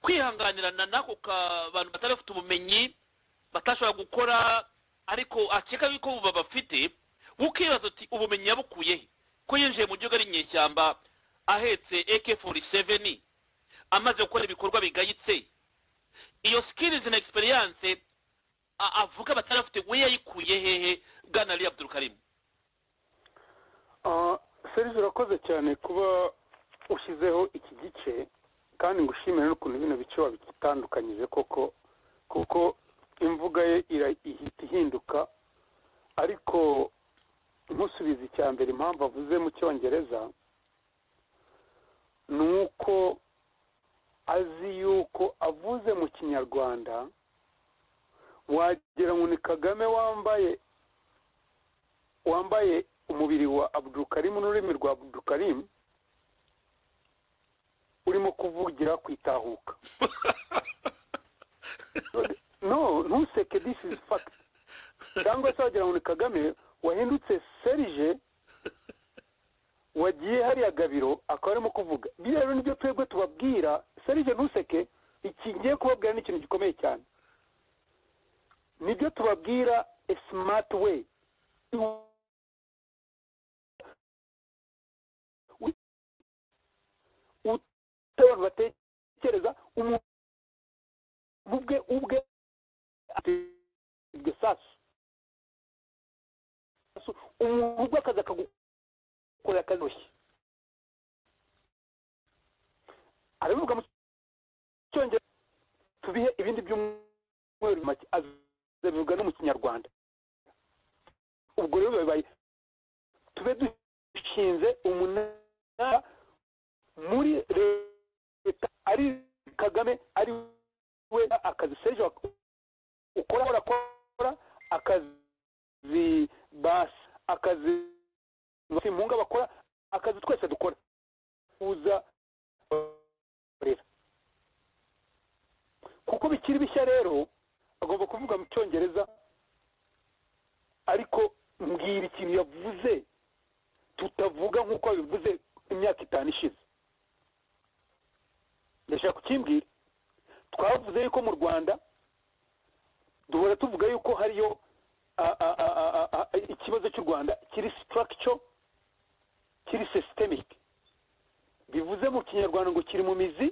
kwihanganirana n'ako ka- bantu batari bafite ubumenyi batashobora gukora ariko akeka yuko ubu babafite ukibaza uti ubumenyi yabukuye he ko yinjiye mu gihugu ari inyeshyamba ahetse ak 47 amaze gukora ibikorwa bigayitse iyo sikirizi na egisperiyanse a- avuga batari bafite we yayikuye hehe bwana ali abdurukarimu serivisi urakoze cyane kuba ushyizeho iki gice kandi ngushimire n'ukuntu bino bice wabitandukanyije koko kuko imvuga ye ira- ihita ihinduka ariko nkusubiza icya mbere impamvu avuze mu cyongereza ni uko azi yuko avuze mu kinyarwanda wagira ngo ni kagame wambaye wambaye umubiri wa abudukarimu n'ururimi rwa abudukarimu urimo kuvugira ku itahuka no ntuseke this is fact cyangwa se wagira ngo ni kagame wahindutse serije wagiye hariya gabiro akaba arimo kuvuga biriya rero nibyo twebwe tubabwira serije ntuseke iki ngiye kubabwira ni ikintu gikomeye cyane nibyo tubabwira a smart way abantu batekereza umuntu ubwe ubwe iryo sasu umuntu ubwe akazi akagukorera akanoshye arabivuga mu cyongereza tubihe ibindi byumweru make azabivuga no mu kinyarwanda ubwo rero biba bibaye tube dushinze umunara muri leta ari kagame ari we akazi sejo ukora urakora akazi basi akazi simpunga bakora akazi twese dukora uza rero kuko bikiri bishya rero agomba kuvuga mu cyongereza ariko mbwira ikintu yavuze tutavuga nk'uko yabivuze imyaka itanu ishize ndashaka kukimbwira twavuze yuko mu rwanda duhora tuvuga yuko hariyo a- a- a- a- a- a- ikibazo cy'u rwanda kiri structure kiri systemic bivuze mu kinyarwanda ngo kiri mu mizi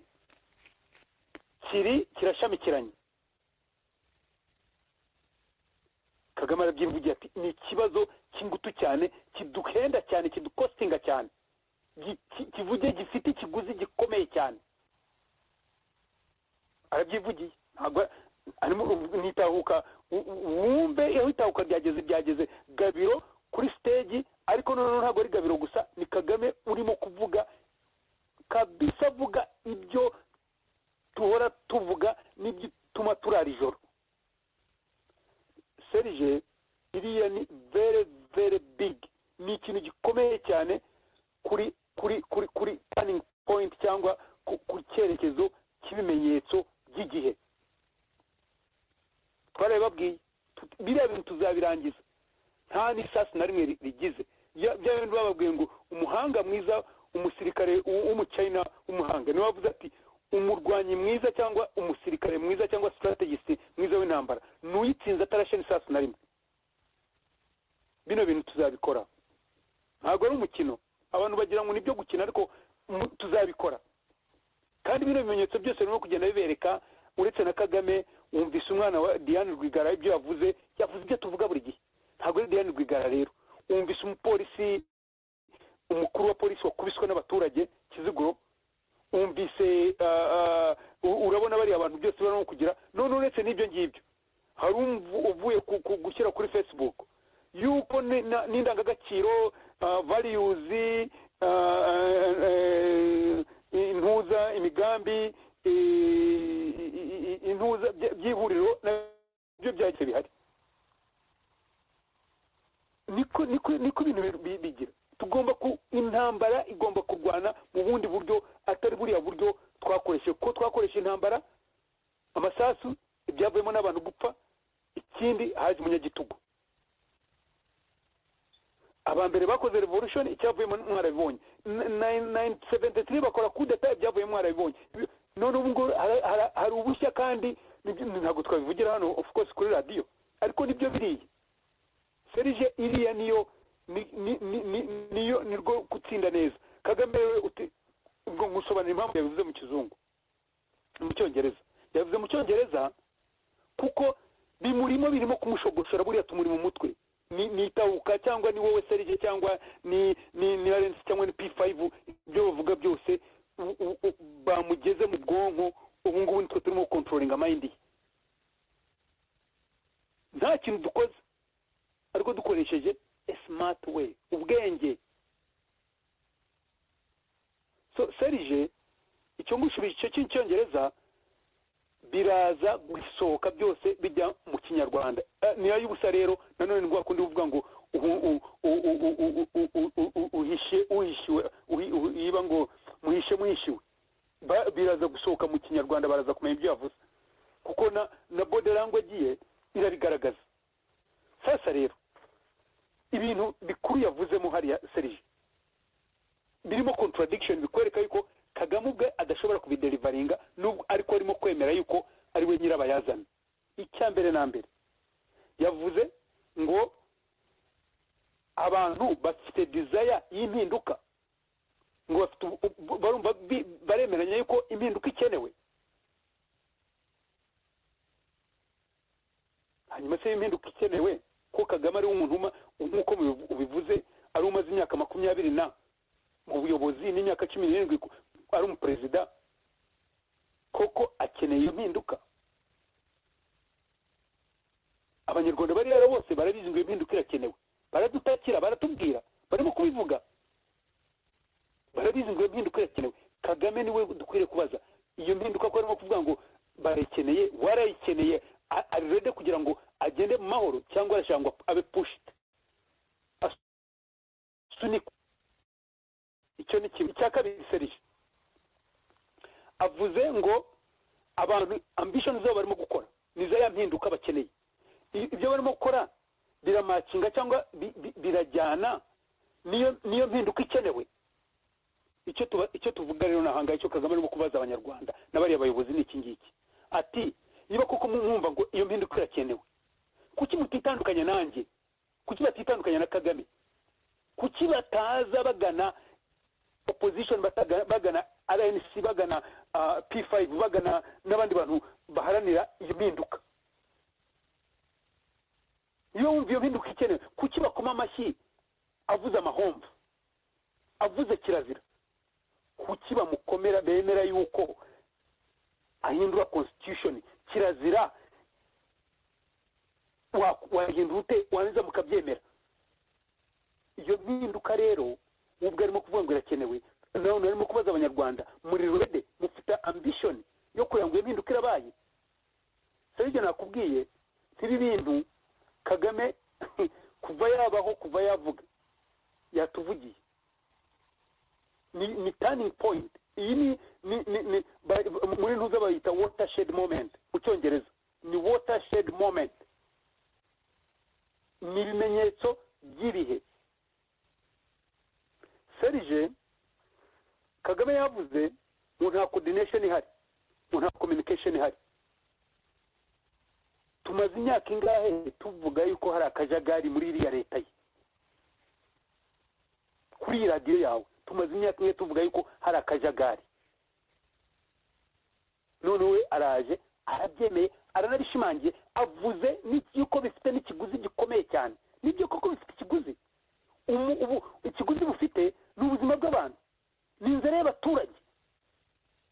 kiri kirashamikiranye kagame arabyivugira ati ni ikibazo cy'ingutu cyane kiduhenda cyane kidukostinga cyane gi- ki- kivuge gifite ikiguzi gikomeye cyane arabyivugiye ntabwo arimo nitahuka wumve aho itahuka ryageze ryageze gabiro kuri stage kuri kuri turning point cyangwa ku- ku cyerekezo cy'ibimenyetso by'igihe barabibabwiye Tu- biriya bintu tuzabirangiza nta n'isasi na rimwe ri- rigize Ya- bya bintu bababwiye ngo umuhanga mwiza umusirikare w- w'umucyayina w'umuhanga niwe wavuze ati umurwanyi mwiza cyangwa umusirikare mwiza cyangwa sitarategisite mwiza w'intambara ni uyitsinze atarashe n'isasi na rimwe bino bintu tuzabikora ntabwo ari umukino abantu bagira ngo ni ibyo gukina ariko mu- tuzabikora kandi bino bimenyetso byose birimo kugenda bibereka uretse na kagame wumvise umwana wa diane rwigara ibyo yavuze yavuze ibyo tuvuga buri gihe ntabwo ari diane rwigara rero wumvise umupolisi umukuru wa polisi wakubiswe n'abaturage kiziguro wumvise ah, ah, u- urabona bariya abantu byose barimo kugira none uretse n'ibyo ngibyo hari umvu- uvuye ku- ku- gushyira kuri facebook yuko ni- na- n'indangagaciro ah, values ah, eh, eh, intuza imigambi eh, i- i- i- intuza by- by'ihuriro nabyo byahise bihari niko niko niko ibintu bi- bi- bigira tugomba ku intambara igomba kurwana mu bundi buryo atari buriya buryo twakoresheje ko twakoresha intambara amasasu ibyavuyemo n'abantu gupfa ikindi haje umunyagitugu aba mbere bakoze revolution icyavuyemo mwarabibonye seventy three bakora kudeta ibyavuyemo mwarabibonye Ibi- none ubu ngubu hari- hari- hari ubushya kandi nibyo- ntabwo twabivugira hano of course kuri radiyo ariko nibyo biriya serije iriya niyo ni- ni- ni- ni- niyo ni rwo gutsinda neza kagame we uti- ubwo ngusobanurira impamvu yabivuze mu kizungu mu cyongereza yabivuze mu cyongereza kuko bimurimo birimo kumushogoshora buriya tumuri mu mutwe ni ni itahuka cyangwa ni wowe serije cyangwa ni ni ni arensi cyangwa ni p5 ibyo bavuga byose u- u- u- bamugeze mu bwonko ubu ngubu nitwe turimo gukontrolinga mayindi ye nta kintu dukoze ariko dukoresheje smart way ubwenge so serije icyo ngushubije icyo cy'icyongereza biraza gusohoka byose bijya mu kinyarwanda Eh, niyo y'ubusa rero nanone ni rwa kundi uvuga ngo uhu- u- u- u- u- u- u- u- u- u- uhishe uhishiwe uhi- uhi- iba ngo muhishe mwishiwe Ba- biraza gusohoka mu kinyarwanda baraza kumenya ibyo yavuze kuko na na bode language ye irabigaragaza sasa rero ibintu bikuru yavuzemo hariya serije birimo contradiction bikwereka yuko kagame ubwe adashobora kubiderivaringa nubwo ariko arimo kwemera yuko ari we nyirabayazana icya mbere na mbere yavuze ngo abantu bafite desire y'impinduka ngo bafite ubu- ubu- barumva bi- baremeranya yuko impinduka ikenewe hanyuma se impinduka ikenewe ko kagame ari umuntu uma- nk'uko mubivu- ubivuze ari umaze imyaka makumyabiri na mu buyobozi n'imyaka cumi n'irindwi ku- ari umuperezida koko akeneye iyo mpinduka abanyarwanda bari hano bose barabizi ngo iyo mpinduka irakenewe baradutakira baratubwira barimo kubivuga barabizi ngo iyo mpinduka irakenewe kagame niwe dukwiriye kubaza iyo mpinduka ko arimo kuvuga ngo barayikeneye warayikeneye a- ari rede kugira ngo agende mu mahoro cyangwa arashaka ngo abe pushiti asunikwe icyo ni kimwe icya kabiri serije avuze ngo abantu ambishoni zabo barimo gukora ni za ya mpinduka bakeneye I- ibyo barimo gukora biramakinga cyangwa bi- bi- birajyana niyo niyo mpinduka ikenewe icyo tuba icyo tuvuga rero nahanga icyo kagame arimo kubaza abanyarwanda n'abariya bayobozi ni iki ngiki ati niba koko mwumva ngo iyo mpinduka irakenewe kuki mutitandukanya nanjye kuki batitandukanya na kagame kuki bataza bagana opposition bataga- bagana rnc bagana ah, p5 bagana n'abandi bantu baharanira iyo mpinduka iyo wumva iyo mpinduka ikenewe kuki bakoma amashyi avuze amahomvu avuze kirazira kuki bamukomera bemera yuko ahindura constitution kirazira wa- wahindura ute wanza mukabyemera iyo mpinduka rero ubwo arimo kuvuga ngo irakenewe none arimo kubaza abanyarwanda muri rwede mufite ambishoni yo kugira ngo iyo mpinduka irabaye serivisi nakubwiye ntibi bintu kagame kuva yabaho kuva yavuga yatuvugiye ni ni turning point iyi ni ni ni ni ba- muri ntuza bayita watershed moment mu cyongereza ni watershed moment ni ibimenyetso by'ibihe serije kagame yavuze ngo nta coordination ihari ngo nta communication ihari tumaze imyaka ingahe tuvuga yuko hari akajagari muri iriya leta ye kuri iyi radiyo yawe tumaze imyaka imwe tuvuga yuko hari akajagari none we araje arabyemeye aranabishimangiye avuze ni- yuko bifite n'ikiguzi gikomeye cyane nibyo koko bifite ikiguzi Umu- ubu ikiguzi bufite ni ubuzima bw'abantu ni inzara y'abaturage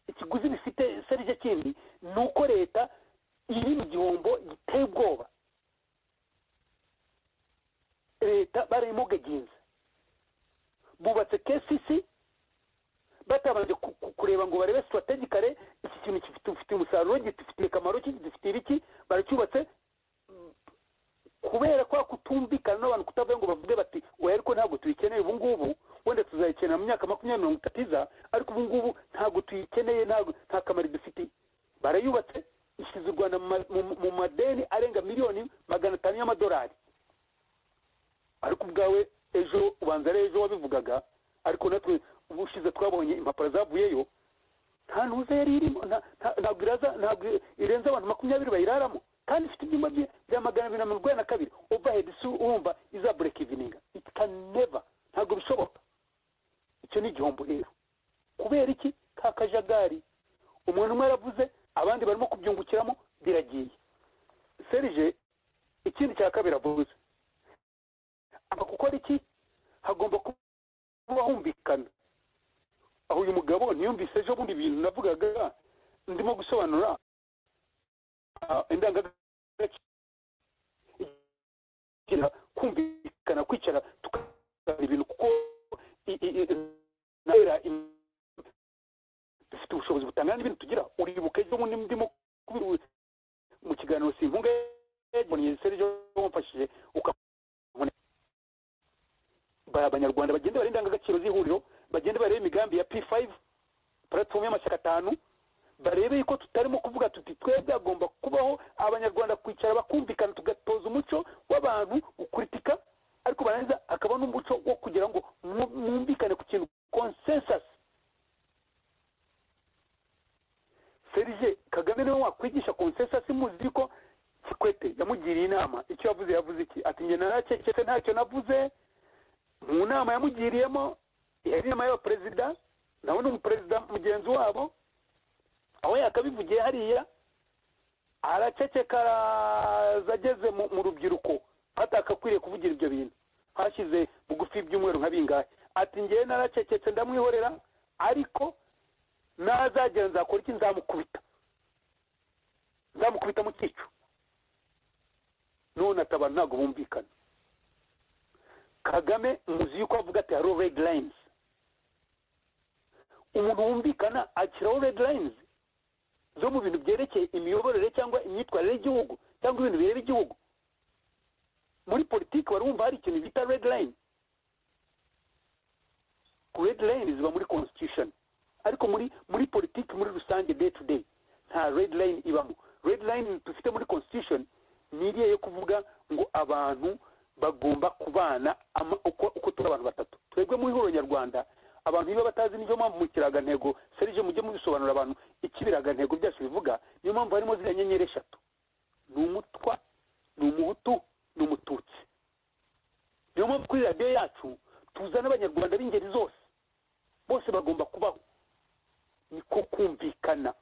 ikiguzi bifite serije kindi ni uko leta iri mu gihombo giteye ubwoba leta barayimugaginze bubatse kesisi batabanje ku- ku- kureba ngo barebe sitarategikare iki kintu gifitiye umusaruro gifitiye akamaro ki gifitiye ibiki baracyubatse Mm, kubera kwa kutumvikana n'abantu kutavuga ngo bavuge bati oya ariko ntabwo tuyikeneye ubu ngubu wenda tuzayikenera mu myaka makumyabiri mirongo itatu iza ariko ubu ngubu ntabwo tuyikeneye ntabwo nta kamaro idufitiye barayubatse ishyize u rwanda mu ma- mu mu madeni arenga miliyoni magana atanu y'amadolari ariko ubwawe ejo ubanza ari ejo wabivugaga ariko natwe ubushize twabonye impapuro zavuyeyo nta ntuza yari irimo nta- nta- ntabwo iraza ntabwo irenze abantu makumyabiri bayiraramo kandi ifite ibyumba bye bya magana abiri na mirongo ine na kabiri overhead si urumva izabureka ivininga it can never ntabwo bishoboka icyo ni igihombo rero kubera iki ka kajagari umuntu umwe aravuze abandi barimo kubyungukiramo biragiye serije ikindi cya kabiri avuze agomba gukora iki hagomba kuba humvikana aho uyu mugabo ntiyumvise ejo bundi ibintu navugaga ndimo gusobanura ah, indangagaciro kumvikana kwicara tukaganira ibintu kuko i- i- i- nabera im- dufite ubushobozi butangana n'ibintu tugira uribuka ejo bundi ndimo kubi- mu kiganiro simpunga yabonye serije wamfashije uka ba- abanyarwanda bagende barebe indangagaciro z'ihuriro bagende barebe imigambi ya p5 platform y'amashyaka atanu barebe yuko tutarimo kuvuga tuti twebwe hagomba kubaho abanyarwanda kwicara bakumvikana tugatoza umuco w'abantu ukuritika ariko barangiza hakaba n'umuco wo kugira ngo mu- mwumvikane ku kintu consensus serije kagame niwe wakwigisha consensus muzi yuko kikwete yamugiriye inama icyo yavuze yavuze iki ati njye narakeketse ntacyo navuze mu nama yamugiriyemo yari inama y'abaperezida nawe ni umuperezida mugenzi wabo aho yakabivugiye hariya araceceka araza ageze mu, mu rubyiruko atakakwiriye kuvugira ibyo bintu hashyize bugufi ibyumweru nka bingahe ati ngewe naracecetse ndamwihorera ariko nazagera nzakora iki nzamukubita nzamukubita mu cyico none ati abantu ntabwo bumvikana kagame muzi yuko avuga ati hariho red lines umuntu wumvikana ashyiraho red lines zo mu bintu byerekeye imiyoborere cyangwa imyitwarire y'igihugu cyangwa ibintu bireba igihugu muri politiki wari wumva hari ikintu bita red line red line ziba muri constitution ariko muri muri politiki muri rusange day to day nta red line ibamo red line dufite muri constitution ni iriya yo kuvuga ngo abantu bagomba kubana ama- uko uko turi abantu batatu twebwe mu ihuriro nyarwanda abantu niba batazi niyo mpamvu mu kirangantego serije mujye mubisobanurira abantu icyo ibirangantego byacu bivuga niyo mpamvu harimo ziriya nyenyeri eshatu ni umutwa ni umuhutu ni umututsi niyo mpamvu kuri radiyo yacu tuzana abanyarwanda b'ingeri zose bose bagomba kubaho niko kumvikana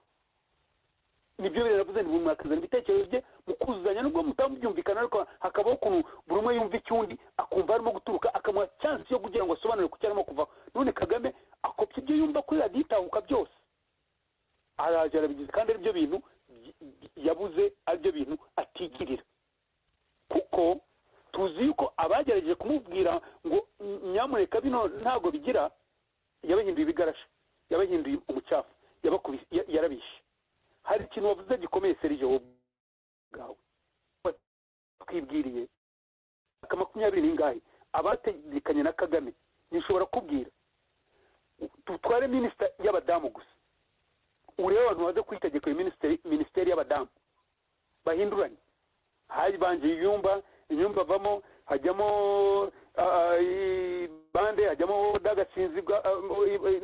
nibyo biravuze nti mwakazana ibitekerezo bye mukuzuzanya nubwo mutamubyumvikana ariko hakabaho ukuntu buri umwe yumva icyundi akumva harimo guturuka akamuha chance yo kugira ngo asobanure ku cyo arimo kuva none kagame akopye ibyo yumva kuri radiyo itahuka byose araje arabigize kandi ari byo bintu y- y- yabuze ari byo bintu atigirira kuko tuzi yuko abagerageje kumubwira ngo nyamuneka bino ntabwo bigira yabahinduye ibigarashi yabahinduye umucafu yabakubi- ya- yarabishe hari ikintu wavuze gikomeye serije wowe ubwawe twibwiriye aka makumyabiri n'ingahe abategekanye na kagame nishobora kubwira dutware minisita y'abadamu gusa urebe abantu baza kwitegekera minisiteri y'abadamu bahinduranye habanje inyumba inyumba avamo hajyamo bande hajyamo woda gasinzi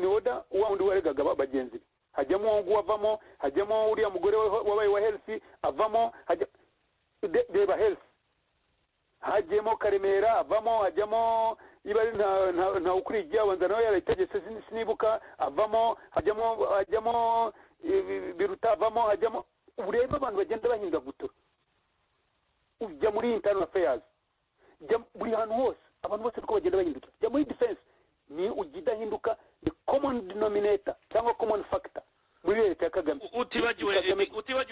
ni woda wa wundi waregaga bagenzi be hajyamo uwo nguwo avamo hajyamo uriya mugore wabaye wa herifu avamo reba herifu hajyemo karemera avamo hajyamo niba ari nta ukuriye igihabanza nawe yarayitegetse sinibuka avamo hajyamo hajyamo biruta avamo hajyamo urebe abantu bagenda bahingagutura ujya muri intano afayazi buri hantu hose abantu bose uko bagenda bahinduka jya muri defense ni ujya idahinduka ni common denominator cyangwa common factor muri leta ya kagame utibagiwe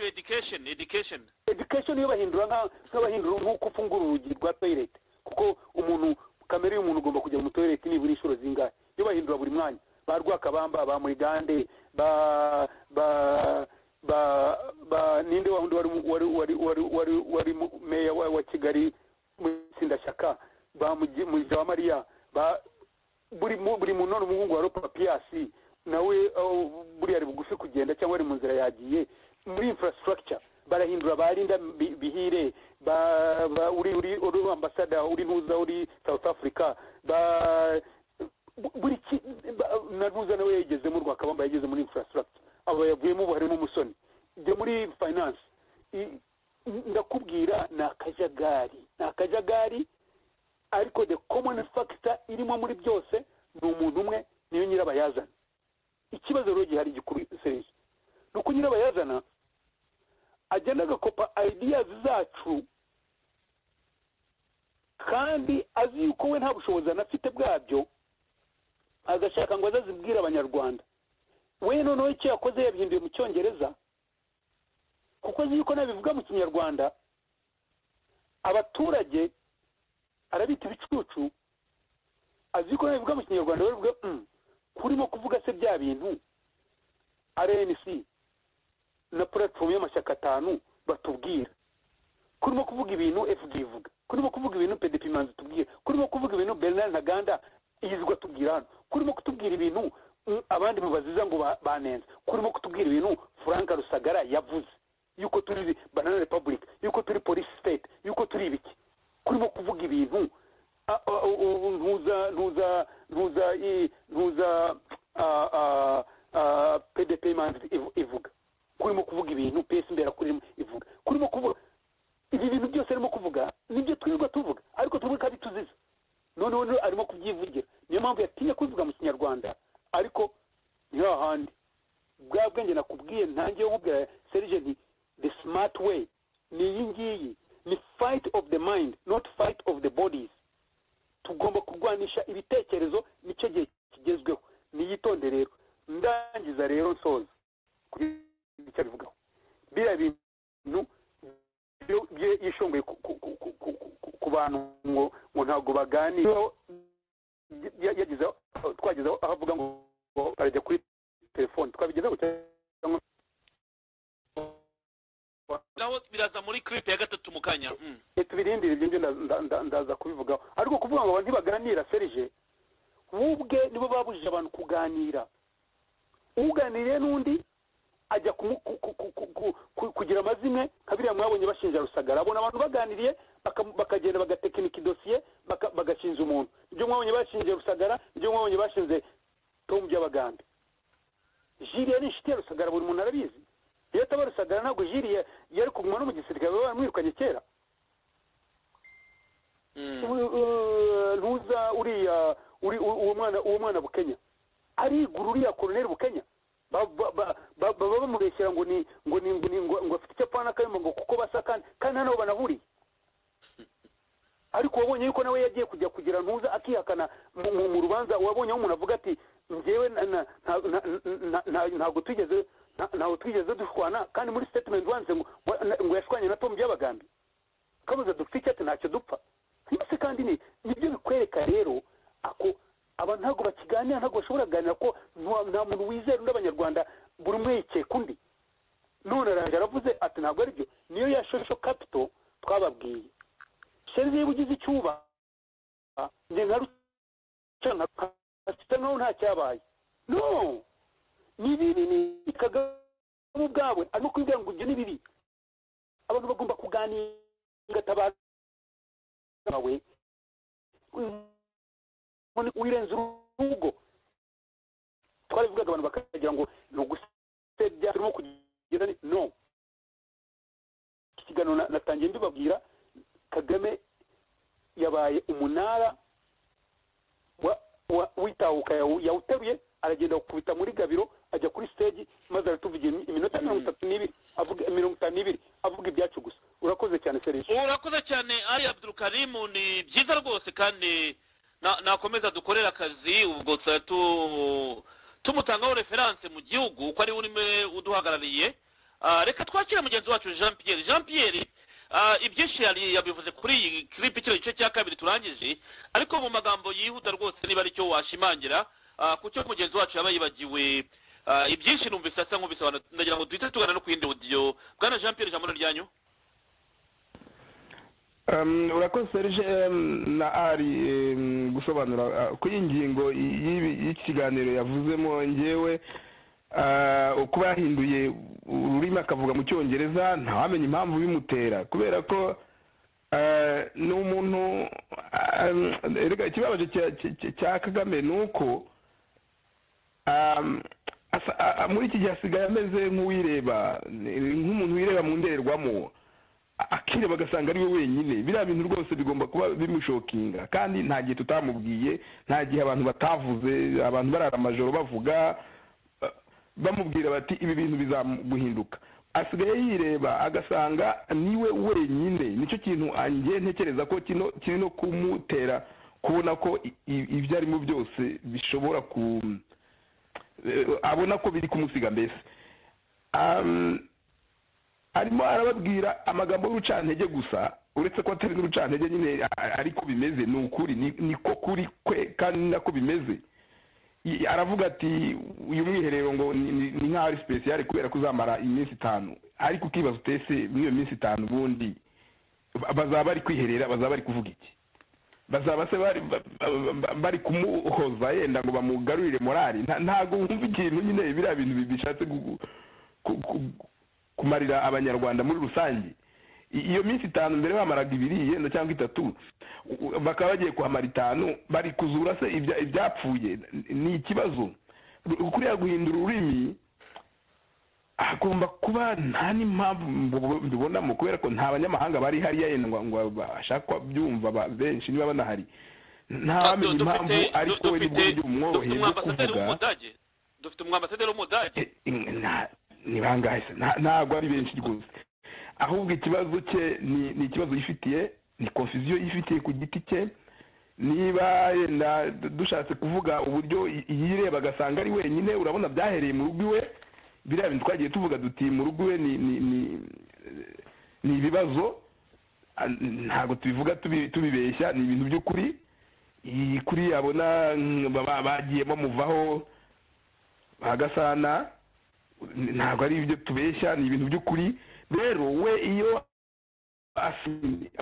education education education iyo bahindura nk'abahindura nk'uko ufungura urugi rwa toilet kuko umuntu kamere y'umuntu ugomba kujya mu toilette nibura inshuro zingahe iyo bahindura buri mwanya ba rwakabamba ba murigande ba ba ba ba ninde wundi wari wari wari wari wari wari meya wa kigali mu itsindashyaka ba muja wa mariya ba buri buri muntu none umuhungu wa ropa piyasi nawe buriya ari bugufi kugenda cyangwa ari mu nzira yagiye muri infrastructure barahindura barinda bihire ba uri uri uri ambasada uri ntuza uri south africa ba buri na ntuza nawe yagezemo rwakabamba yageze muri infrastructure abo yavuyemo ubu harimo umusoni jya muri finance ndakubwira ni akajagari ni akajagari ariko the common factor irimo muri byose ni umuntu umwe niyo nyirabayazana ikibazo rero gihari gikuru seriye ni uko nyirabayazana agenda agakopa ideas zacu kandi azi yuko we nta bushobozi anafite bwabyo agashaka ngo azazibwire abanyarwanda we noneho icyo yakoze yabihinduye mu cyongereza kuko azi yuko nabivuga mu kinyarwanda abaturage arabita ibicucu azi yuko nabivuga mu kinyarwanda we kurimo kuvuga se bya bintu rnc na puratifomu y'amashyaka atanu batubwira kurimo kuvuga ibintu efugi ivuga kurimo kuvuga ibintu pedipimanzi tubwira kurimo kuvuga ibintu bernard ntaganda yizwa tubwira hano kurimo kutubwira ibintu abandi mubaziza ngo banenze kurimo kutubwira ibintu frank rusagara yavuze yuko turi banana republic yuko turi polisi state yuko turi ibiki kurimo kuvuga ibintu ntuza ntuza ntuza ntuza pedipimanzi ivuga kurimo kuvuga ibintu pesi mbera kurimo ivuga kurimo kuvuga ibi bintu byose arimo kuvuga nibyo twirirwa tuvuga ariko tuvuga ko abituziza noneho arimo kubyivugira niyo mpamvu yatinye kubivuga mu kinyarwanda ariko ni hahandi bwa bwenge nakubwiye ntangiye nkubwira serije nti the smart way ni iyi ngiyi ni fight of the mind not fight of the bodies tugomba kurwanisha ibitekerezo nicyo gihe kigezweho niyitonde rero ndangiza rero nsoza icyo abivugaho biriya bintu yishongoye ku bantu ngo ngo ntabwo baganira yagize twageze aho avuga ngo arajya kuri telefone twabigezeho cyangwa naho biraza muri clip ya gatatu mu kanya tubirindire ibyo ngibyo ndaza kubivugaho ariko kuvuga ngo abantu ntibaganira serije ubwe nibo babujije abantu kuganira uganiriye n'undi ajya kugira amazimwe nka biriya mwabonye bashinja rusagara abona abantu baganiriye bakagenda bagatekinika idosiye bagashinja umuntu ibyo mwabonye bashinje rusagara ibyo mwabonye bashinze tomu by'abagambi jiriya ni inshuti ya rusagara buri muntu arabizi iyo ataba rusagara ntabwo jiriya yari kuguma no mu gisirikare baba baramwirukanye kera ntuza uriya uwo mwana bukenya arigura uriya koroneri bukenya baba bamubeshyira ngo ni ngo ni ngo ni ngo afite icyo apfana akayumva ngo kuko basa kandi kandi hano banahuriye ariko wabonye yuko nawe yagiye kujya kugira ntuza akihakana mu rubanza wabonye aho umuntu avuga ati njyewe ntabwo twigeze ntabwo twigeze dushwana kandi muri sitatimenti wanditse ngo yashwanye na tomu by'abagambi kabuza dufite icyatsi ntacyo dupfa ndetse kandi nibyo bikwereka rero ako aba ntabwo bakiganira ntabwo bashobora kuganira ko nta muntu wizera undi abanyarwanda buri umwe yikeka undi none arangije aravuze ati ntabwo ari byo niyo ya shosho kapito twababwiye sheze iyo ugize icyuba nge nka rucana nkaho nta cyabaye no ni bibi ni kagame ubwawe arimo kubibwira ngo ibyo ni bibi abantu bagomba kuganira ugatabaza wawe wirenze urugo twarabivugaga abantu bakagira ngo ni ugusebya turimo kugira no iki kiganiro natangiye mbibabwira kagame yabaye umunara witahuka yawuteruye aragenda gukubita muri gabiro ajya kuri stage maze aratuvugira iminota mirongo itatu n'ibiri avuga mirongo itanu n'ibiri avuga ibyacu gusa urakoze cyane serivisi urakoze cyane ari abdurukarimu ni byiza rwose kandi nakomeza dukorera akazi ubwo tumutangaho referanse mu gihugu ko ari we urimo uduhagarariye reka twakire mugenzi wacu jean pierre jean pierre ibyinshi yabivuze kuri iyi kiripe kino gice cya kabiri turangije ariko mu magambo yihuta rwose niba aricyo washimangira ku cyo mugenzi wacu yaba yibagiwe ibyinshi numvise asa nk'ubisobanura ndagira ngo duhite tugana no ku yindi odiyo bwana jean pierre ijambo ryanyu urakoze serge na ari gusobanura kuri iyi ngingo y'ikiganiro yavuzemo ngewe kuba yahinduye ururimi akavuga mu cyongereza ntawamenye impamvu bimutera kubera ko ni umuntu ikibabaje cya kagame ni uko muri iki gihe asigaye ameze nk'uwireba nk'umuntu wireba mu ndorerwamo akireba agasanga ari we wenyine biriya bintu rwose bigomba kuba bimushokinga kandi nta gihe tutamubwiye nta gihe abantu batavuze abantu barara amajoro bavuga bamubwira bati ibi bintu bizaguhinduka asigaye yireba agasanga niwe wenyine nicyo kintu angiye ntekereza ko kiri no kumutera kubona ko ibyo arimo byose bishobora ku abona ko biri kumusiga mbese arimo arababwira amagambo y'urucantege gusa uretse ko atari n'urucantege nyine ariko bimeze ni ukuri niko kuri kwe kandi nako bimeze aravuga ati uyu mwiherero ngo ni nk'aho ari sipesiyare kubera ko uzamara iminsi itanu ariko ukibaza utese muri iyo minsi itanu ubundi bazaba bari kwiherera bazaba bari kuvuga iki bazaba se bari kumuhoza yenda ngo bamugarurire morali ntabwo wumva ikintu nyine biriya bintu bishatse kumarira abanyarwanda muri rusange iyo minsi itanu mbere bamaraga ibiri yenda cyangwa itatu bakaba bagiye kuhamara itanu bari kuzura se ibyapfuye ni ikibazo kuriya guhindura ururimi hagomba kuba nta n'impamvu mbibonamo kubera ko nta banyamahanga bari hariya yenda ngo bashaka byumva benshi niba banahari nta wamenya impamvu ariko we nibwo buryo bumworoheye bwo kuvuga dufite umwambasaderi w'umudage ni bangahe ntabwo ari benshi rwose ahubwo ikibazo cye ni ikibazo yifitiye ni konfuziyo yifitiye ku giti cye niba yenda dushatse kuvuga uburyo yireba agasanga ari wenyine urabona byahereye mu rugo iwe biriya bintu twagiye tuvuga duti mu rugo iwe ni ibibazo ntabwo tubivuga tubibeshya ni ibintu by'ukuri kuri yabona bagiye bamuvaho bagasana ntabwo ari ibyo tubeshya ni ibintu by'ukuri rero we iyo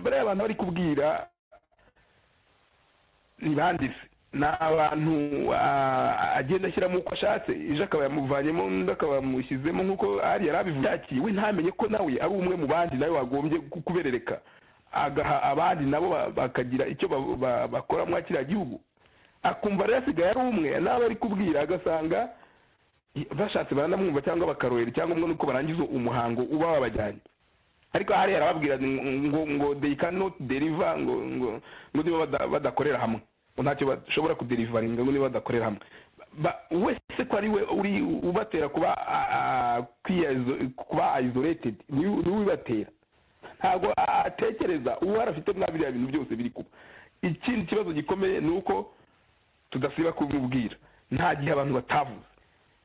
bariya abantu bari kubwira ni banditse ni abantu agenda ashyiramo uko ashatse ejo akaba yamuvanyemo undi akaba yamushyizemo nk'uko ari yari abivuze yakiriwe ntamenye ko nawe ari umwe mu bandi nawe wagombye kuberereka agaha abandi nabo bakagira icyo bakora muri kiriya gihugu akumva rero asigaye ari umwe n'abo ari kubwira agasanga bashatse baranamwumva cyangwa bakarohera cyangwa umwe nuko barangiza umuhango uba wabajyanye ariko hariya arababwira ngo ngo they cannot deliver ngo ngo ngo niba badakorera hamwe ntacyo bashobora kuderivaringa ngo niba badakorera hamwe wese ko ari we uri ubatera kuba kuba isolated niwe ubibatera ntabwo atekereza uwo afite mwa biriya bintu byose biri kuba ikindi kibazo gikomeye ni uko tudasiba kumubwira nta gihe abantu batavuze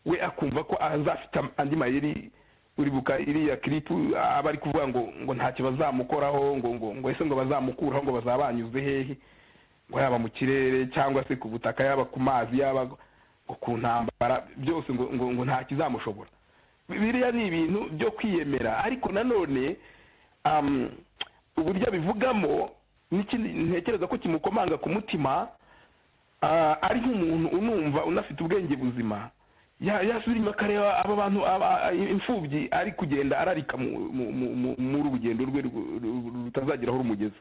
we akumva ko azafite andi mayeri uribuka iriya kiripu aba ari kuvuga ngo ngo ntacyo bazamukoraho ngo ngo ngo ese ngo bazamukuraho ngo bazabanyuze hehe ngo yaba mu kirere cyangwa se ku butaka yaba ku mazi yaba ngo ku ntambara byose ngo ngo ngo nta kizamushobora biriya ni ibintu byo kwiyemera ariko nanone uburyo abivugamo n'ikindi ntekereza ko kimukomanga ku mutima ah, ari nk'umuntu unumva unafite ubwenge buzima ya- yasubira inyuma akareba aba bantu aba- a- imfubyi ari kugenda ararika mu- mu- mu- mu- muri urugendo rwe ru- ru- ru- rutazagera aho rumugeza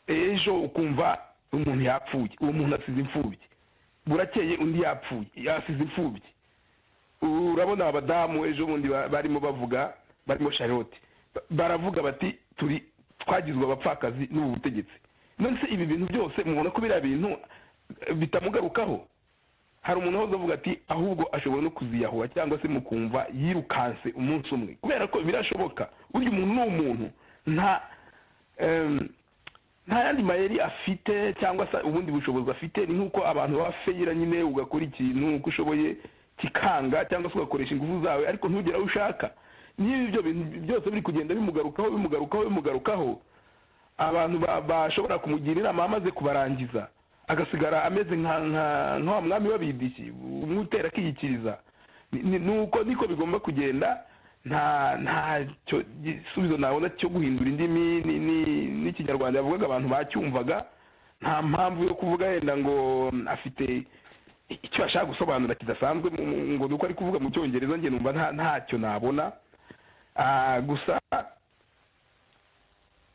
ejo ukumva umuntu yapfuye uwo muntu asize imfubyi burakeye undi yapfuye yasize imfubyi urabona abadamu ejo bundi ba- barimo bavuga barimo charlotte Ba- baravuga bati turi twagizwe abapfakazi n'ubu butegetsi none se ibi bintu byose mubona ko biriya bintu eh, bitamugarukaho hari umuntu wahoze avuga ati ahubwo ashobora no kuziyahuha cyangwa se mukumva yirukanse umunsi umwe kubera ko birashoboka burya umuntu ni umuntu nta em, nta yandi mayeri afite cyangwa se ubundi bushobozi afite ni nk'uko abantu baba feyira nyine ugakora ikintu uko ushoboye kikanga cyangwa se ugakoresha ingufu zawe ariko ntugere aho ushaka niba ibyo bintu byose biri kugenda bimugarukaho bimugarukaho bimugarukaho abantu ba- bashobora kumugira inama amaze kubarangiza agasigara ameze nka- nka nka wa mwami w'abidishyi umwe utera akiyikiriza Ni- ni ni uko niko bigomba kugenda nta nta cyo gisubizo nabona cyo guhindura indimi ni- ni- n'ikinyarwanda yavugaga abantu bacyumvaga nta mpamvu yo kuvuga yenda ngo mm, afite icyo ashaka gusobanura kidasanzwe mu- mu- ngo ni uko ari kuvuga mu cyongereza njye numva nta- ntacyo nabona Ah, gusa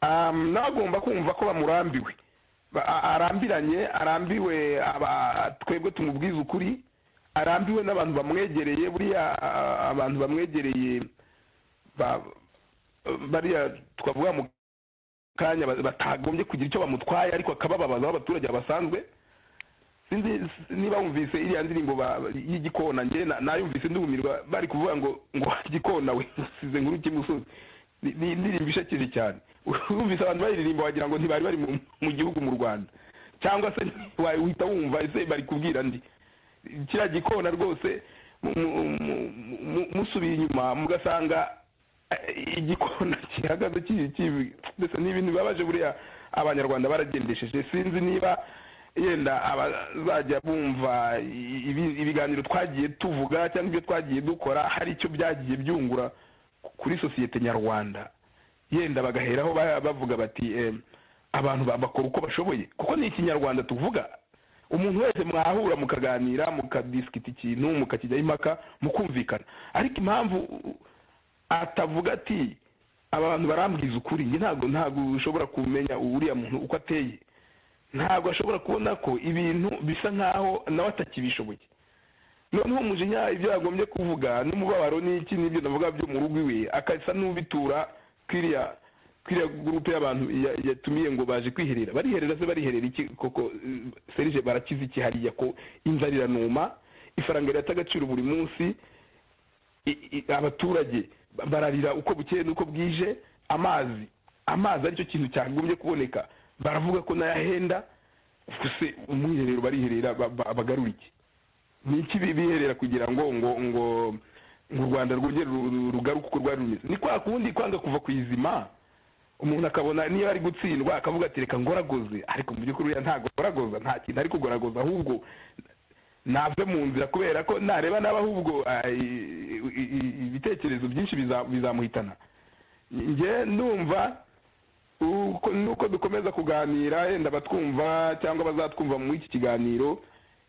um, nawe agomba kumva ko bamurambiwe Ba- a- arambiranye arambiwe aba- twebwe tumubwiza ukuri arambiwe n'abantu bamwegereye buriya a- abantu bamwegereye ba- bariya twavuga mu kanya ba- batagombye kugira icyo bamutwaye ariko akabababaza abaturage basanzwe sinzi s- niba wumvise iriya ndirimbo ba- y'igikona njye na- nayumvise ndumirwa bari kuvuga ngo ngo gikona we usize nkuru kimusozi Ni- ni indirimbo ishakeje cyane urumvise abantu bayiririmba wagira ngo ntibari bari mu- mu gihugu mu rwanda cyangwa se wahita wumva ese bari kubwira ndi kiriya gikona rwose mu- mu- mu- mu- musubiye inyuma mugasanga eh, igikona gihagaze ki- ki- mbese ni ibintu bibabaje buriya abanyarwanda baragendesheje sinzi niba yenda abazajya bumva i- ibi- ibiganiro twagiye tuvuga cyangwa ibyo twagiye dukora hari icyo byagiye byungura kuri sosiyete nyarwanda yenda bagaheraho ba- bavuga bati eh, abantu ba- bakora uko bashoboye kuko ni ikinyarwanda tuvuga umuntu wese mwahura mukaganira mukadisikita ikintu mukakijyaho impaka mukumvikana ariko impamvu atavuga ati abantu barambwiza ukuri njye ntabwo ntabwo ushobora kumenya uriya muntu uko ateye ntabwo ashobora kubona ko ibintu bisa nkaho nawe atakibishoboye noneho umujinya ibyo yagombye kuvuga n'umubabaro n'iki n'ibyo navuga byo mu rugo iwe akasa n'ubitura kwiriya kwiriya gurupe y'abantu ya- yatumiye ngo baje kwiherera bariherera se bariherera iki koko eh, serije barakiza iki hariya ko inzara iranuma ifaranga rirata agaciro buri munsi i- i- abaturage ba- bararira uko bukeye n'uko bwije amazi amazi aricyo kintu cyagombye kuboneka baravuga ko nayahenda gusa umwiherero bariherera ba- ba- bagarura iki ni iki bi- biherera kugira ngo ngo ngo ngo u rwanda rwongere ru- ru- rugaruke uko rwari rumeze ni kwa kundi kwanga kuva ku izima umuntu akabona niba ari gutsindwa akavuga ati reka ngoragoze ariko mu by'ukuri uriya ntagoragoza nta kintu ari kugoragoza ahubwo nave mu nzira kubera ko nareba nabi ahubwo ay, i- i- i- ibitekerezo byinshi biza- bizamuhitana njye ndumva uko- nuko dukomeza kuganira yenda abatwumva cyangwa bazatwumva muri iki kiganiro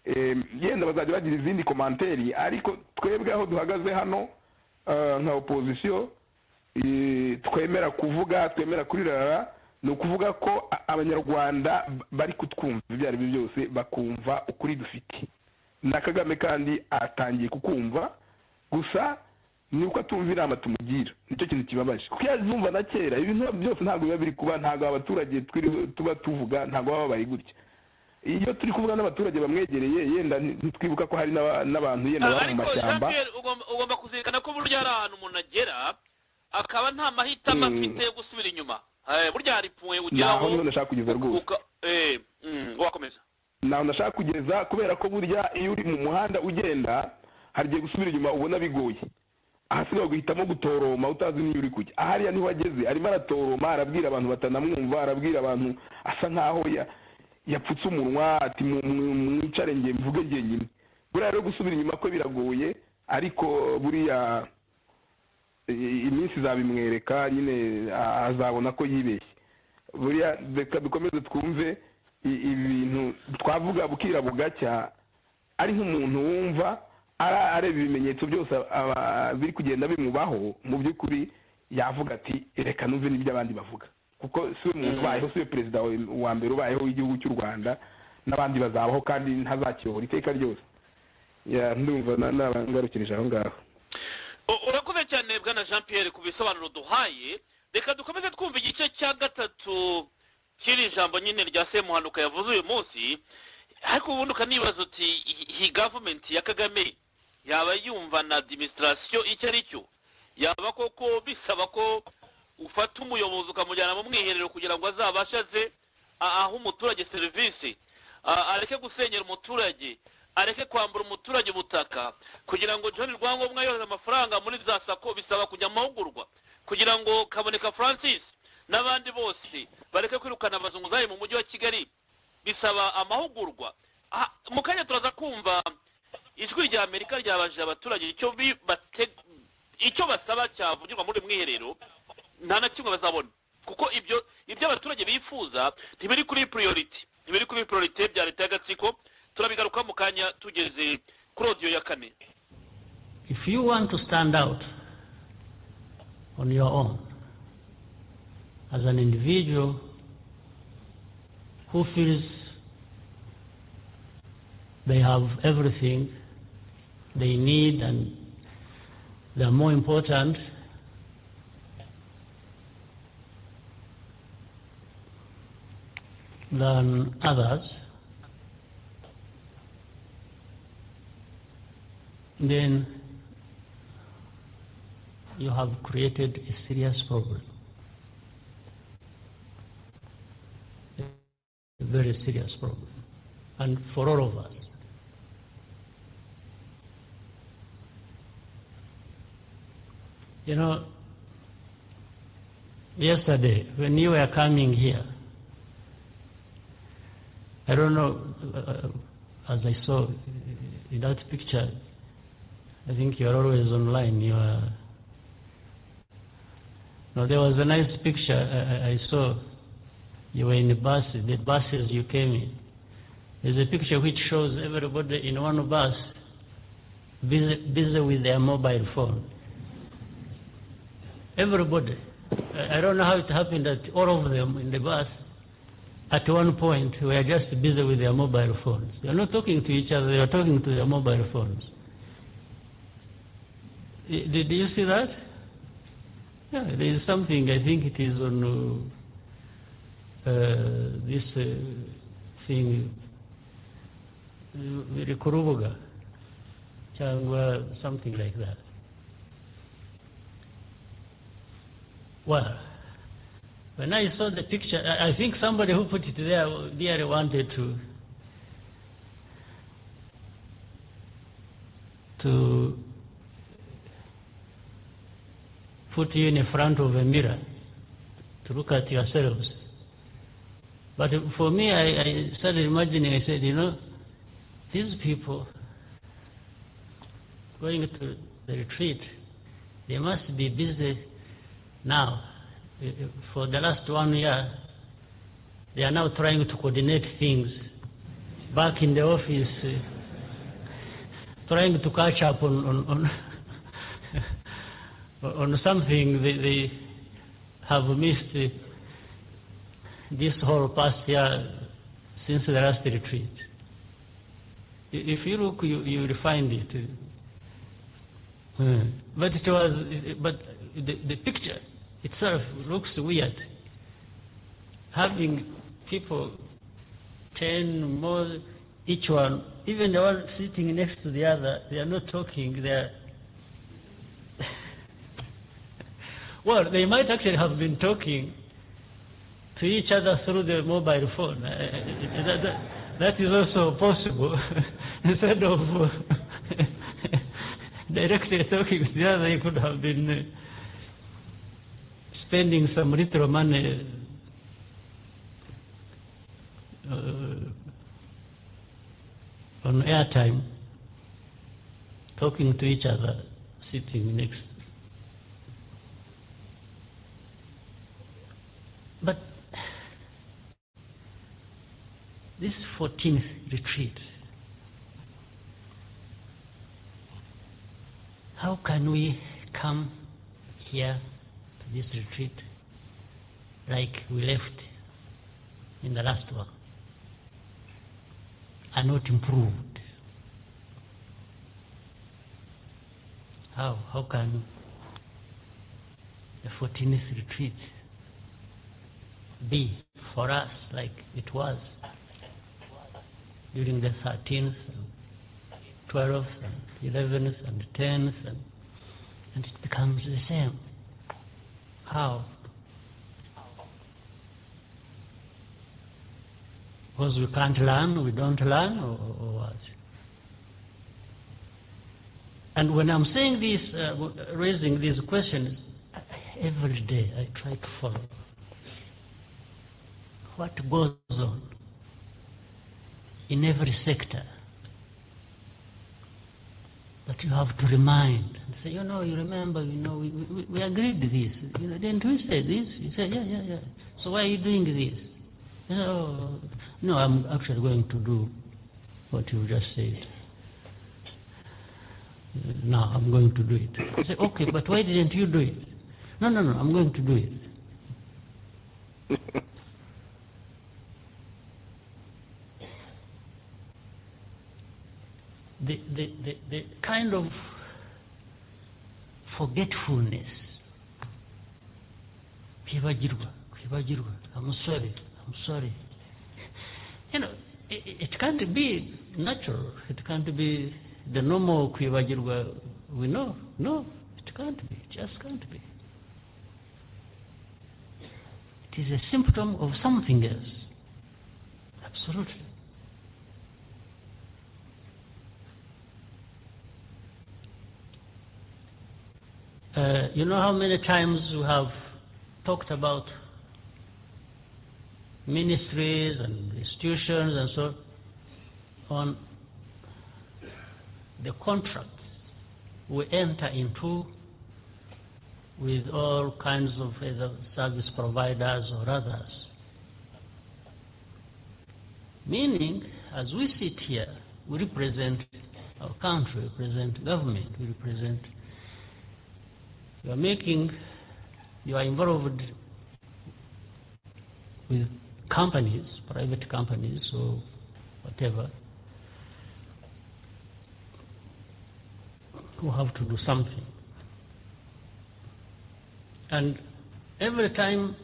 em, yenda bazajya bagira izindi komanteri ariko twebwe aho duhagaze hano eh, nka opozisiyo eh, twemera kuvuga twemera kurirara ni ukuvuga ko a- abanyarwanda bari kutwumva ibyo ari byo byose bakumva ukuri dufite na kagame kandi atangiye kukumva gusa ni uko atumva inama tumugira nicyo kintu kibabaje kuko yazumva na kera ibintu byose ntabwo biba biri kuba ntabwo abaturage twiriwe tuba tuvuga ntabwo baba bari gutya iyo turi kuvuga n'abaturage bamwegereye yenda ntitwibuka ko hari n'aba- n'abantu yenda baba mu ariko mashyamba Jean-Pierre, ugomba- ugomba kuzirikana ko burya hari ahantu umuntu agera akaba nta mahitamo Mm. afite yo gusubira inyuma Eh, burya hari puwe naho ugeraho niho nashaka kugeza rwose uka- eh, mm, wakomeza ntabwo nashaka kugeza kubera ko burya iyo uri mu muhanda ugenda hari igihe gusubira inyuma ubona bigoye ahasigaye guhitamo gutoroma utazi n'iyo uri kujya ahariya niho ageze arimo aratoroma arabwira abantu batanamwumva arabwira abantu asa nkaho ya- yapfutse umunwa ati "Mu- mu- mwicare nge mvuge njyenyine buriya rero gusubira inyuma kwe biragoye ariko buriya i- iminsi izabimwereka nyine a- azabona ko yibeshye buriya reka dukomeze twumve i- ibintu twavuga bukira bugacya ari nk'umuntu wumva ara- areba ibimenyetso byose aba- biri kugenda bimubaho mu by'ukuri yavuga ati reka numve n'ibyo abandi bavuga kuko si we muntu ubayeho si we perezida wa- wa mbere ubayeho w'igihugu cy'u rwanda n'abandi bazabaho kandi ntazakiyobora iteka ryose Ya, ndumva na- nabangarukirije aho ngaho U- urakoze cyane bwana jean pierre ku bisobanuro duhaye reka dukomeze twumva igice cya gatatu cy'iri jambo nyine rya semuhanuka yavuze uyu munsi ariko ubundi ukanibaza uti iyi- iyi gavumenti ya kagame yaba yumva na adimisitasiyo icyo ari cyo yaba koko bisaba ko ufata umuyobozi ukamujyana mu mwiherero kugira ngo azabashe aze a- ahe umuturage serivisi a- areke gusenyera umuturage areke kwambura umuturage ubutaka kugira ngo john rwangombwa yohereze amafaranga muri za sako bisaba kujya mu mahugurwa kugira ngo kaboneka francis n'abandi bose bareke kwirukana abazunguzayi mu mujyi wa kigali bisaba amahugurwa Ah, mu kanya turaza kumva ijwi rya amerika ryabajije abaturage icyo bi- bate- icyo basaba cyavugirwa muri uyu mwiherero nta na kimwe bazabona kuko ibyo ibyo abaturage bifuza ntibiri kuri priority ntibiri kuri priority bya leta y'agatsiko turabigarukaho mu kanya tugeze kuri odiyo ya kane If you want to stand out on your own as an individual who feels they have everything they need and they are more important, than others, then you have created a serious problem. A very serious problem. And for all of us. You know, yesterday when you were coming here, I don't know, uh, as I saw in that picture, I think you're always online. You are. No, there was a nice picture I, I- I saw. You were in the bus, the buses you came in. There's a picture which shows everybody in one bus busy, busy with their mobile phone. Everybody. I I don't know how it happened that all of them in the bus at one point were just busy with their mobile phones. They are not talking to each other, they are talking to their mobile phones. I- Did you see that? Yeah, there is something, I think it is on uh, uh, this uh, thing, uh, Kurubuga, Changwa, something like that. Well, when I saw the picture, I, I think somebody who put it there really wanted to to put you in front of a mirror to look at yourselves. But for me, I, I started imagining. I said, you know, these people going to the retreat, they must be busy now. Uh, uh, For the last one year, they are now trying to coordinate things back in the office, uh, trying to catch up on on on, on something they, they have missed uh, this whole past year since the last retreat. I- If you look, you you will find it. uh, but it was, but the, the picture itself looks weird. Having people, ten more, each one, even the one sitting next to the other, they are not talking. They are. well, they might actually have been talking to each other through the mobile phone. Uh, that, that- that is also possible. Instead of uh, directly talking to the other, you could have been uh, spending some little money uh, on airtime, talking to each other, sitting next But this 14th retreat, how can we come here to this retreat like we left in the last one and not improved? How, how can the 14th retreat be for us like it was during the 13th, and 12th, and 11th, and 10th, and, and it becomes the same. How? Because we can't learn, we don't learn, or, or what? And when I'm saying this, uh, raising these questions, every day I try to follow what goes on in every sector that you have to remind and say, you know, you remember, you know, we, we, we agreed this. You know, didn't we say this? You say, yeah, yeah, yeah. So why are you doing this? You know, no, I'm actually going to do what you just said. No, I'm going to do it. I say, okay, but why didn't you do it? No, no, no, I'm going to do it. The, the, the, the, kind of forgetfulness kwibagirwa kwibagirwa i'm sorry i'm sorry you know it, it can't be natural it can't be the normal kwibagirwa we know no it can't be it just can't be it is a symptom of something else absolutely Uh, you know how many times we have talked about ministries and institutions and so on the contracts we enter into with all kinds of service providers or others. Meaning, as we sit here, we represent our country, we represent government, we represent you are making, you are involved with companies, private companies or whatever, who have to do something. And every time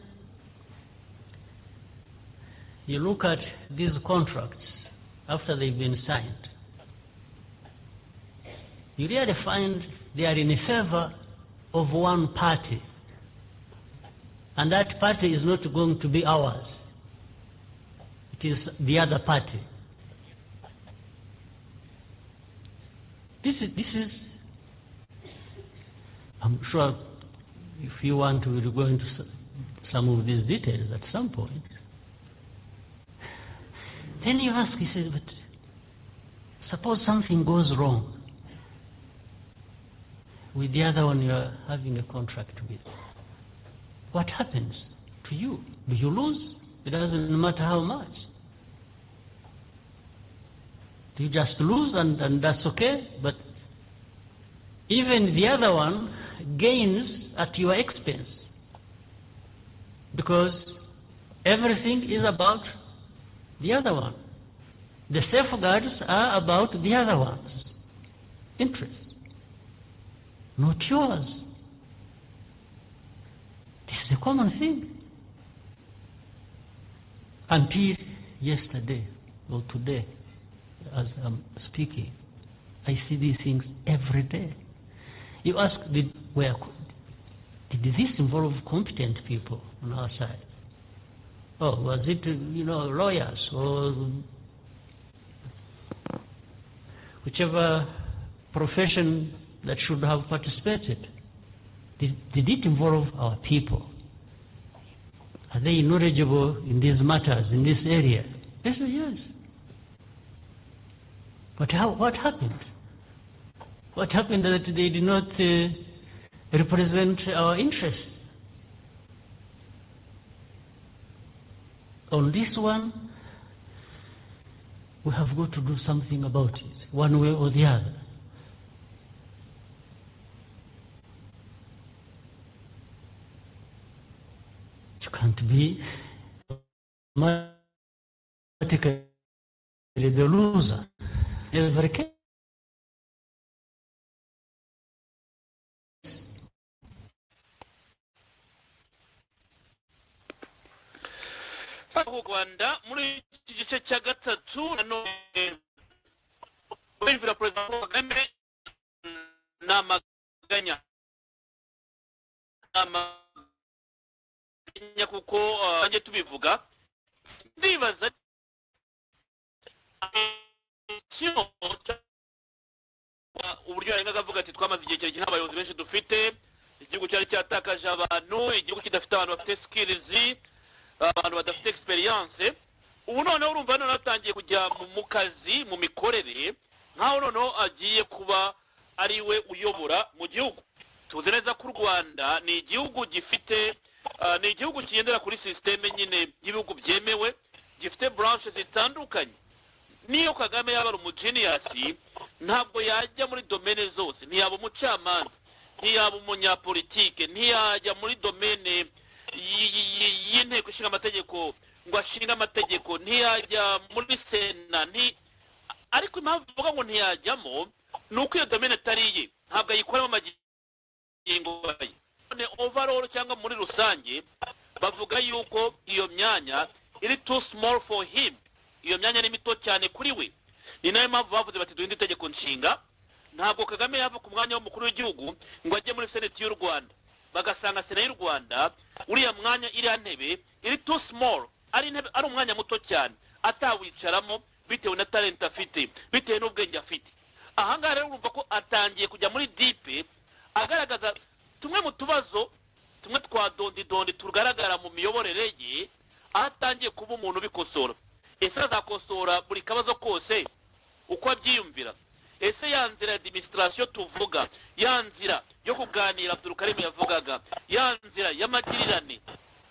you look at these contracts after they've been signed, you really find they are in favor of one party. And that party is not going to be ours. It is the other party. This is, this is I'm sure if you want to we'll go into some of these details at some point. Then you ask, he says, but suppose something goes wrong with the other one you're having a contract with. What happens to you? Do you lose? It doesn't matter how much. Do you just lose and, and that's okay? But even the other one gains at your expense. Because everything is about the other one. The safeguards are about the other one's interests not yours. This is a common thing. Until yesterday or today, as I'm speaking, I see these things every day. You ask, did, where, did this involve competent people on our side? Oh, was it, you know, lawyers or whichever profession that should have participated? Did, did, it involve our people? Are they knowledgeable in these matters, in this area? Yes, yes. But how, what happened? What happened that they did not uh, represent our interests? On this one, we have got to do something about it, one way or the other. You can't be automatically the loser. Every case. u rwanda muri iki gice cya gatatu nanone bumvira perezida paul kagame ni amaganya ni amaganya kuko nanjye tubivuga ndibaza uburyo yarengaga avuga ati twamaze igihe kirekire nta bayobozi benshi dufite igihugu cyari cyatakaje abantu igihugu kidafite abantu bafite sikirizi abantu badafite egisperiyanse ubu noneho urumva noneho atangiye kujya mu kazi mu mikorere nk'aho noneho agiye kuba ari we uyobora mu gihugu tuzi neza ko u rwanda ni igihugu gifite ni igihugu kigendera kuri sisiteme nyine y'ibihugu byemewe gifite buranshe zitandukanye n'iyo kagame yaba ari umujeniyasi ntabwo yajya muri domene zose ntiyaba umucamanza ntiyaba umunyapolitike ntiyajya muri domene y'inteko ishinga amategeko ngo ashinge amategeko ntiyajya muri sena ariko impamvu tuvuga ngo ntiyajyamo ni uko iyo domene atari iye ntabwo ayikoramo amagingo ye none overall cyangwa muri rusange bavuga yuko iyo myanya iri too small for him iyo myanya ni mito cyane kuri we ni nayo mpamvu bavuze bati duhinde itegeko nshinga ntabwo kagame yava ku mwanya w'umukuru w'igihugu ngo ajye muri seneti y'u rwanda bagasanga sena y'u rwanda uriya mwanya iriya ntebe iri too small ari intebe ari umwanya muto cyane atawicaramo bitewe na talenti afite bitewe n'ubwenge afite ahangaha rero urumva ko atangiye kujya muri dipe agaragaza tumwe mu tubazo tumwe twa dondidondi tugaragara mu miyoborere ye aho atangiye kuba umuntu ubikosora ese azakosora buri kabazo kose uko abyiyumvira ese ya nzira ya diminisitasiyo tuvuga ya nzira yo kuganira abdurukarimu yavugaga ya nzira y'amagirirane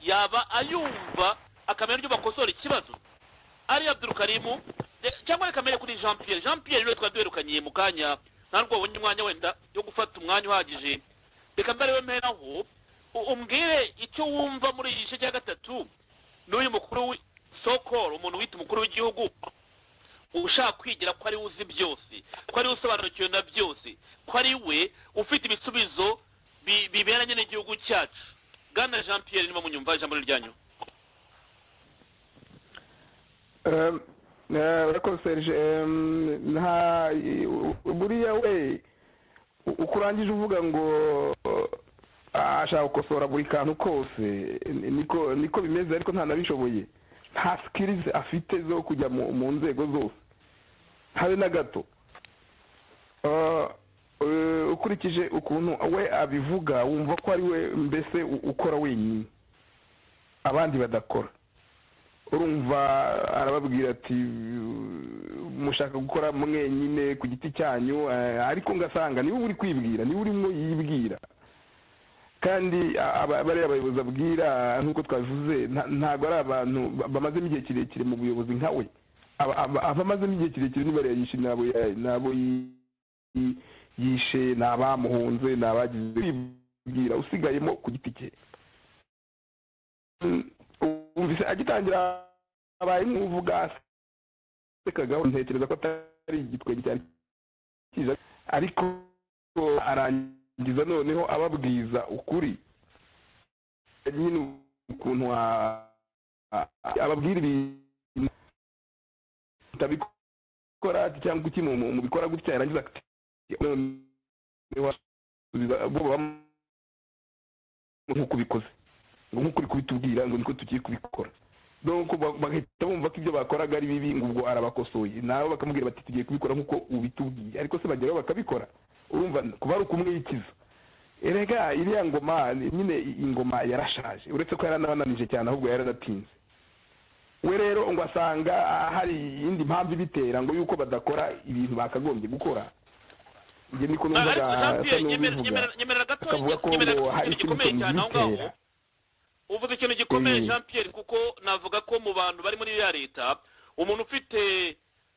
yaba ayumva akamenya uburyo bakosora ikibazo ari abdurukarimu cyangwa akamenya kuri jean pierre jean pierre niwe twari duherukaniye mu kanya nta rwobo umwanya wenda yo gufata umwanya uhagije reka mbere wemeraho umbwire icyo wumva muri iki gice cya gatatu n'uyu mukuru sokoro umuntu wita umukuru w'igihugu ushaka kwigira ko ari we uzi byose ko ari we usobanukiwe na byose ko ari we ufite ibisubizo biberanye n'igihugu cyacu bwana jean pierre niba munyumva ijambo ryanyu urakoze serge buriya we uko urangije uvuga ngo ashaka gukosora buri kantu kose niko bimeze ariko ntanabishoboye nta sikirizi afite zo kujya mu nzego zose habe na gato ukurikije ukuntu we abivuga wumva ko ari we mbese ukora wenyine abandi badakora urumva arababwira ati mushaka gukora mwenyine ku giti cyanyu ariko ngasanga niba uri kwibwira niba urimo yibwira kandi bariya bayobozi abwira nk'uko twavuze ntabwo ari abantu bamazemo igihe kirekire mu buyobozi nka we abamazemo igihe kirekire niba yishe n'abo yishe ni abamuhunze ni abagize kwibwira usigayemo ku giti cye wumvise agitangira abaye nk'uvuga asekagaho ntekereza ko atari igitwenge cyane ariko arangiye ngiza noneho ababwiza ukuri nyine ukuntu ababwira ibintu utabikora cyangwa iki mu bikora gutya yarangiza ati nk'uko ubikoze ngo nk'uko uri kubitubwira ngo niko tugiye kubikora donc bagahita bumva ko ibyo bakoraga ari bibi ngo ubwo arabakosoye nabo bakamubwira bati tugiye kubikora nk'uko ubitubwiye ariko se bageraho bakabikora urumva kuba ari ukumwikiza erega iriya ngoma nyine ingoma yarashaje uretse ko yaranabananije cyane ahubwo yaranatinze we rero ngo asanga hari iyindi mpamvu ibitera ngo yuko badakora ibintu bakagombye gukora ibyo niko numvaga asa n'ubivuga akavuga ko ngo hari ikintu kimubitera uvuze ikintu gikomeye jean pierre kuko navuga ko mu bantu bari muri ya leta umuntu ufite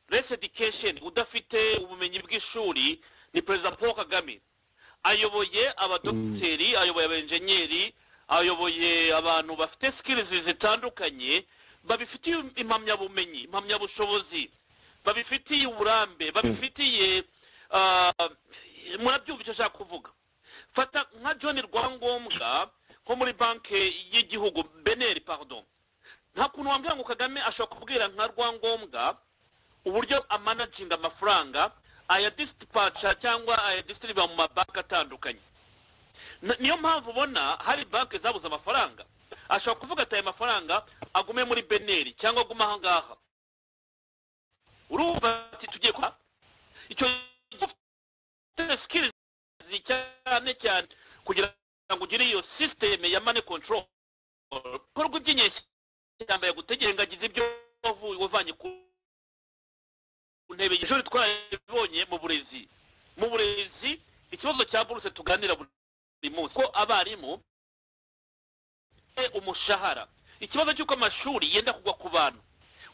resi education udafite ubumenyi bw'ishuri ni perezida paul kagame ayoboye abadogiteri ayoboye abenjenyeri ayoboye abantu bafite sikirizi zitandukanye babifitiye impamyabumenyi impamyabushobozi babifitiye uburambe babifitiye ah, murabyumva icyo ashaka kuvuga fata nka john rwangombwa nko muri banki y'igihugu beneri pardon nta kuntu wambwira ngo kagame ashobora kubwira nka rwangombwa uburyo amanaginga amafaranga ayadisipaca cyangwa ayadisiriba mu mabanki atandukanye N- niyo mpamvu ubona hari banki zabuze amafaranga ashobora kuvuga ati aya mafaranga agume muri beneri cyangwa agume aha ngaha urumva ati tugiye kuba icyo gihe sikirizi cyane cyane kugira ngo ugire iyo sisiteme ya mani kontororo korwa iby'inyeshyamba yagutegera ngagize ibyo wavuye wavanye ku ntebe y'ishuri twarabibonye mu burezi mu burezi ikibazo cya buruse tuganira buri munsi ko abarimu bafite umushahara ikibazo cy'uko amashuri yenda kugwa ku bantu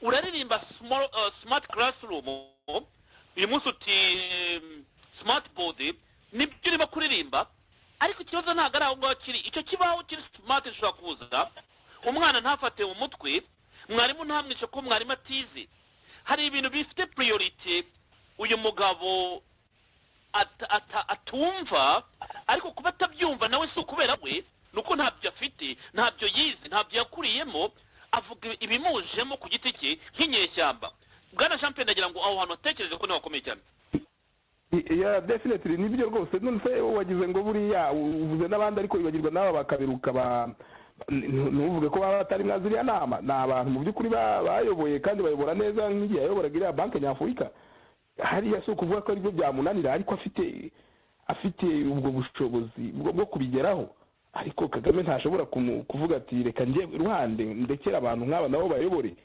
uraririmba small- uh, smart classroom uyu munsi uti um, smart board nibyo urimo kuririmba ariko ikibazo ntabwo ari aho ngaho kiri icyo kibaho kiri smart gishobora kuza umwana ntafate mu mutwe mwarimu ntamwice ko mwarimu atize hari ibintu bifite priorite uyu mugabo at- ata- atumva ariko kuba atabyumva nawe si ukubera we ni uko ntabyo afite ntabyo yize ntabyo yakuriyemo avuga ibimujemo ku giti cye nk'inyeshyamba bwana jean pierre ndagira ngo aho hantu hatekereze ko niho hakomeye cyane ya definitely nibyo rwose none se wagize ngo buriya uvuze n'abandi ariko wibagirwa n'aba bakabiruka ba nu- ntuvuge ko baba batari mwa ziriya nama ni abantu mu by'ukuri ba- bayoboye kandi bayobora neza nk'igihe yayoboraga iriya banki nyafurika hariya si ukuvuga ko aribyo byamunanira ariko afite afite ubwo bushobozi bwo bwo kubigeraho ariko kagame ntashobora kumu- kuvuga ati reka njye ruhande ndekere abantu nk'aba nabo bayobore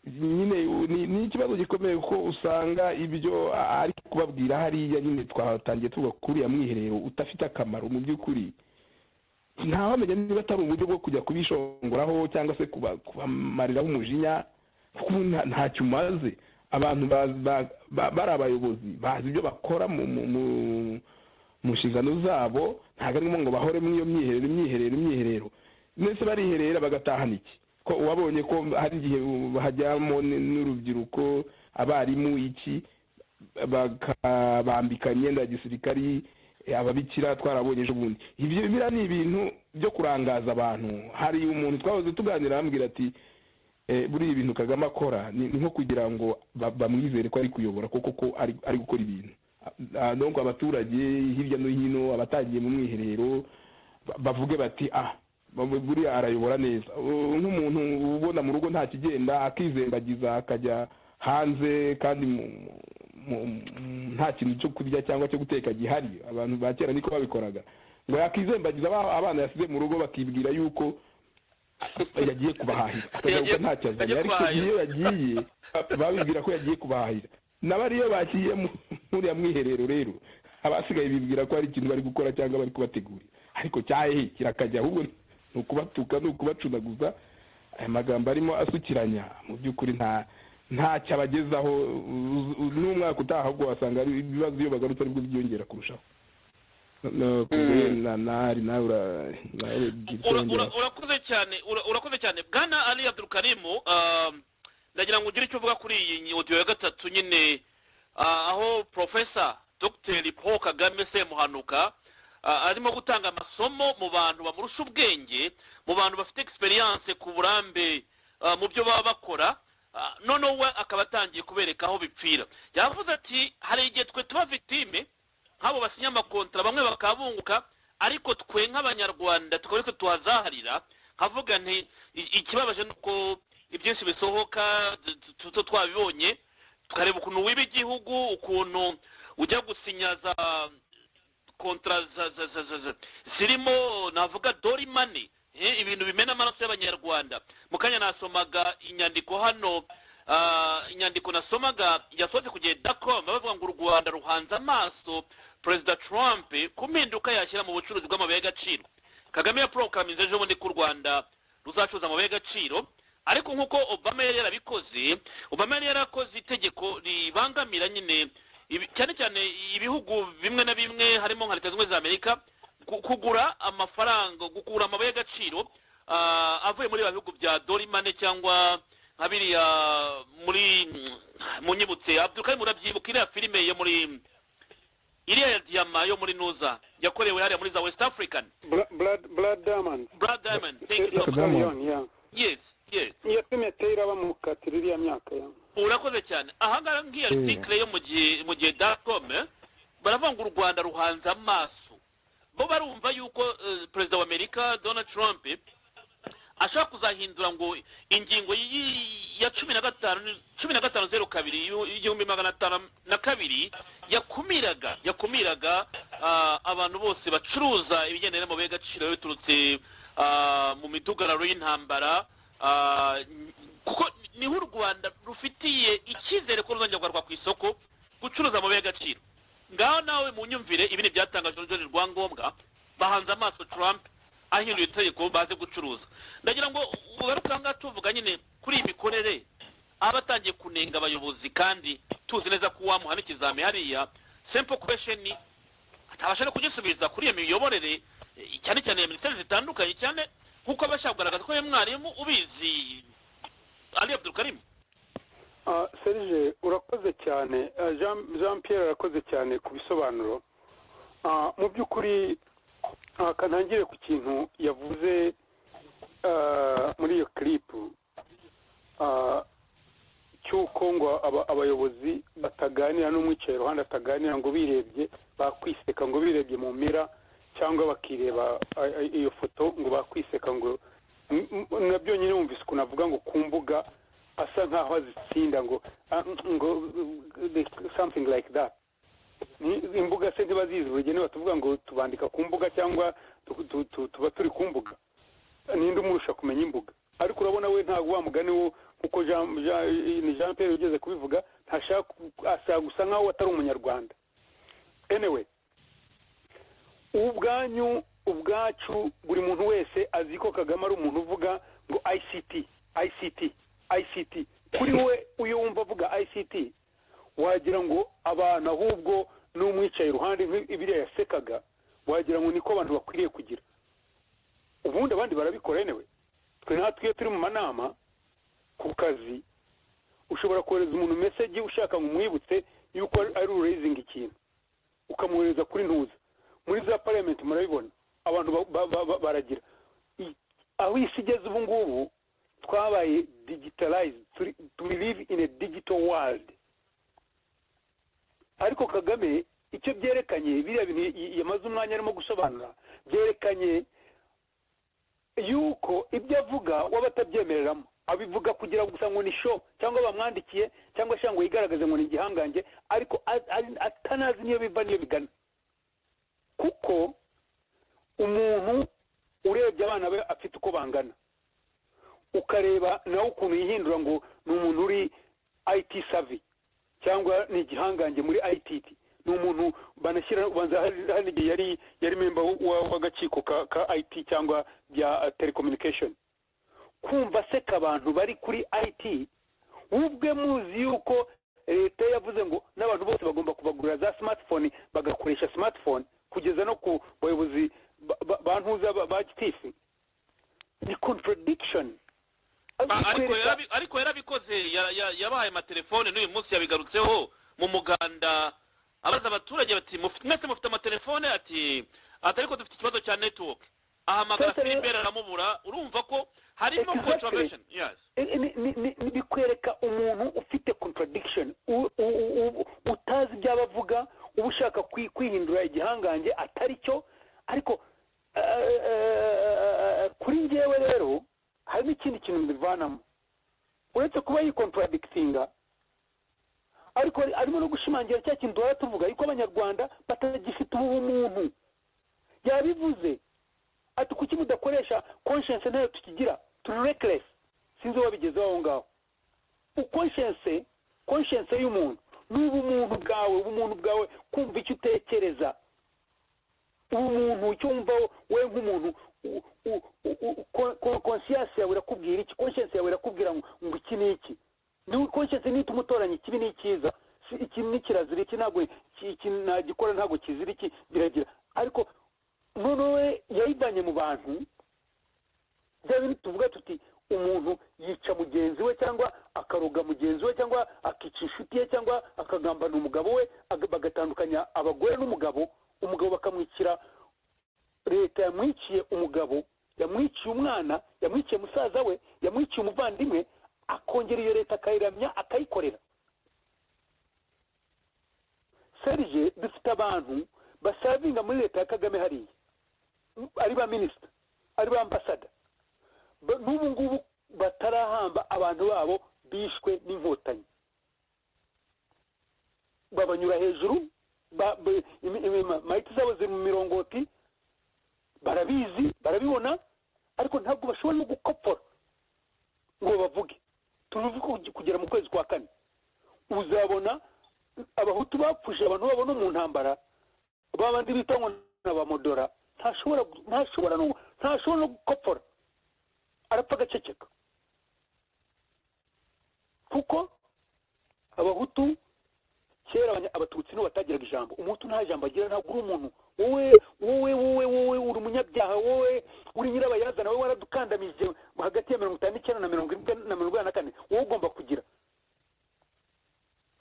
nyine u- ni ni ikibazo gikomeye kuko usanga ibyo a- ari kubabwira hariya nyine twatangiye tuvuga kuri ya mwiherero udafite akamaro mu by'ukuri ntawamenya niba atari uburyo bwo kujya kubishongoraho cyangwa se kuba- kubamariraho umujinya kuko ubu nta- ntacyo umaze abantu ba- ba- ba- bari abayobozi bazi ibyo bakora mu mu- mu- mu nshingano zabo ntabwo ari ngombwa ngo bahore muri iyo myiherero imyiherero imyiherero mbese bariherera bagatahana iki ko wabonye ko hari igihe hajyamo n- n'urubyiruko abarimu iki bakabambika imyenda ya gisirikari eh, ababikira twarabonye ejo bundi ibyo biriya ni ibintu byo kurangaza abantu hari umuntu twahoze tuganira arambwira ati eh, buriya ibintu kagame akora ni ni nko kugira ngo ba- bamwizere ko ari kuyobora kuko ko ari ari gukora ibintu Ah, donc abaturage hirya no hino abatagiye mu mwiherero ba- bavuge bati ah ba- buriya arayobora neza Uh, nk'umuntu ubona mu rugo nta kigenda akizembagiza akajya hanze kandi mu- mu- mu- nta kintu cyo kurya cyangwa cyo guteka gihari abantu ba kera niko babikoraga ngo yakizembagiza aba- abana yasize mu rugo bakibwira yuko yagiye kubahahira akagaruka ntacyo azanye ariko iyo yagiye ba- babibwira ko yagiye kubahahira nabo ariyo bagiye mu- muri ya mwiherero rero abasigaye bibwira ko hari ikintu bari gukora cyangwa bari kubategurira ariko cyahe kirakajya ahubwo ni ukubatuka ni ukubacunaguza aya magambo arimo asukiranya mu by'ukuri nta ntacyo abagezaho u- u- n'umwaka utaha ahubwo wasanga ari ibibazo iyo bagarutse aribwo byiyongera kurushaho No, kubwe na- nari nawe ura- nawe gira icyo Ura- ura- wongeraho. urakoze cyane ura- urakoze cyane bwana ali abdurukarimu um, ndagira ngo ugire icyo uvuga kuri iyi odiyo ya gatatu nyine ah, aho porofesa dogiteri paul kagame semuhanuka ah, arimo gutanga amasomo mu bantu bamurusha ubwenge mu bantu bafite egisperiyanse ku burambe ah, mu byo baba bakora Ah, noneho we akaba atangiye kubereka aho bipfira yavuze ati hari igihe twe tuba vitime nk'abo basinya amakontara bamwe bakabunguka ariko twe nk'abanyarwanda tukaba ariko tuhazaharira nkavuga nti i- ikibabaje ni uko ibyinshi bisohoka tu- tu- tuto twabibonye tukareba ukuntu wiba igihugu ukuntu ujya gusinya za kontara za- za- za- za- za- zirimo navuga dori mani eh, ibintu bimena amaraso y'abanyarwanda mu kanya nasomaga inyandiko hano ah, inyandiko nasomaga yasohotse ku gihe dacom bavuga ngo u rwanda ruhanze amaso perezida trump ku mpinduka yashyira mu bucuruzi bw'amabuye y'agaciro kagame yaporokaraminze ejo bundi ko u rwanda ruzacuruza amabuye y'agaciro ariko nk'uko obama yari yarabikoze obama yari yarakoze itegeko ribangamira nyine ibi- cyane cyane ibihugu bimwe na bimwe harimo nka leta zunze ubumwe za amerika gu- kugura amafaranga gukura amabuye y'agaciro ah, avuye muri bya bihugu bya dorimane cyangwa nka biriya muri munyibutse abdukari murabyibuka iriya filime yo muri iriya ya diyama yo muri nuza yakorewe hariya muri za west african blood diamond brad diamond thank you so much Diamond. yes yes iyo filime yateye iraba mu katira iriya myaka ya urakoze cyane ahangaha nk'iyo Mm. article yo mu gihe mu gihe datcome baravuga ngo u rwanda ruhanze amaso bo barumva yuko eh, perezida wa amerika donald trump ashaka kuzahindura ngo ingingo y'i- ya cumi na gatanu cumi na gatanu zeru kabiri y'u- y'igihumbi magana atanu na kabiri yakumiraga yakumiraga ah, abantu bose bacuruza ibigendanye n'amabuye y'agaciro biturutse ah, mu midugararo y'intambara ah, kuko niho u rwanda rufitiye icyizere ko ruzongera kugarurwa ku isoko gucuruza amabuye y'agaciro ngaho nawe mu nyumvire ibi ni ibyatangajwe na John rwangombwa bahanze amaso trump ahinduye itegeko baze gucuruza ndagira ngo ubare usanga tuvuga nyine kuri iyi mikorere aba atangiye kunenga abayobozi kandi tuzi neza ko uwamuha n'ikizami hariya simple question ni atabasha no kugisubiza kuri iyo miyoborere eh, cyane cyane ya minisiteri zitandukanye cyane nk'uko aba ashaka kugaragaza ko we mwarimu ubizi ali abdulkarim Ah, serge urakoze cyane Ah, jean jean pierre arakoze cyane ku bisobanuro Ah, mu by'ukuri ah, ka ntangire ku kintu yavuze ah, muri iyo kiripu ah, cy'uko ngo aba- abayobozi bataganira n'umwicaye iruhande ataganira ngo birebye bakwiseka ngo birebye mu mira cyangwa bakireba ah, ah, iyo foto ngo bakwiseka ngo m- m- nabyo nyine wumvise ukuntu avuga ngo ku mbuga asa nkaho azitsinda ngo ah, ngo something like that Ni- imbuga se ntibazizi buri gihe batuvuga ngo tubandika ku mbuga cyangwa tu- tu- tu- tuba turi ku mbuga ninde umurusha kumenya imbuga ariko urabona we ntabwo wa mugani wo kuko Jean- Jean- ni jean Pierre ugeze kubivuga ntashaka ku- ashaka gusa nkaho atari umunyarwanda anyway ubwanyu ubwacu buri muntu wese azi ko kagame ari umuntu uvuga ngo ict ict ict kuri we uyo wumva avuga ict wagira ngo abantu ahubwo n'umwicaye iruhande nk'ibiriya yasekaga wagira ngo niko abantu bakwiriye kugira ubundi abandi barabikora yenewe twe natwe iyo turi mu manama ku kazi ushobora kohereza umuntu meseji ushaka ngo umwibutse yuko ari- ari ureyizinga ikintu ukamwohereza kuri ntuza muri za parliament murabibona abantu ba- ba- ba- ba- baragira I- aho isi igeze ubu ngubu twabaye digitalized turi- we live in a digital world ariko kagame icyo byerekanye biriya bintu y- y- yamaze umwanya arimo gusobanura byerekanye yuko ibyo avuga waba atabyemereramo abivuga kugira ngo gusa ngo ni show cyangwa bamwandikiye cyangwa ashaka ngo yigaragaze ngo ni igihangange ariko a- a- atanazi niyo biva niyo bigana kuko umuntu urebye abana be afite uko bangana ukareba nawe ukuntu yihindura ngo ni umuntu uri IT savvy cyangwa ni igihangange muri ITT ni umuntu banashyira ubanza hari hari igihe yari yari memba wa- w'agakiko ka, ka IT cyangwa bya uh, telecommunication kumva seka abantu bari kuri IT wowe ubwe muzi yuko leta yavuze ngo n'abantu bose bagomba kubagurira za smartphone bagakoresha smartphone kugeza no ku bayobozi ba- ba- ba ntuza ba- ba gitifu ni contradiction Ba- ariko Kwereka- yarabi- ariko yarabikoze ya- ya- yabahaye amatelefone n'uyu munsi yabigarutseho mu muganda abaza abaturage bati "Mufite- mwese mufite amatelefone ati atariko dufite ikibazo cya network ahamagara Sasa rero- filibert aramubura urumva ko harimo Exactly. contravention yes Ni- ni- ni- ni- bikwereka umuntu ufite contradiction u- u- u- u- utazi ibyaba avuga uba ushaka kwi- kwihindura igihangange atari cyo ariko eh, eh, kuri ngewe rero hari n'ikindi kintu mbivanamo uretse kuba yikontradikitinga ariko ari- arimo no gushimangira cya kintu duhora tuvuga yuko abanyarwanda batagifite ubumuntu yabivuze ati kuki mudakoresha conscience nayo tukigira turi reckless sinzi wabigezeho aho ngaho uconscience conscience y'umuntu ni ubumuntu bwawe ubumuntu bwawe kumva icyo utekereza umuntu ucyumva we nk'umuntu konsiyasi yawe irakubwira iki konsiyasi yawe irakubwira ngo iki ni iki niwe konsiyasi nihita umutoranya ikibi ni icyiza iki ni kirazira iki ntabwo nagikora ntabwo kizira iki biragira ariko noneho we yayivanye mu bantu bya bintu tuvuga tuti umuntu yica mugenzi we cyangwa akaroga mugenzi we cyangwa akica inshuti ye cyangwa akagambana umugabo we bagatandukanya abagore n'umugabo umugabo bakamwicira leta yamwiciye umugabo yamwiciye umwana yamwiciye musaza we yamwiciye umuvandimwe akongera iyo leta akayiramya akayikorera serije dufite abantu basavinga muri leta ya kagame hariya ari ba minisita ari ba ambasada n'ubu ngubu batarahamba abantu babo bishwe n'inkotanyi babanyura hejuru mayiti zabo ziri mu mirongoti barabizi barabibona ariko ntabwo bashobora no gukopfora ngo bavuge turuve kugera mu kwezi kwa kane uzabona abahutu bapfuje abantu babona mu ntambara babandi bita ngo na bamodora ntashobora ntashobora no ntashobora no gukopfora arapfa agaceceka kuko abahutu kera abatutsi nibo batagiraga ijambo umuhutu nta jambo agira ntabwo uri umuntu wowe wowe wowe wowe uri umunyabyaha wowe uri nyirabayazana wowe waradukandamije hagati ya mirongo itanu n'icyenda na mirongo irindwi na mirongo inani na kane wowe ugomba kugira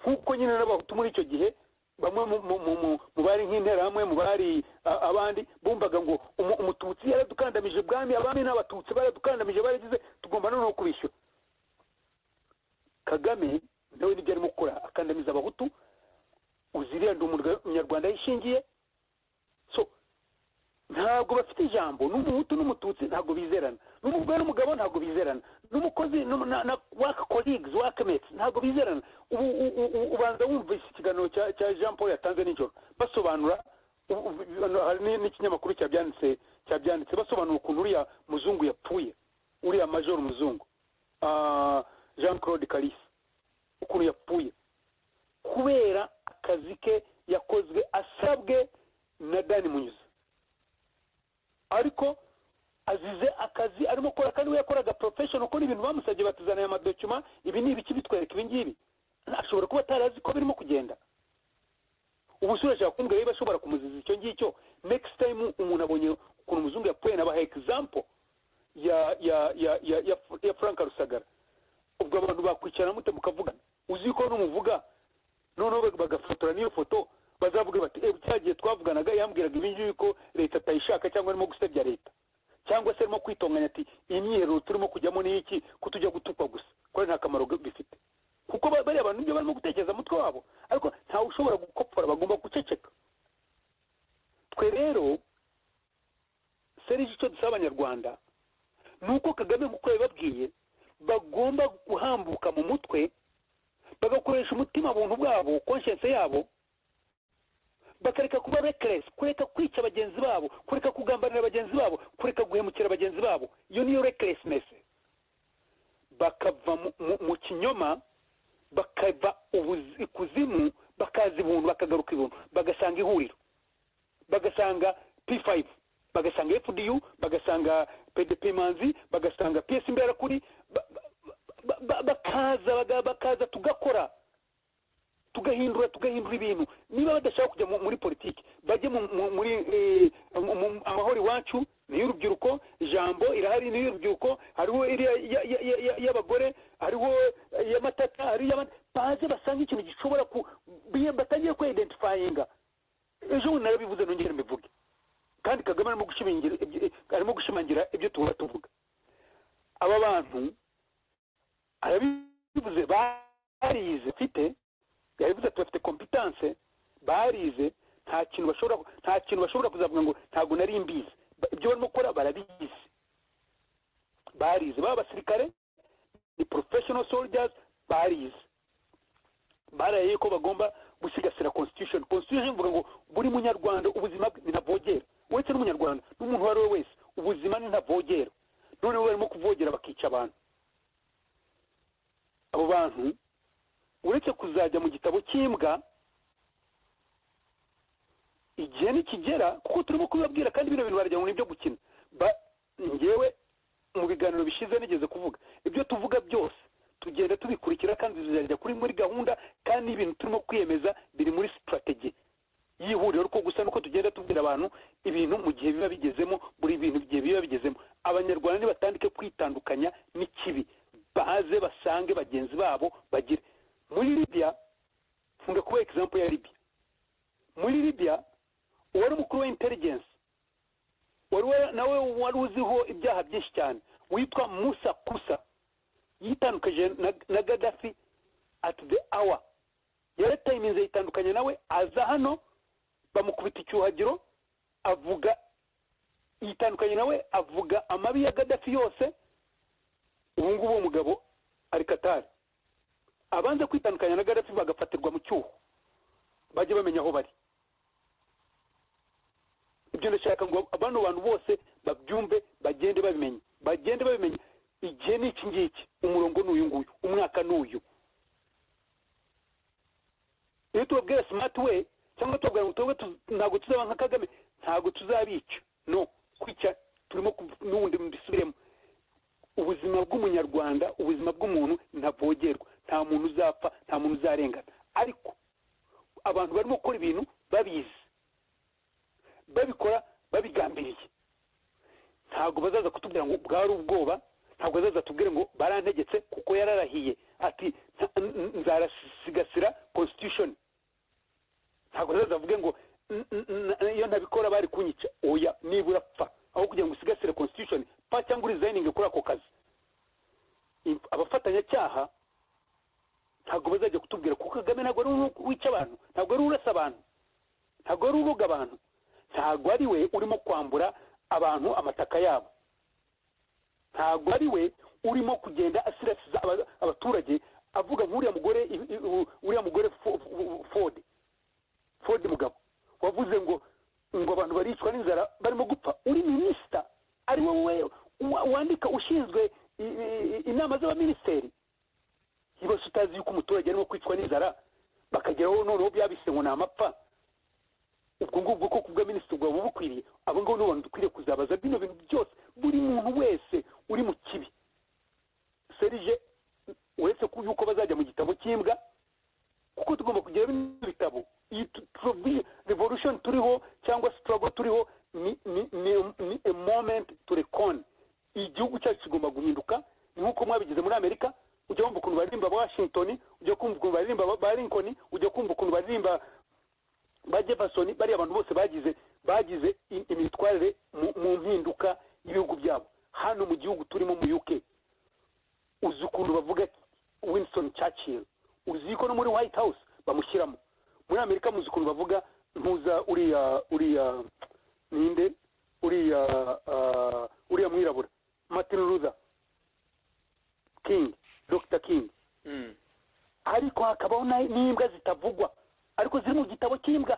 nk'uko nyine n'abahutu muri icyo gihe bamwe mu bari nk'interahamwe mu bari abandi bumvaga ngo umututsi yaradukandamije ubwami abami n'abatutsi baradukandamije baragize tugomba noneho kubishyura kagame nawe nibyo arimo gukora akandamiza abahutu uzirenda umunyarwanda yishingiye so ntabwo bafite ijambo n'umuhutu n'umututsi ntabwo bizerana n'umugore n'umugabo ntabwo bizerana n'umukozi na waka kolegisi waka meti ntabwo bizerana ubanza wumvise ikiganiro cya jean paul yatanze nijoro basobanura n'ikinyamakuru cyabyanditse cyabyanditse basobanura ukuntu uriya muzungu yapfuye uriya major muzungu jean claude kalisi ukuntu yapfuye kubera akazi ke yakozwe asabwe na dani munyuze ariko azize akazi arimo akora kandi we yakoraga porofeshono kuko n'ibintu bamusabye batuzaniye amadokima ibi ni ibiki bitwereka ibi ngibi ashobora kuba atari azi ko birimo kugenda ubu usura ashobora kumbwira niba ashobora kumuziza icyo ngicyo next time umuntu abonye ukuntu umuzungu yapfuye nabaha example ya ya ya ya ya, ya frank rusagara ubwo abantu bakwicarana mute mukavugana uzi ko numuvuga noneho bagafotora n'iyo foto bazavuga bati ebu cyagiye twavuganaga yambwiraga ibi ngibi ko leta atayishaka cyangwa arimo gusebya leta cyangwa se arimo kwitonganya ati iyi myiherero turimo kujyamo ni iki ko tujya gutukwa gusa kuko nta kamaro bifite kuko bariya bantu nibyo barimo gutekereza mutwe wabo ariko ntawe ushobora gukopfora bagomba guceceka twe rero serije icyo dusaba abanyarwanda ni uko kagame nk'uko yabibabwiye bagomba guhambuka mu mutwe bagakoresha umutima buntu bwabo konshense yabo bakareka kuba rekeresi kureka kwica bagenzi babo kureka kugambanira bagenzi babo kureka guhemukira bagenzi babo iyo niyo rekeresinesi bakava mu kinyoma bakava ikuzimu bakaza ibuntu bakagaruka ibuntu bagasanga ihuriro bagasanga p5 bagasanga fdu bagasanga pdp manzi bagasanga ps imberakuri bakaza bakaza tugakora tugahindura tugahindura ibintu niba badashaka kujya muri politiki bajye muri amahoro iwacu ni iy'urubyiruko ijambo irahari ni iy'urubyiruko hariho iy'abagore hariho iy'amatata hariho baze basanga ikintu gishobora ku batangiye kwidentifayinga ejo bundi narabivuze nongere mbivuge kandi kagame arimo gushimangira ibyo tubona tuvuga aba bantu arabivuze barize mfite yabivuze ati bafite kompitanse barize nta kintu bashobora nta kintu bashobora kuzavuga ngo ntabwo nari mbizi ibyo barimo gukora barabizi barize baba abasirikare ni porofeshono soldiers barize baraye ko bagomba gusigasira constitution constitution ivuga ngo buri munyarwanda ubuzima bwe ntavogera uretse n'umunyarwanda n'umuntu uwo ari we wese ubuzima ni ntavogera noneho barimo kuvogera bakica abantu abo bantu uretse kuzajya mu gitabo cy'imbwa igihe nikigera kuko turimo kubibabwira kandi bino bintu baragira ngo ni ibyo gukina Ba- ngewe mu biganiro bishize nigeze kuvuga ibyo tuvuga byose tugenda tubikurikira kandi bizajya kuri muri gahunda kandi n'ibintu turimo kwiyemeza biri muri sitrategi y'ihuriro kuko gusa nuko tugenda tubwira abantu ibintu mu gihe biba bigezemo buri bintu igihe biba bigezemo abanyarwanda nibatandike kwitandukanya n'ikibi baze basange bagenzi babo bagire muri libya nkunda kubaha egisampu ya libya muri libya uwari umukuru wa intelligence wari wa- nawe wari uziho ibyaha byinshi cyane witwa musa kusa yitandukanyije na, na gadafi at the hour yaratayiminze yitandukanya nawe aza hano bamukubita icyuhagiro avuga yitandukanye nawe avuga amabi ya gadafi yose ubu ngubu uwo mugabo ari katari abanza kwitandukanya na gadafi bagafatirwa mu cyuho bajye bamenya aho bari ibyo ndashaka ngo bano bantu bose babyumve bagende babimenya bagende babimenya igihe ni iki ngiki umurongo ni uyu nguyu umwaka ni uyu iyo tubabwira smart way cyangwa tubabwira ngo twebwe tu- ntabwo tuzaba nka kagame ntabwo tuzabica no kwica turimo kuv- n'ubundi mbisubiremo ubuzima bw'umunyarwanda ubuzima bw'umuntu ntavogerwa nta muntu uzapfa nta muntu uzarengana ariko abantu barimo gukora ibintu babizi babikora babigambiriye ntabwo bazaza kutubwira ngo bwari ubwoba ntabwo bazaza tubwire ngo barantegetse kuko yararahiye ati "Nta- n- nzarasigasira constitution ntabwo bazaza bavuge ngo "N- n- n- iyo ntabikora bari kunyica oya nibura pfa aho kugira ngo usigasire constitution pa cyangwa urizayininge kuri ako kazi Im- abafatanyacyaha ntabwo bazajya kutubwira kuko kagame ntabwo ari we wica abantu ntabwo ari we urasa abantu ntabwo ari we uroga abantu ntabwo ari we urimo kwambura abantu amataka yabo ntabwo ari we urimo kugenda asirasiza aba- abaturage avuga nk'uriya mugore i- i- u- uriya mugore Fo- Fo- ford ford mugabo wavuze ngo ngo abantu baricwa n'inzara barimo gupfa uri minisita ari wowe wa- wandika ushinzwe i- i- inama z'abaminisiteri ibibazo utazi yuko umuturage arimo kwicwa n'inzara bakageraho noneho byabise ngo ni amapfa ubwo ngubwo ko kubwa minisitiri bwaba bukwiriye abo ngabo nibo bantu dukwiriye kuzabaza bino bintu byose buri muntu wese uri mu kibi serije uretse ko yuko bazajya mu gitabo cy'imbwa kuko tugomba kugira bino bitabo iyi tu- tu- revolution turiho cyangwa struggle turiho ni ni ni ni a moment to recon igihugu cyacu kigomba guhinduka ni nk'uko mwabigize muri amerika ujya kumva ukuntu baririmba washington ujya kumva ukuntu baririmba ba- ba lincoln ujya kumva ukuntu baririmba ba jefferson bariya abantu bose bagize bagize i- imitwarire mu- mu mpinduka y'ibihugu byabo hano mu gihugu turimo mu uk uzi ukuntu bavuga winston churchill uzi ko no muri white house bamushyiramo muri amerika muzi ukuntu bavuga ntuza uriya uriya ninde uriya ah, uriya mwirabura martin luther king dr king Mm. ariko hakabaho na- n'imbwa zitavugwa ariko ziri mu gitabo cy'imbwa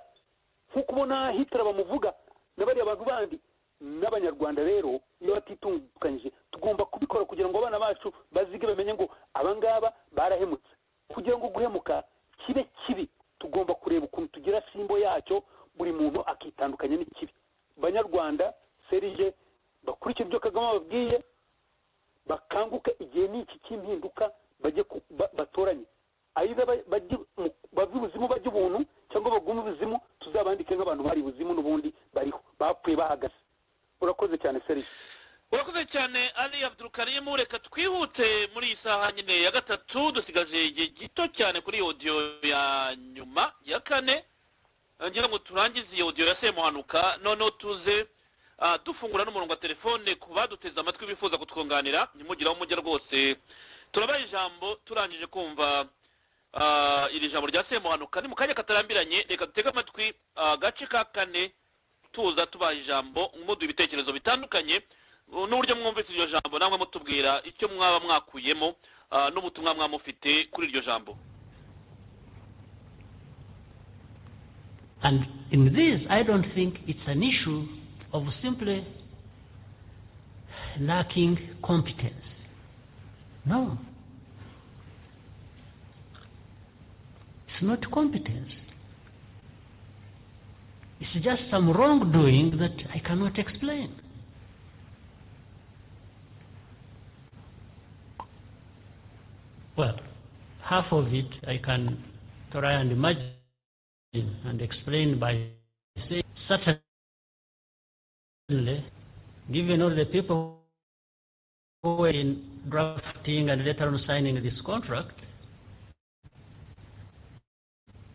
nk'uko ubona hitler bamuvuga na bariya bantu bandi n'abanyarwanda rero iyo batitunganyije tugomba kubikora kugira ngo abana bacu bazige bamenye ngo abangaba barahemutse kugira ngo guhemuka kibe kibi tugomba kureba ukuntu tugira simbo yacyo buri muntu akitandukanya n'ikibi banyarwanda serije bakurikira ibyo kagame babwiye bakanguke igihe n'iki cy'impinduka bajye ku- ba- batoranye ayiza ba- bajye mu- bave ibuzimu bajye ubuntu cyangwa bagume ibuzimu tuzabandike nk'abantu bari ibuzimu n'ubundi bariho bapfuye bahagaze urakoze cyane serije urakoze cyane ali abdurukarimu reka twihute muri iyi saha nyine ya gatatu dusigaje igihe gito cyane kuri odiyo ya nyuma ya kane Eh, ngira ngo turangize iyi odiyo ya semuhanuka noneho tuze ah, dufungura n'umurongo wa telefone ku baduteze amatwi bifuza kutwunganira ntimugire aho mujya rwose turabaha ijambo turangije kumva ah, iri jambo rya semuhanuka ni mu kanya katarambiranye reka dutege amatwi ah, agace ka kane tuza tubaha ijambo muduha ibitekerezo bitandukanye uh, n'uburyo mwumvise iryo jambo namwe mutubwira icyo mwaba mwakuyemo uh, n'ubutumwa mwaba mufite kuri iryo jambo And in this, I don't think it's an issue of simply lacking competence. No. It's not competence. It's just some wrongdoing that I cannot explain. Well, half of it I can try and imagine and explain by saying, certainly, given all the people who were in drafting and later on signing this contract,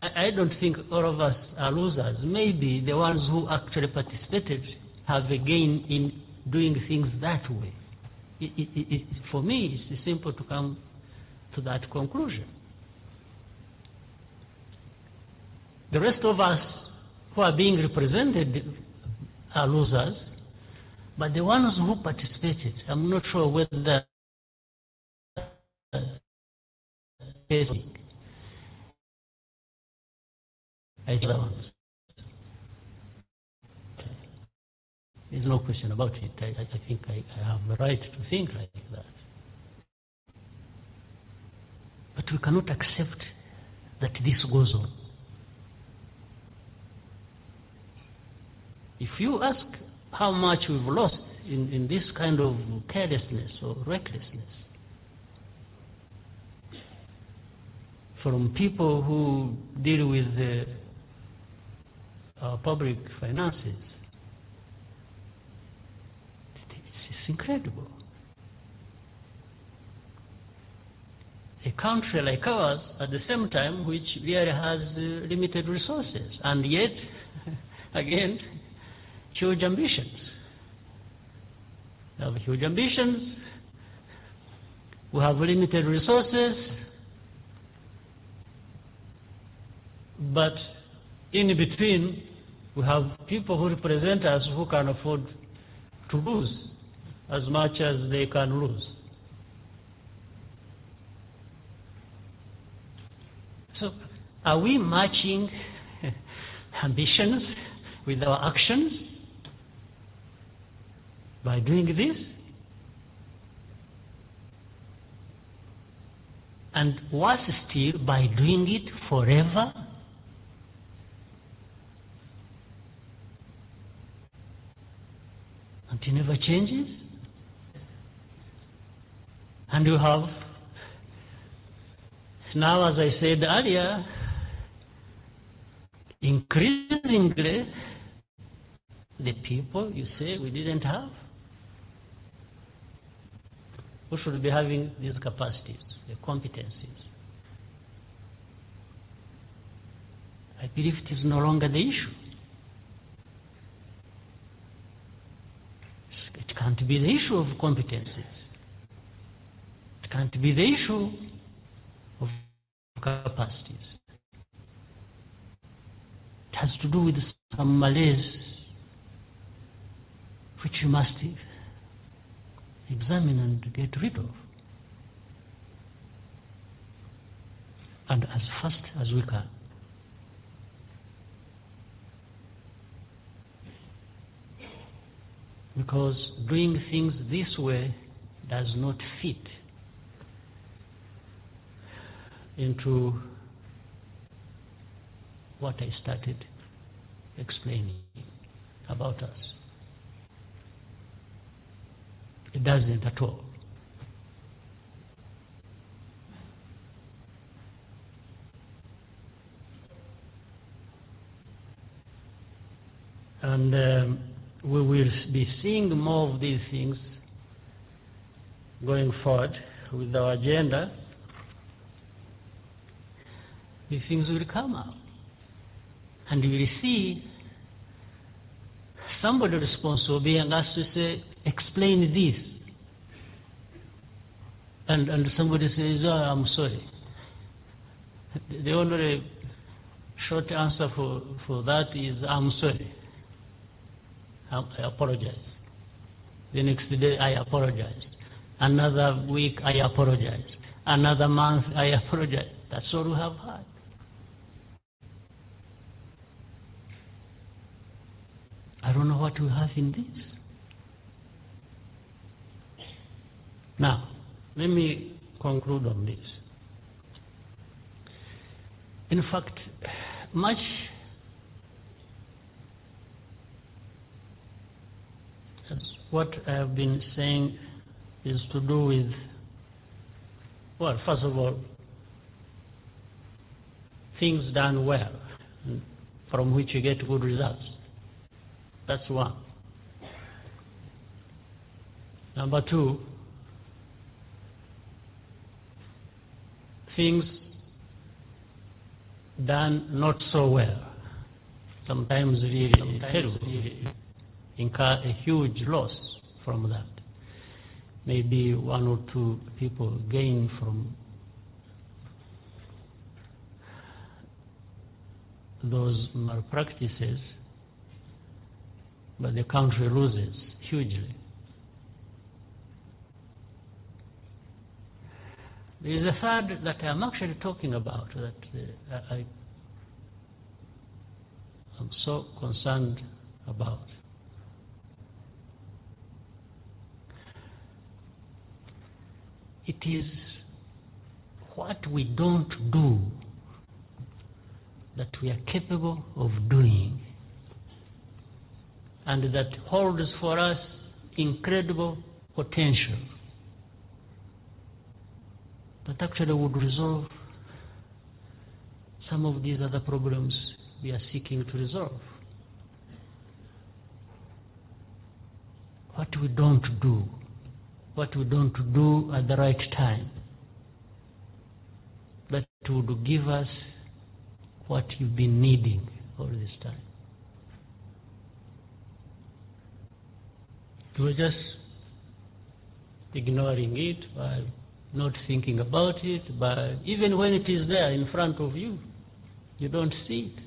I, I don't think all of us are losers. Maybe the ones who actually participated have a gain in doing things that way. It, it, it, for me, it's simple to come to that conclusion. The rest of us who are being represented are losers, but the ones who participated, I'm not sure whether There's no question about it. I, I think I, I have the right to think like that. But we cannot accept that this goes on. If you ask how much we've lost in, in this kind of carelessness or recklessness from people who deal with the, our public finances, it's incredible. a country like ours at the same time which really has uh, limited resources and yet again huge ambitions we have huge ambitions we have limited resources but in between we have people who represent us who can afford to lose as much as they can lose So, are we matching ambitions with our actions by doing this? And worse still, by doing it forever? And it never changes? And you have now, as I said earlier, increasingly, the people you say we didn't have, who should be having these capacities, the competencies. I believe it is no longer the issue. It can't be the issue of competencies. It can't be the issue capacities. It has to do with some malaise which you must examine and get rid of. And as fast as we can. Because doing things this way does not fit into what I started explaining about us. It doesn't at all. And um, we will be seeing more of these things going forward with our agenda these things will come up. And you will see somebody responsible being asked to say, explain this. And, and somebody says, oh, I'm sorry. The only short answer for, for that is, I'm sorry. I, I apologize. The next day, I apologize. Another week, I apologize. Another month, I apologize. That's all we have had. I don't know what we have in this. Now, let me conclude on this. In fact, much what I have been saying is to do with, well, first of all, things done well, mm, from which you get good results. That's one. Number two, things done not so well, sometimes really terrible, incur a huge loss from that. Maybe one or two people gain from those malpractices, but the country loses hugely. There is a third that I'm actually talking about that uh, I, I- I'm so concerned about. It is what we don't do that we are capable of doing and that holds for us incredible potential that actually would resolve some of these other problems we are seeking to resolve. What we don't do, what we don't do at the right time, that would give us what you've been needing all this time. You were just ignoring it by not thinking about it, by even when it is there in front of you, you don't see it.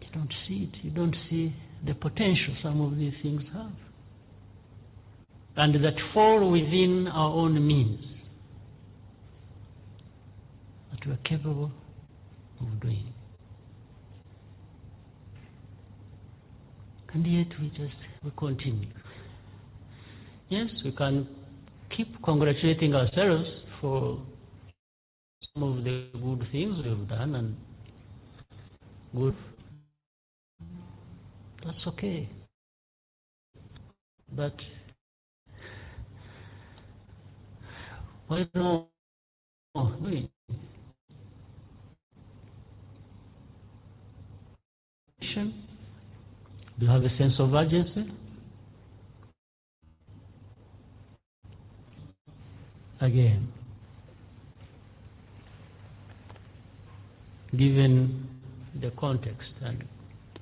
You don't see it. You don't see the potential some of these things have. And that fall within our own means. That we are capable of doing. And yet we just we continue. Yes, we can keep congratulating ourselves for some of the good things we've done and good. That's okay. But why not? We Do you have a sense of urgency? Again, given the context and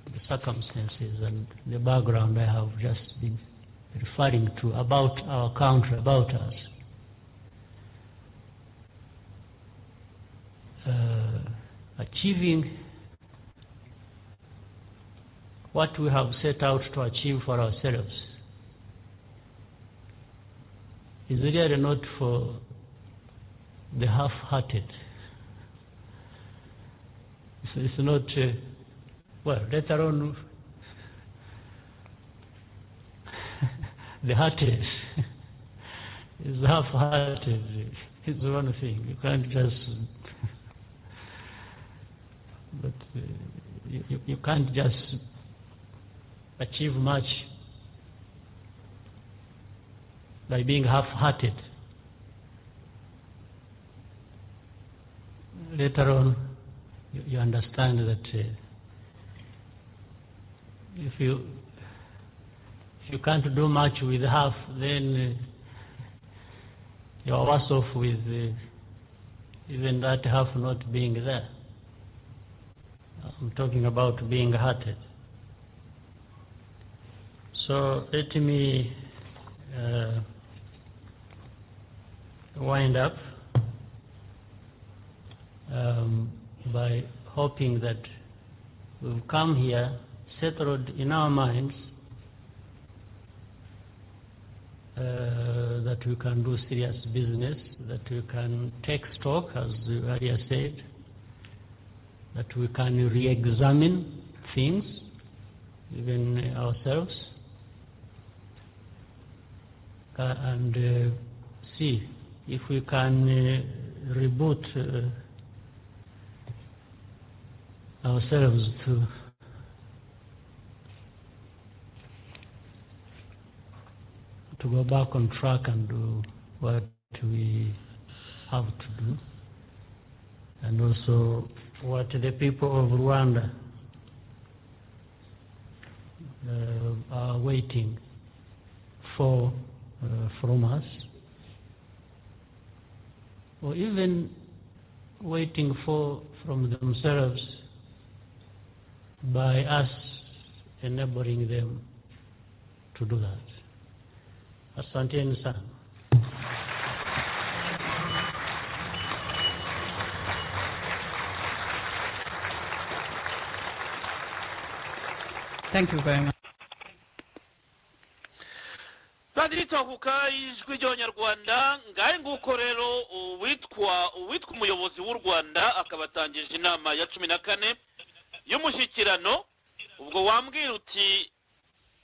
the circumstances and the background I have just been referring to about our country, about us. Uh, achieving what we have set out to achieve for ourselves is really not for the half-hearted. It's, it's not, uh, well, later on, the heartless is half-hearted. It's one thing. You can't just, but uh, you, you- you can't just achieve much by being half-hearted. Later on, you, you understand that uh, if you if you can't do much with half, then uh, you are worse off with uh, even that half not being there. I'm talking about being hearted. So let me uh, wind up um, by hoping that we've come here settled in our minds uh, that we can do serious business, that we can take stock, as you earlier said, that we can re-examine things, even ourselves, uh, and uh, see if we can uh, reboot uh, ourselves to to go back on track and do what we have to do, and also what the people of Rwanda uh, are waiting for uh, from us, or even waiting for from themselves by us enabling them to do that. Asanteni sana. Thank you very much. radiyo itahuka ijwi ry'abanyarwanda ngahe nguko rero uwitwa uwitwa umuyobozi w'u rwanda akaba atangije inama ya cumi na kane y'umushyikirano ubwo wambwira uti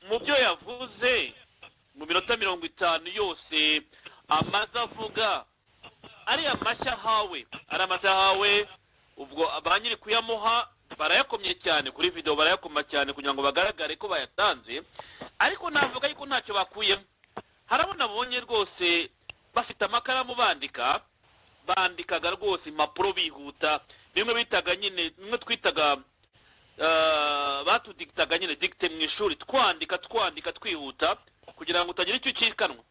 mu byo yavuze mu minota mirongo itanu yose amaze avuga ariya mashya ahawe ari amashya ahawe ubwo ba nyiri kuyamuha barayakomye cyane kuri videwo barayakoma cyane kugira ngo bagaragare ko bayatanze ariko navuga yuko ntacyo bakuyemo harabona abonye rwose bafite amakaramu bandika bandikaga rwose impapuro bihuta bimwe bitaga nyine bimwe twitaga batudikitaga nyine dikite mu ishuri twandika twandika twihuta kugira ngo utagira icyo ucikanwa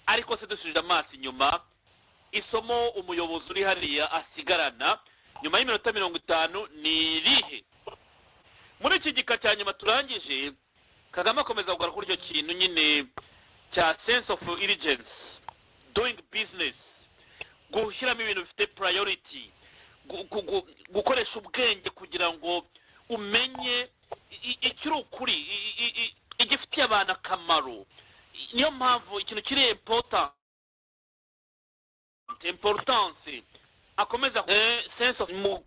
ariko se dusubije amaso inyuma isomo umuyobozi uri hariya asigarana nyuma y'iminota mirongo itanu ni irihe muri iki gika cya nyuma turangije kagame akomeza kugaruka kuri icyo kintu nyine cya sense of urgency doing business gushyiramo ibintu bifite priority gukoresha ubwenge kugira ngo umenye ikiri ukuri igifitiye abantu akamaro niyo mpamvu ikintu kiri importance akomeza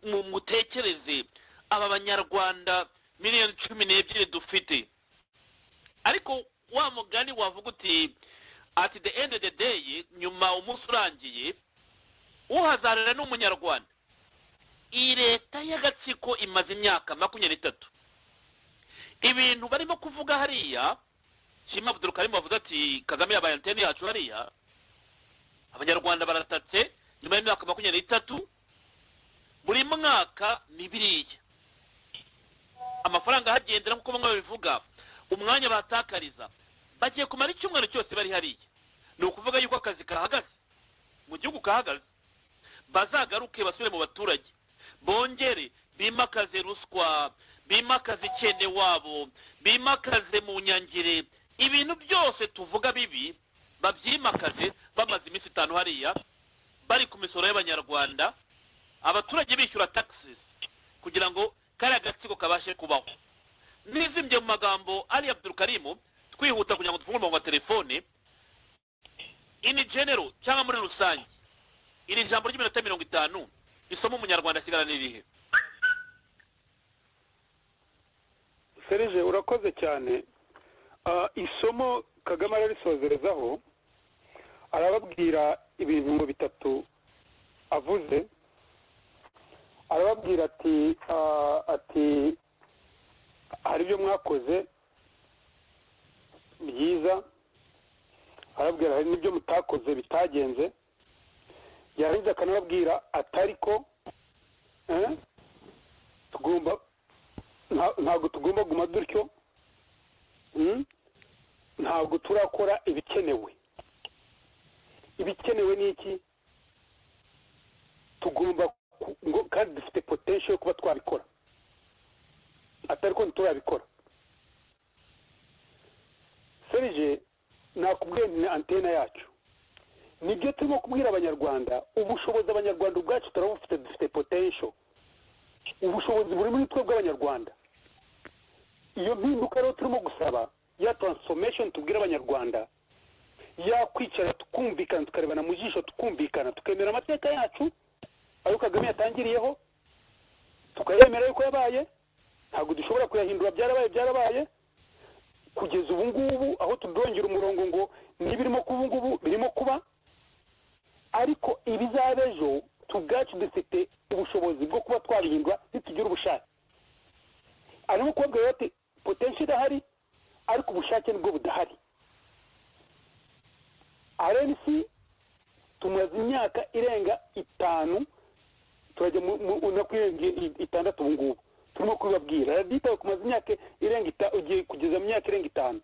mutekereze aba banyarwanda miliyoni cumi n'ebyiri dufite ariko wa mugani wavuga uti at the end of the day nyuma umunsi urangiye uhazarira ni umunyarwanda iyi leta y'agatsiko imaze imyaka makumyabiri n'itatu ibintu barimo kuvuga hariya shima abudurukarimu bavuze ati kagame yabaye antene yacu hariya abanyarwanda baratatse nyuma y'imyaka makumyabiri n'itatu buri mwaka ni biriya amafaranga ahagendera nk'uko bamwe babivuga umwanya batakariza bagiye kumara icyumweru cyose bari hariya ni ukuvuga yuko akazi kahagaze mu gihugu kahagaze bazagaruke basubire mu baturage bongere bimakaze ruswa bimakaze ikene wabo bimakaze mu nyangire ibintu byose tuvuga bibi babyimakaze bamaze iminsi itanu hariya bari ku misoro y'abanyarwanda abaturage bishyura taxes kugira ngo kariya gatsiko kabashe kubaho nizimye mu magambo ari abdurukarimu twihuta kugira ngo dufunge umurongo wa telefone ini genero cyangwa muri rusange iri jambo ry'iminota mirongo itanu isomo umunyarwanda asigarana irihe serije urakoze cyane isomo kagame ararisozerezaho arababwira ibintu ngo bitatu avuze arababwira ati ati hari ibyo mwakoze byiza arababwira hari n'ibyo mutakoze bitagenze yarangiza akanababwira atari ko tugomba ntabwo tugomba guma dutyo ntabwo turakora ibikenewe ibikenewe ni iki tugomba kandi dufite potensho yo kuba twabikora atari ko ntiturabikora serije nakubwiye ni antena yacu nibyo turimo kubwira abanyarwanda ubushobozi abanyarwanda ubwacu turabufite dufite potensho ubushobozi buri muri twe bw'abanyarwanda iyo mpinduka rero turimo gusaba ya taransifomesheni tubwira abanyarwanda yakwicara tukumvikana tukarebana mu jisho tukumvikana tukemera amateka yacu ayo kagame yatangiriyeho tukayemera yuko yabaye ntabwo dushobora kuyahindura byarabaye byarabaye kugeza ubu ngubu aho tudongera umurongo ngo n'ibirimo kuba ubu ngubu birimo kuba ariko ibizaba ejo tubwacu dufite ubushobozi bwo kuba twabihindura ntitugire ubushake harimo kubabwira bati potensi irahari ariko ubushake nibwo budahari rnc tumaze imyaka irenga itanu turajya no kurenga itandatu ubu ngubu turimo kubibabwira radita kumaze imyaka irenga itanu ugiye kugeza mu myaka irenga itanu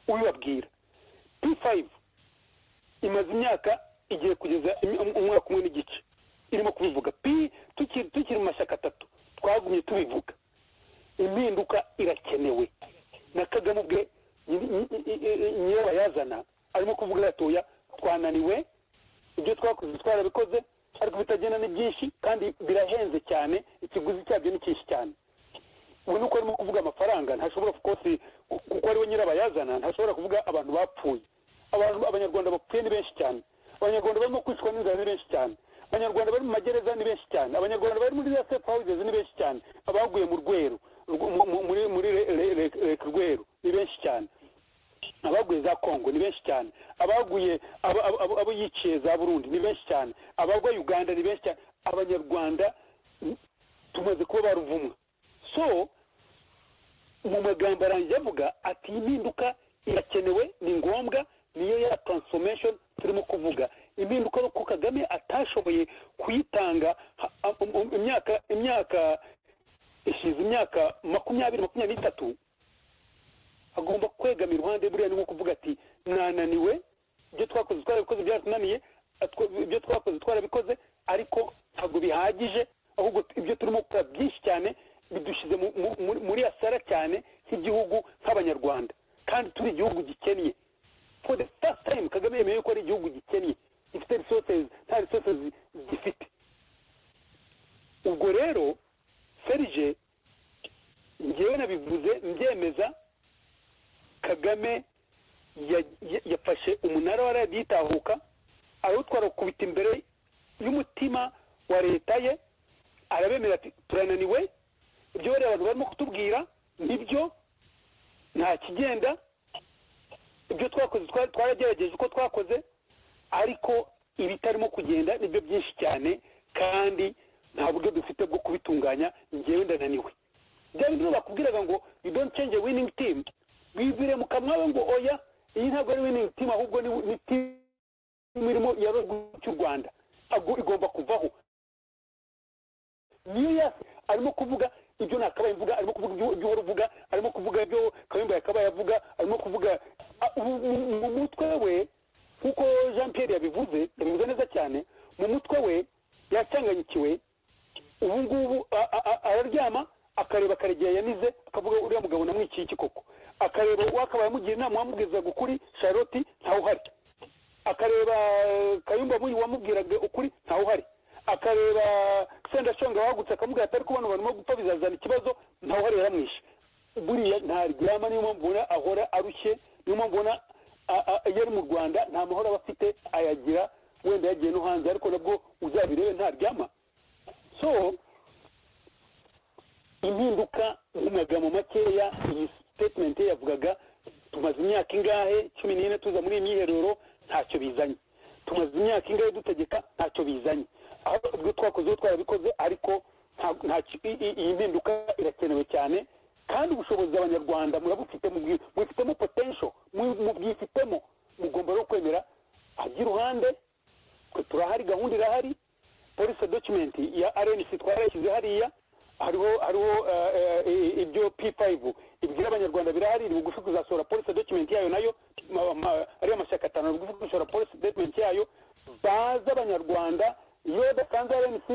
ubibabwira p fayive imaze imyaka igiye kugeza umwaka umwe n'igice irimo kubivuga p tukiri mu mashyaka atatu twagumye tubivuga impinduka irakenewe na kagame ubwe nyirabayazana bayazana arimo kuvuga iratoya twananiwe ibyo twakoze twarabikoze ariko bitagenda ni byinshi kandi birahenze cyane ikiguzi cyabyo ni cyinshi cyane ubu ni uko arimo kuvuga amafaranga ntashobora kukosi kuko ariwe nyirabayazana ntashobora kuvuga abantu bapfuye abantu abanyarwanda bapfuye ni benshi cyane abanyarwanda barimo kwicwa n'inzara ni benshi cyane abanyarwanda bari mu magereza ni benshi cyane abanyarwanda bari muri za safe houses ni benshi cyane abaguye mu rweru muri muri reka rweru ni benshi cyane abaguye za kongo ni benshi cyane abaguye abo yiciye za burundi ni benshi cyane abagwa uganda ni benshi cyane abanyarwanda tumaze kuba baruvumwa so mu magambo arangiye avuga ati impinduka irakenewe ni ngombwa niyo ya transformation turimo kuvuga impinduka ko kagame atashoboye kuyitanga imyaka imyaka ishize imyaka makumyabiri makumyabiri n'itatu agomba kwegama iruhande buriya ni nko kuvuga ati nananiwe ibyo twakoze twarabikoze byaratunaniye ibyo twakoze twarabikoze ariko ntabwo bihagije ahubwo ibyo turimo gukora byinshi cyane bidushyize muri asara cyane nk'igihugu nk'abanyarwanda kandi turi igihugu gikennye for the first time kagame yemeye ko ari igihugu gikennye gifite resources nta resources gifite ubwo rero serije ngewe nabivuze mbyemeza kagame yafashe umunara wa radiyo itahuka arawutwara ukubita imbere y'umutima wa leta ye arabemera ati turananiwe ibyo bariya abantu barimo kutubwira nibyo nta kigenda ibyo twakoze twaragerageje uko twakoze ariko ibitarimo kugenda nibyo byinshi cyane kandi nta buryo dufite bwo kubitunganya ngewe ndananiwe bya bindi bakubwiraga ngo you don't change a winning team bibwire mu kanwa ngo oya iyi ntabwo ari winning team ahubwo ni team irimo ya cy'u rwanda ntabwo igomba kuvaho niyo yasi arimo kuvuga ibyo nakabaye mvuga arimo kuvuga ibyo uhora uvuga arimo kuvuga ibyo kayumba yakabaye avuga arimo kuvuga mu mutwe we nk'uko jean pierre yabivuze yabivuze neza cyane mu mutwe we yacanganyikiwe ubu ngubu araryama akareba akaregera yanize akavuga uriya mugabo namwikiye iki koko akareba wakabaye amugira inama wamubwirizaga ukuri charlotte ntawuhari akareba kayumba muyi wamubwiraga ukuri ntawuhari akareba sendashonga wagutse akamubwira atari kubona abantu barimo gupfa bizazana ikibazo ntawuhari yaramwishe buriya ntaryama niyo mpamvu ubona ahora arushye niyo mpamvu ubona iyo ari mu rwanda nta mahoro aba afite ayagira wenda yagiye no hanze ariko nabwo uzabirebe ntaryama so impinduka mu magambo makeya iyi statement ye yavugaga tumaze imyaka ingahe cumi n'ine tuza muri iyi myiherero ntacyo bizanye tumaze imyaka ingahe dutegeka ntacyo bizanye ubwo twakoze twarabikoze ariko iyi mpinduka irakenewe cyane kandi ubushobozi abanyarwanda murabufite mubwifitemo potensho mubwifitemo mugomba no kwemera hajya iruhande twe turahari gahunda irahari polisi dokimenti ya rnc twarayishyize hariya hariho hariho ibyo p5 ibwira abanyarwanda birahari ni bugufi kuzasohora polisi dokimenti yayo nayo ariyo amashyaka atanu ni bugufi gusohora polisi dokimenti yayo baze abanyarwanda iyo badasanze rnc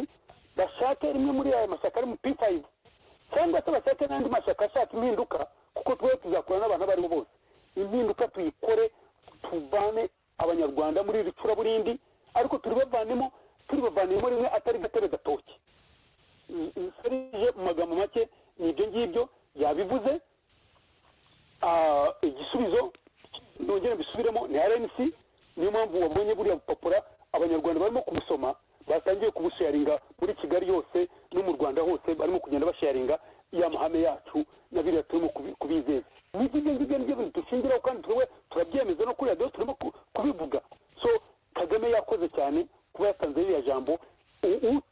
bashake rimwe muri ayo mashyaka ari mu p5 cyangwa se bashake n'andi mashyaka ashaka impinduka kuko twe tuzakora n'abantu abo aribo bose impinduka tuyikore tuvane abanyarwanda muri iri curaburindi ariko turi bavanemo turi bavanemo rimwe atari gatebe gatoki serije mu magambo make ni ibyo ngibyo yabivuze igisubizo nongere mbisubiremo ni rnc niyo mpamvu wabonye buriya bupapuro abanyarwanda barimo kubusoma batangiye kubusharinga muri kigali yose no mu rwanda hose barimo kugenda basharinga ya mahame yacu na biriya turimo kubizeza n'ibyo ngibyo ngibyo nibyo bintu dushingiraho kandi twe turabyemeza no kuri radiyo turimo kubivuga so kagame yakoze cyane kuba yatanze ririya jambo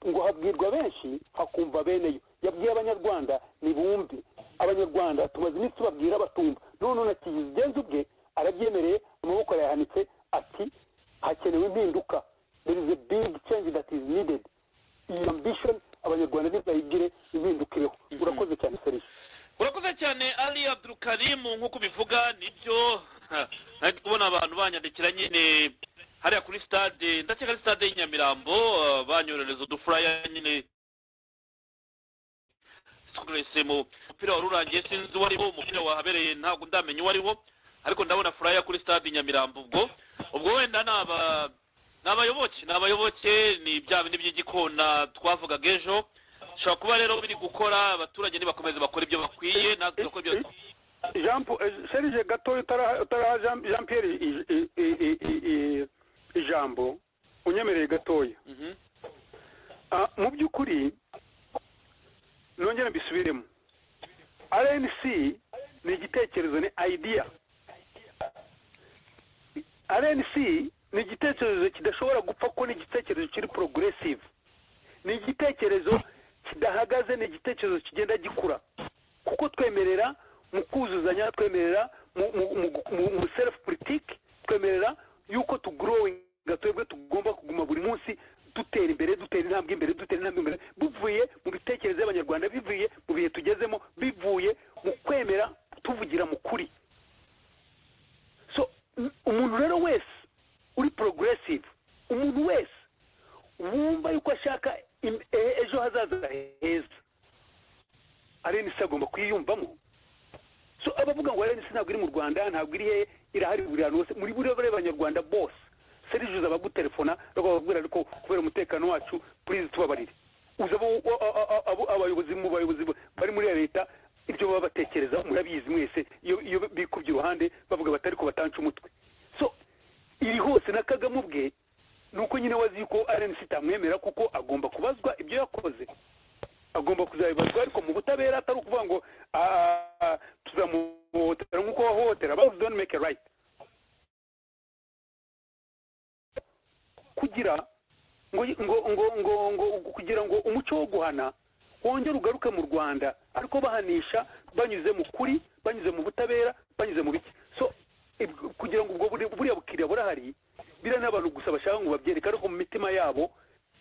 ngo habwirwa benshi hakumva beneyo yabwiye abanyarwanda ntibumve abanyarwanda tumaze iminsi tubabwira batumva none na kigenzi ubwe arabyemereye amaboko arayahanitse ati hakenewe impinduka there is a big change that is needed iyi ambition abanyarwanda ntibayigire impinduka iriho urakoze cyane serisi urakoze cyane ali abdurukarimu nk'uko ubivuga nibyo nari kubona abantu banyandikira nyine hariya kuri stade ndakeka ari stade y'i nyamirambo ah, banyoherereza udufuraya nyine twese mu mupira wari urangiye sinzi uwo ariwo umupira wahabereye ntabwo ndamenya uwo ariwo ariko ndabona furaya kuri stade i nyamirambo ubwo ubwo wenda ni aba- ni abayoboke ni abayoboke ni bya bindi by'igikona twavugaga ejo bishobora kuba rero biri gukora abaturage ntibakomeze bakora ibyo bakwiye natwe dukora ibyo jean paul serije gatoya utaraha utaraha jean jean pierre i- i- i- i- i- i- ijambo unyemereye gatoya Mhm. Ah, mu by'ukuri nongere mbisubiremo rnc ni igitekerezo ni idea rnc ni igitekerezo kidashobora gupfa kuko ni igitekerezo kiri progressive ni igitekerezo kidahagaze ni igitekerezo kigenda gikura kuko twemerera mu kuzuzanya twemerera mu- mu- mu- mu- mu self politike twemerera yuko tugorowinga twebwe tugomba kuguma buri munsi dutera imbere dutera intambwe imbere dutera intambwe imbere bivuye mu bitekerezo y'abanyarwanda bivuye mu bihe tugezemo bivuye mu kwemera tuvugira mu kuri so u- umuntu rero wese uri progressive umuntu wese wumva yuko ashaka im- e- ejo hazaza heza arenisi agomba kuyiyumvamo so abavuga ngo arenisi ntabwo iri mu rwanda ntabwo iri hehe irahari buri hantu hose muri buri bari abanyarwanda bose serijuzi abagutelefona bakababwira ariko kubera umutekano wacu purize tubabarire uzi abo- a- a- a- abo- abayobozi mu bayobozi bari muri ya leta ibyo baba batekereza murabizi mwese iyo iyo bikubye uruhande bavuga batari ko batanca umutwe so iri hose na kagame ubwe ni uko nyine wazi yuko arenisi itamwemera kuko agomba kubazwa ibyo yakoze agomba kuzabibazwa ariko mu butabera atari ukuvuga ngo "Ah, ah, tuzamuhohotera nk'uko wahohotera both don't make a right kugira ngo ngo ngo ngo ngo kugira ngo umuco wo guhana wongere ugaruke mu rwanda ariko bahanisha banyuze mu kuri banyuze mu butabera banyuze mu biki so ib- kugira ngo ubwo buri- buriya bukiriya burahari biriya ni abantu gusa bashaka ngo babyereke ariko mu mitima yabo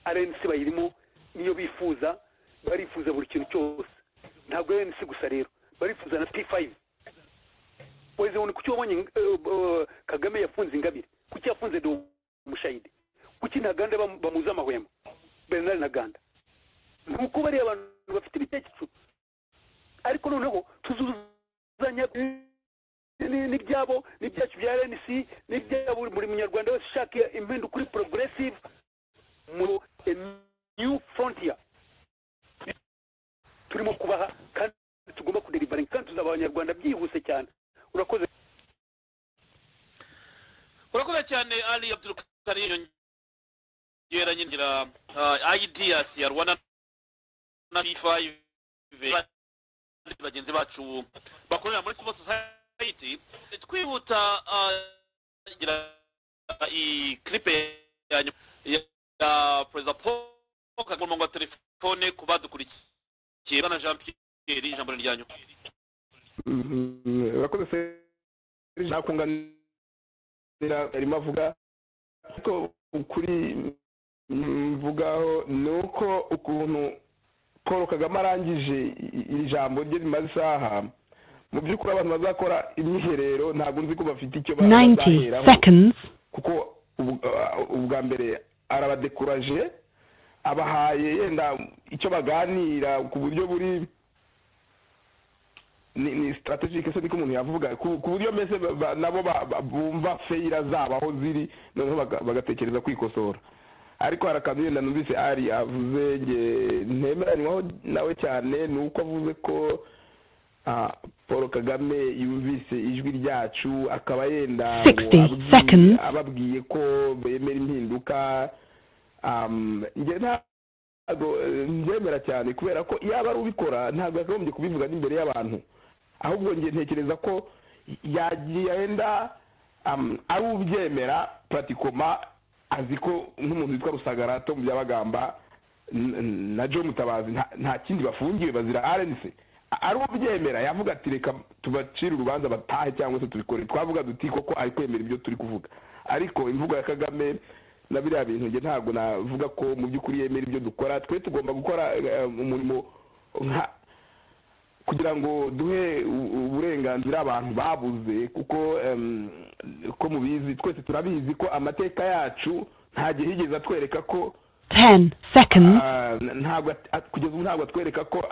arensi bayirimo niyo bifuza barifuza buri kintu cyose ntabwo arensi gusa rero barifuza na p5 weze ngo ni kuki wabonye eh, eh, kagame yafunze ingabire kuki yafunze do umushayidi kuki ntaganda bam- bamuzi amahwemo bernard ntaganda ni uko bariya abantu bafite ibitekerezo ariko noneho tuzuzanya ni- n'ibyabo n'ibyacu bya rnc n'ibyabo buri munyarwanda wese ushaka impinduka kuri progressive mu a new frontier turimo kubaha kandi tugomba kuderivaringa kandi tuzaba abanyarwanda byihuse cyane urakoze urakoze cyane ali abdurukari yongera nyinjira ideas ya rwanda na b5 bagenzi bacu bakorera muri civil society twihuta ah, ngira iyi clipe ya nyuma ya perezida paul kagame ku murongo wa telefone ku badukurikiye bwana jean pierre ijambo ni iryanyu Mm, urakoze serije nakunganira arimo avuga ariko ukuri mm, mvugaho ni uko ukuntu paul kagame arangije i- iri jambo rye rimaze isaha mu by'ukuri abantu bazakora imyiherero ntabwo nzi ko bafite icyo ba- 90 bazaheraho seconds. kuko ubu- uh, ubwa mbere arabadekuraje abahaye yenda icyo baganira ku buryo buri ni ni strategic se niko umuntu yavuga ku ku buryo mbese ba- ba- nabo ba- ba- bumva feyira zabo aho ziri noneho baga- bagatekereza kwikosora ariko hari akantu yenda numvise ari avuze nge ntemeranywaho nawe cyane ni uko avuze ko ah, paul kagame yumvise ijwi ryacu akaba yenda ngo 60 ababwiye- seconds. ababwiye ko bemera impinduka um, nge nta ntabwo eh, mbyemera cyane kubera ko yaba ari ubikora ntabwo yakagombye kubivuga n'imbere y'abantu ahubwo njye ntekereza ko yagenda um, ari ubyemera pratikoma azi ko nk'umuntu witwa rusagarato mu byabagamba n- n- na joe mutabazi nta- nta kindi bafungiwe bazira rnc ari ubyemera yavuga ati reka tubacire urubanza batahe cyangwa se tubikore twavuga duti koko ari kwemera ibyo turi kuvuga ariko imvugo ya kagame na biriya bintu njye ntabwo navuga ko mu by'ukuri yemera ibyo dukora twe tugomba gukora umurimo nka kugira ngo duhe uburenganzira abantu babuze kuko ko mubizi twese turabizi ko amateka yacu nta gihe yigeze atwereka ko kugeza ubu ntabwo atwereka ko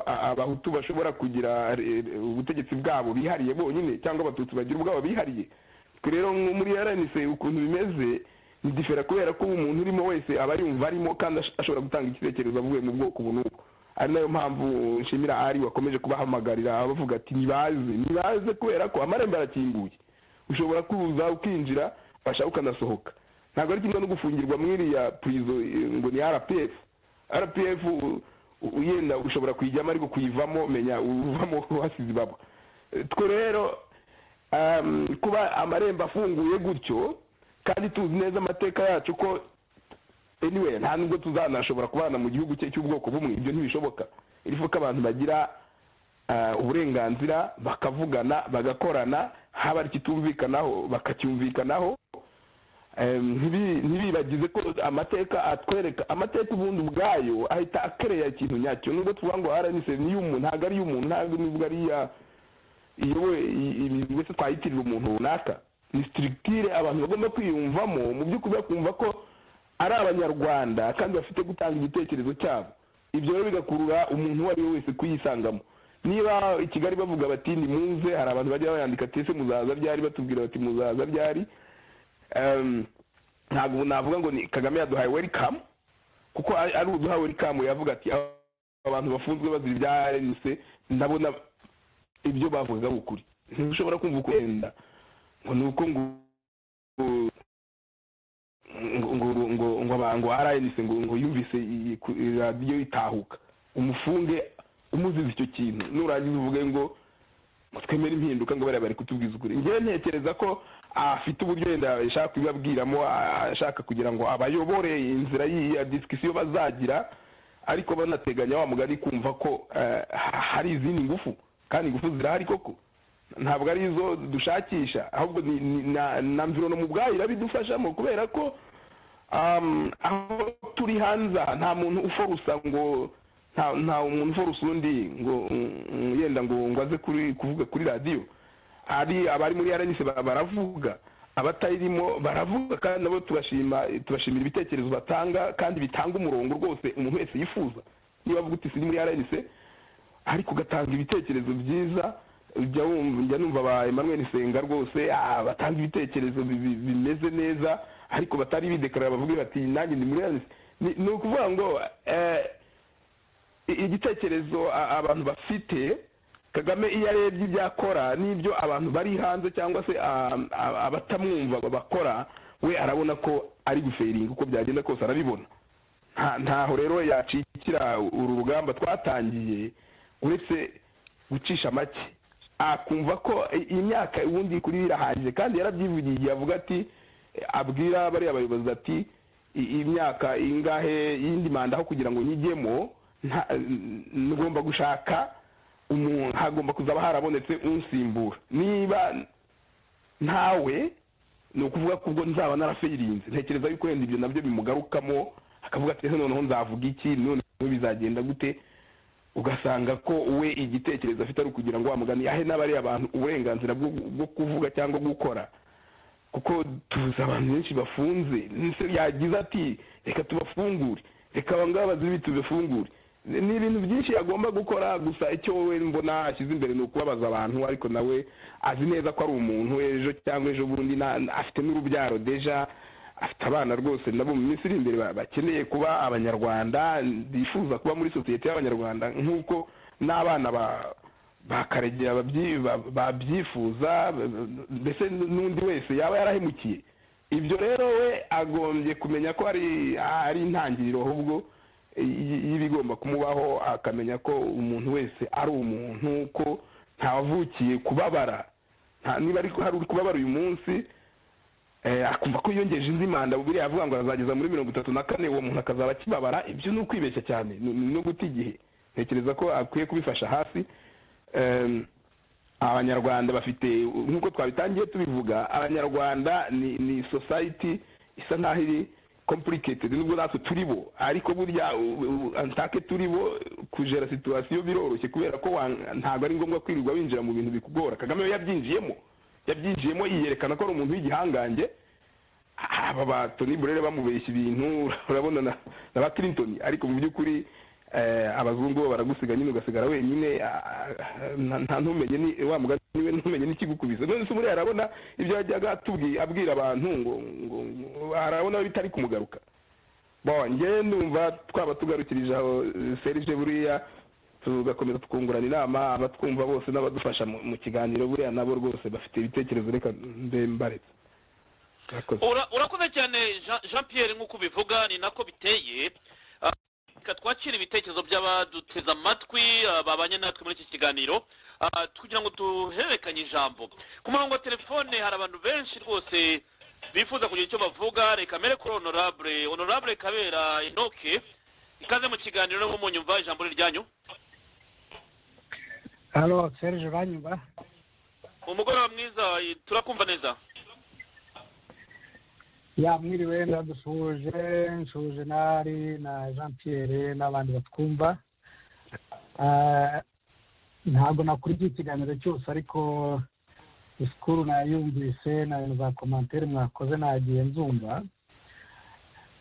abahutu bashobora kugira ubutegetsi bwabo bihariye bonyine cyangwa abatutsi bagira ubwabo bihariye rero muri rnc ukuntu bimeze ni difera kubera ko umuntu urimo wese aba yumva arimo kandi ashobora gutanga igitekerezo avuye mu bwoko ubu n'ubu ari nayo mpamvu nshimira ari wakomeje kubahamagarira bavuga ati ntibaze ntibaze kubera ko amarembo arakinguye ushobora kuza ukinjira bashaka ukanasohoka ntabwo ari kimwe no gufungirwa muri iriya purizo ngo ni rpf rpf yenda ushobora kuyijyamo ariko kuyivamo menya uvamo wasize ibaba twe rero kuba amarembo afunguye gutyo kandi tuzi neza amateka yacu ko anyway nta nubwo tuzanashobora kubana mu gihugu cye cy'ubwoko bumwe ibyo ntibishoboka iriho ko abantu bagira uburenganzira bakavugana bagakorana haba ari ikitumvikanaho bakacyumvikanaho ntibibagize ko amateka atwereka amateka ubundi ubwayo ahita akereya ikintu nyacyo nubwo tuvuga ngo aranise ni iy'umuntu ntabwo ari iy'umuntu ntabwo nubwo ari iya iyowe ibintu byose twayitirira umuntu runaka ni sitirikire abantu bagomba kwiyumvamo mu by'ukuri bakumva ko ari abanyarwanda kandi bafite gutanga igitekerezo cyabo ibyo rero bigakurura umuntu uwo ari we wese kuyisangamo niba i kigali bavuga bati ni muze hari abantu bajya bayandika ati ese muzaza byari batubwira bati muzaza byari ntabwo ubu navuga ngo ni kagame yaduhaye welikamu kuko ari uduha welikamu yavuga ati abantu bafunzwe bazira ibya rnc ndabona ibyo bavugaga ari ukuri ntushobora kumva uko wenda ngo ni uko ngo ngo ngo ngo ngo rnc ngo ngo yumvise radiyo itahuka umufunge umuzize icyo kintu nurangiza uvuge ngo twemere impinduka ngo bariya bari kutubwiza ukuri ngewe ntekereza ko afite uburyo wenda ashaka kubibabwiramo ashaka kugira ngo abayobore inzira y'iya disikisiyo bazagira ariko banateganya wa mugari kumva ko hari izindi ngufu kandi ingufu zirahari koko ntabwo ari izo dushakisha ahubwo na mviro mu bwayo irabidufashamo kubera ko aho turi hanze nta muntu uforusa ngo nta muntu uforusa undi ngo yenda ngo ngo aze kuvuga kuri radiyo ari abari muri aranise baravuga abatayirimo baravuga kandi nabo tubashima tubashimira ibitekerezo batanga kandi bitanga umurongo rwose umuntu wese yifuza niba avuga uti siri muri aranise ariko ugatanga ibitekerezo byiza njya numva ba Emmanuel Senga rwose batanga ibitekerezo bimeze neza ariko batari bidekarara bavuga bati nanjye ni muri ni ukuvuga ngo igitekerezo abantu bafite kagame iyo arebye ibyo akora n'ibyo abantu bari hanze cyangwa se abatamwumva bakora we arabona ko ari guferinga uko byagenda kose arabibona ntaho rero yacikira uru rugamba twatangiye uretse gucisha make akumva ko imyaka ubundi kuri irahagije kandi yarabyivugiye igihe avuga ati abwira bariya bayobozi ati imyaka ingahe y'indi manda aho kugira ngo nyigemo ngomba gushaka umuntu hagomba kuzaba harabonetse unsimbura niba ntawe ni ukuvuga ko ubwo nzaba narafeyirinze ntekereza yuko wenda ibyo nabyo bimugarukamo akavuga ati noneho nzavuga iki noneho bizagenda gute ugasanga ko we igitekerezo afite ari ukugira ngo wamugane ahe n'abari abantu uburenganzira bwo kuvuga cyangwa gukora kuko tuzi abantu benshi bafunze yagize ati reka tubafungure reka ngaba bazi tubifungure ni ibintu byinshi yagomba gukora gusa icyo we mbona ashyize imbere ni ukubabaza abantu ariko nawe azi neza ko ari umuntu ejo cyangwa ejo bundi afite n'urubyaro deja afite abana rwose nabo mu minsi iri imbere bakeneye kuba abanyarwanda bifuza kuba muri sosiyete y'abanyarwanda nk'uko n'abana bakaregera babyifuza mbese n'undi wese yaba yarahemukiye ibyo rero we agombye kumenya ko ari intangiriro ahubwo y'ibigomba kumubaho akamenya ko umuntu wese ari umuntu ko ntawavukiye kubabara niba hari uri kubabara uyu munsi akumva ko yiyongeje indi manda bubiri avuga ngo azageza muri mirongo itatu na kane uwo muntu akazaba akibabara ibyo ni ukwibeshya cyane ni no guta igihe ntekereza ko akwiye kubifasha hasi em, abanyarwanda bafite nk'uko twabitangiye tubivuga abanyarwanda ni ni society isa nk'aho iri complicated nubwo natwe turi bo ariko burya u- u- antake turi bo kujera situwasiyo biroroshye kubera ko wa- ntabwo ari ngombwa kwirirwa winjira mu bintu bikugora kagame we yabyinjiyemo yabyinjiyemo yiyerekana ko ari umuntu w'igihangange aba ba toni burere bamubeshya ibintu urabona na na ba clinton ariko mu by'ukuri eh, abazungu bo baragusiga nyine ugasigara wenyine ah, nta nta ntumenye ni wa mugani we ntumenye n'ikigukubise none se buriya arabona ibyo yajyaga atubwi- abwira abantu ngo ngo ngo- arabona bitari kumugaruka bo njye numva twaba tugarukirije aho eh, serge buriya tugakomeza tukungurana inama abatwumva bose n'abadufasha mu mu kiganiro buriya nabo rwose bafite ibitekerezo reka mbe mbaretse Murakoze. Ura- urakoze cyane Jean- jean pierre nk'uko ubivuga ni nako biteye Ah, reka twakire ibitekerezo by'abaduteze amatwi ah, babanye natwe muri iki kiganiro Ah, kugira ngo duhererekanye ijambo ku murongo wa telefone hari abantu benshi rwose bifuza kugira icyo bavuga reka mere kuri honorable honorable kabera inoke ikaze mu kiganiro no munyumva ijambo ni ryanyu halo serge banyumva umugoroba mwiza eh, turakumva neza yamwiriwe ndadusuhuje nsuhuje n'ari na jean pierre n'abandi batwumva Ah, ntabwo nakurikiye ikiganiro cyose ariko disikuru nayumvise na za komantere mwakoze nagiye nzumva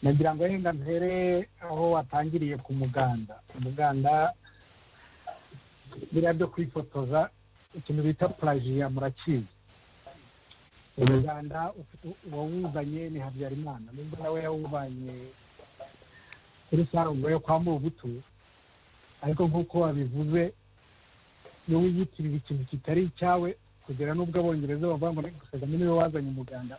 nagira ngo wenda mpere aho watangiriye ku muganda umuganda biriya byo kwifotoza ikintu bita purajiya murakizi umuganda ufite- uwawuzanye ni habyarimana nubwo nawe yawubanye kuri sarungo yo kwa mubutu ariko nk'uko wabivuze iyo wiyitirira ikintu kitari icyawe kugera n'ubwo abongereza bavuga ngo kagame niwe wazanye umuganda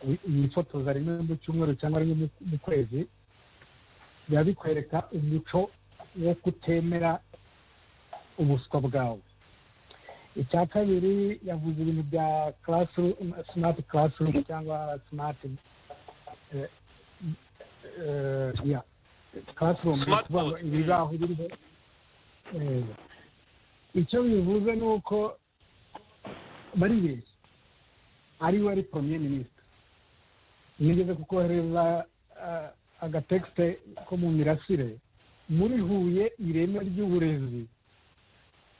wi- wifotoza rimwe mu cyumweru cyangwa rimwe mu- mu kwezi biba bikwereka umuco wo kutemera ubuswa bwawe icya kabiri yavuze ibintu bya classroom- smart classroom cyangwa smart eh, eh, yeah, classroom ni Smart ukuvuga ngo board. ibibaho biriho Eh, icyo bivuze ni uko baribeshya ari we ari premier minisitiri yigeze kukohereza ah, agatekisite ko mu mirasire muri huye ireme ry'uburezi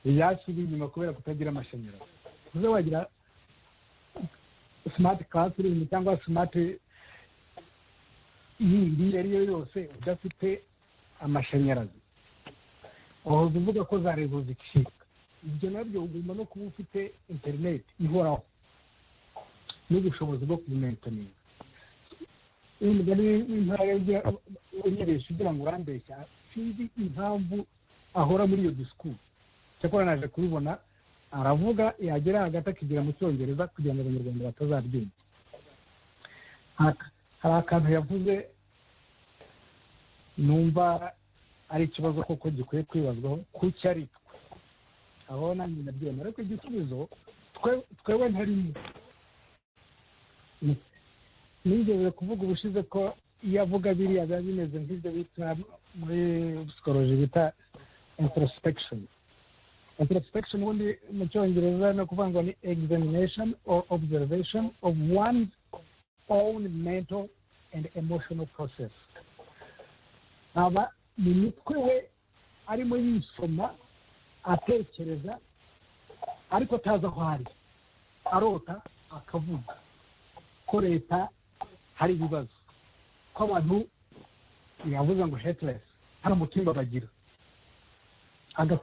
ryasubiye inyuma kubera kutagira amashanyarazi uze wagira simati classroom cyangwa simati yindi iyo ari yo yose udafite amashanyarazi wahoza uvuga ko za rezo zicika ibyo nabyo ugomba no kuba ufite interineti ihoraho n'ubushobozi bwo kuyimenitaninga uyu mugani w'intara y'Ijya- unyeresha ugira ngo urambeshya sinzi impamvu ahora muri iyo disikuru cyakora naje kubibona aravuga yagera hagati akigira mu cyongereza kugira ngo abanyarwanda batazabyumva Hak- hari akantu yavuze numva ari ikibazo koko gikwiye kwibazwaho kuki ari twe aho nanjye ndabyemera ariko igisubizo twe- twewe ntarimo Ni- nigeze kuvuga ubushize ko iyo avuga biriya biba bimeze nk'ibyo bita muri psikoloji bita introspection introspection ubundi mu cyongereza ni ukuvuga ngo ni examination or observation of one's own mental and emotional process aba mu mitwe we arimo yisoma atekereza ariko atazi aho ari arota akavuga ko leta hari ibibazo ko abantu yavuze ngo hetelesi hano mu cyumba bagira Aga-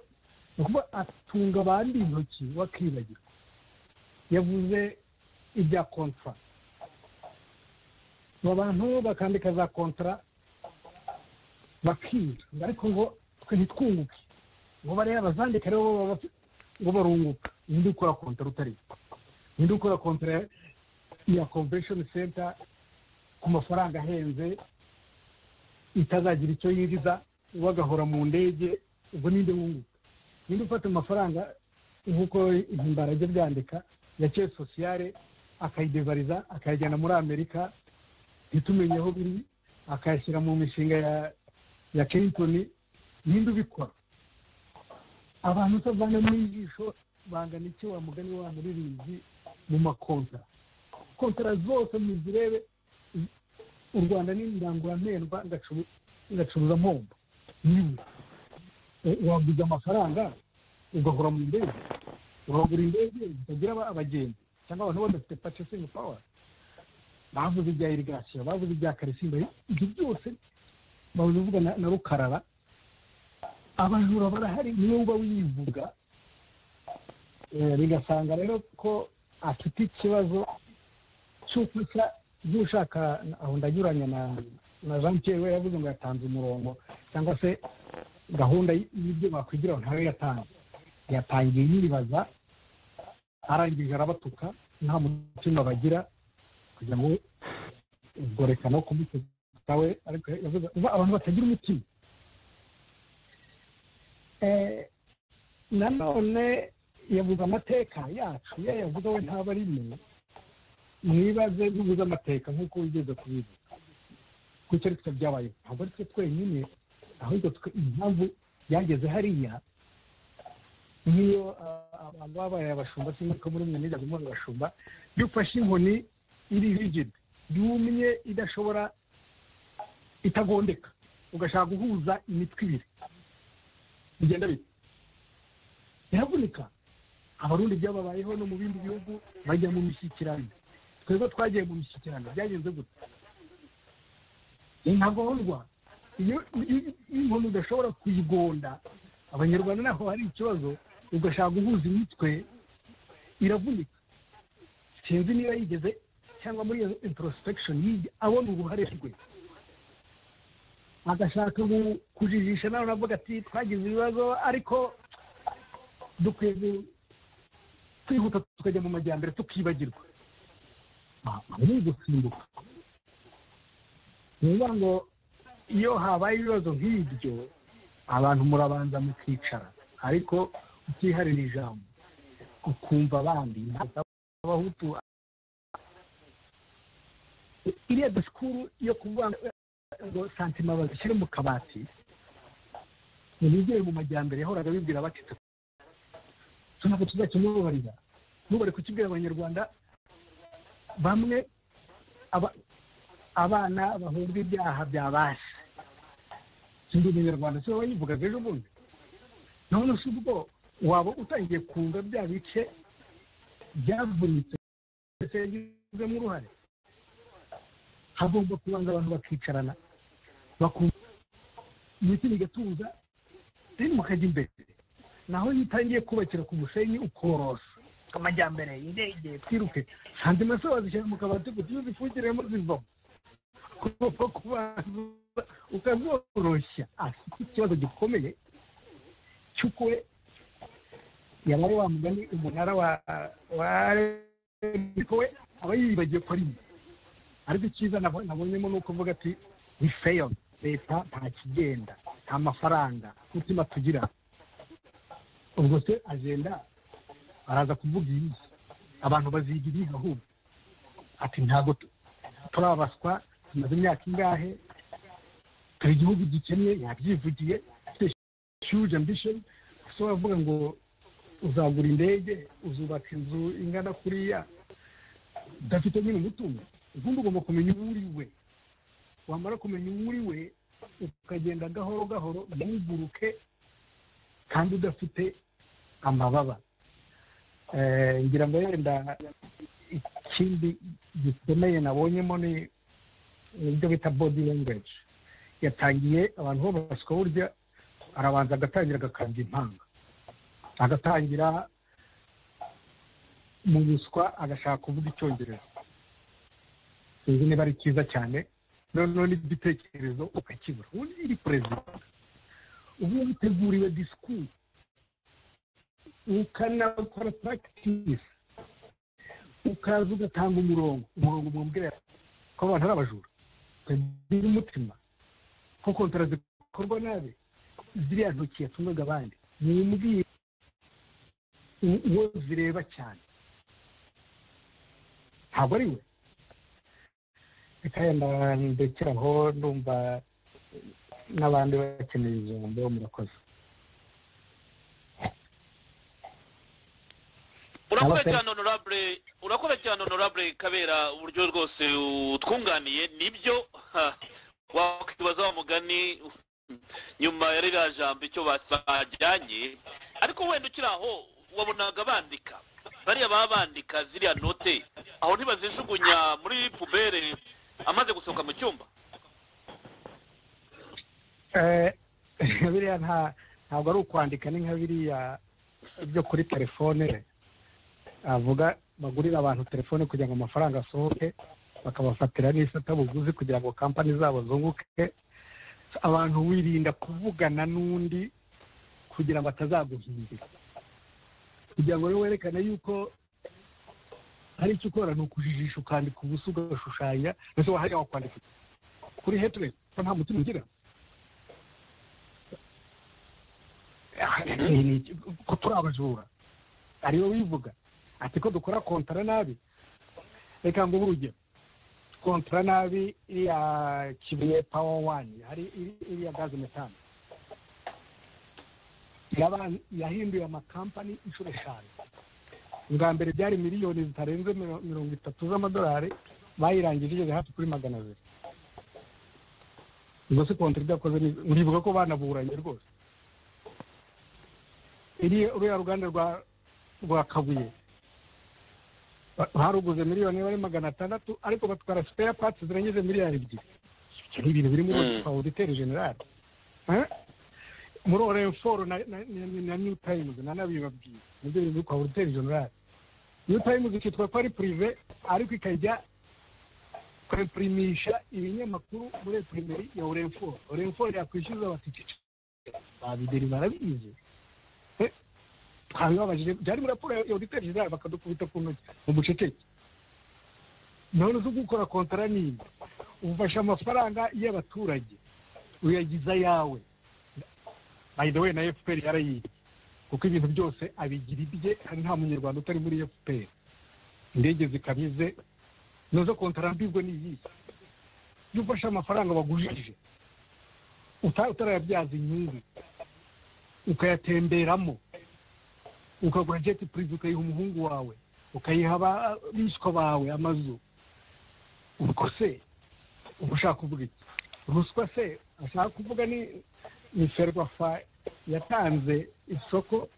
ni ukuvuga atunga abandi intoki bakibagirwa yavuze ibya kontara abo bantu bakandika za kontara bakiga ariko ngo twe ntitwunguke ngo bariya bazandika rero baba bafi- ngo barunguka ninde ukora kontara utari we? ninde ukora kontara ya- ya convention center ku mafaranga ahenze itazagira icyo yinjiza we agahora mu ndege ubwo ninde wunguka ninde ufata amafaranga nk'uko impimbara ajya byandika ya keye sosiyale akayidevariza akayajyana muri amerika ntitumenye aho biri akayashyira mu mishinga ya ya clinton ninde ubikora abantu utavana mu ijisho bangana iki wa mugani wa muririmbyi mu makontara kontara zose muzirebe u rwanda ni indangururamendwa igacuruza mpombo niba waguze amafaranga ugahora mu ndege uragura indege zitagira abagenzi cyangwa abantu badafite purchasing power bavuze ibya irigasiyo bavuze ibya karisimba ibyo byose babivuga na rukarara abajura barahari niyo uba wivuga bigasanga rero ko afite ikibazo cy'uko ushaka aho ndanyuranya na jean pierre we yavuze ngo yatanze umurongo cyangwa se gahunda y'ibyo bakwigira ngo ntawe yatanze yatangiye yibaza arangije arabatuka nta mutima bagira kugira ngo ubwo reka no kumutuka we ariko yavuze abantu batagira umutima nanone yavuze amateka yacu iyo yavuze we ntaba ari mwe mwibaze ntubuze amateka nk'uko wigeze kubivuga kuko ari twe byabaye ntabwo ari twe twenyine ahubwo impamvu byageze hariya nk'iyo abantu baba babaye abashumba cyangwa ko muri umwe nijya muri abashumba iyo ufashe inkoni iri rigid yumye idashobora itagondeka ugashaka guhuza imitwe ibiri bigenda bite iravunika abarundi byababayeho no mu bindi bihugu bajya mu mishyikirano twebwe twagiye mu mishyikirano byagenze gutya intagondwa iyo inkoni udashobora kuyigonda abanyarwanda ntaho hari ikibazo ugashaka guhuza imitwe iravunika sinzi niba yigeze cyangwa muri iyo introspection abona uruhare rwe agashaka kujijisha nawe navuga ati twagize ibibazo ariko dukwiye kwihuta tukajya mu majyambere tukibagirwa ni ugusimbuka ni ukuvuga ngo iyo habaye ibibazo nk'ibyo abantu murabanza mukicara ariko utiharira ijambo ukumva abandi abahutu iriya disikuru yo kuvuga ngo santima bazishyire mu kabati ntibigere mu majyambere yahoraga bibwira abacitse ntabwo tuzakimubabarira ntubare kukibwira abanyarwanda bamwe abana bahunga ibyaha bya basi ndi umunyarwanda si wowe yivugaga ejo bundi none si ubwo waba utangiye kunga bya bice byavunitse ndetse yagizemo uruhare hagomba kubanza abantu bakicarana bakumva imitima igatuza rero mukajya imbere naho iyo utangiye kubakira ku musenyi ukorosa amajyambere indege twiruke kandi maso wazishyira mu kabati kuko iyo zifungiremo zivamo kuko kubanza ukazoroshya afite ikibazo gikomeye cy'uko we yaba ari wa mugani umunara wa ariko we aba yibagiwe ko ari mwe ariko icyiza nabonyemo ni uko uvuga ati ni feyo leta nta kigenda nta mafaranga umutima tugira ubwo se agenda araza kuvuga iyi abantu baziga ibihe ahubwo ati ntabwo turabaswa tumaze imyaka ingahe hari igihugu gikennye yabyivugiye huge ambition so bavuga ngo uzagura indege uzubaka inzu ingana kuriya udafite nyine umutungo ubundi ugomba kumenya uwo uri we wamara kumenya uwo uri we ukagenda gahoro gahoro ntuguruke kandi udafite amababa ngira ngo yenda ikindi gikomeye nabonyemo ni ibyo bita body language yatangiye abantu babaswa burya arabanza agatangira agakambya impanga agatangira mu ruswa agashaka kuvuga icyongereza sinzi niba ari cyiza cyane noneho n'igitekerezo ukakibura ubundi iri perezida ubu witeguriwe disikuru ukanakora puragitisi ukaza ugatanga umurongo umurongo mubwira ko abantu ari abajura ukagira umutima ko kontara zikorwa nabi ziriya ntoki yatungaga abandi ni uwo zireba cyane ntabwo ari we reka yenda ndekeraho ndumva n'abandi bakeneye ijambo murakoze urakoze Namaste. cyane honorable urakoze cyane honorable kabera uburyo rwose utwunganiye nibyo ha, wakwibaza wa mugani nyuma ya ririya jambo icyo basa- bajyanye ariko wenda ukiri aho wabonaga bandika bariya baba bandika ziriya note aho ntibazijugunya muri pubere amaze gusohoka mu cyumba Eh, biriya nta ntabwo ari ukwandika ni nka biriya byo kuri telefone avuga bagurira abantu telefone kugira ngo amafaranga asohoke bakabafatira n'ifatabuguzi kugira ngo kampani zabo zunguke abantu wirinda kuvugana n'undi kugira ngo atazaguhindura kugira ngo rero werekane yuko hari icyo ukora ni ukujijisha ukandika ubusa ugashushanya ndetse wahariya wakwandika kuri headline ko nta mutima ugira Ni- ni- ko turi abajura ariwe wivuga ati ko dukora kontara nabi reka ngo urugero kontara nabi iriya kibuye pawa wani hari iri- iriya gaze metani Yaba- yahinduye amakampani inshuro eshanu ubwa mbere byari miliyoni zitarenze miro- mirongo itatu z'amadolari bayirangije igeze hafi kuri magana abiri ubwo se kontara ibyo yakoze ni- uribuka ko banaburanye rwose iri ruriya ruganda rwa rwa kabuye Ba- baruguze miliyoni bari magana atandatu ariko batwara sipera pati zirengeje miliyari ebyiri Ibyo ni ibintu biri muri Mm. oditeri generali Eh? muri orenforo na na- na- na new times na nabibabwiye nibyo biri muri kwa oditeri generali new times ikitwa ko ari purive ariko ikajya kwepurimisha ibinyamakuru muri epurimeri ya orenforo orenforo yakwishyuza batike babideri barabizi Eh, twabibabajije byari muri raporo ya auditeri general bakadukubita ku ntoki mu buceceke none uzi gukora kontara nini ufashe amafaranga y'abaturage uyagiza ayawe by the way na fpr yarayiye kuko ibintu byose abigira ibye kandi nta munyarwanda utari muri fpr indege zikabize nazo kontara mbibwe n'iyihe iyo ufashe amafaranga bagujije uta- utarayabyaza inyungu ukayatemberamo ukagura jeti purive ukayiha umuhungu wawe ukayiha aba- abishywa bawe amazu ubwo se uba ushaka kuvuga iki ruswa se ashaka kuvuga ni ni ferwafa yatanze isoko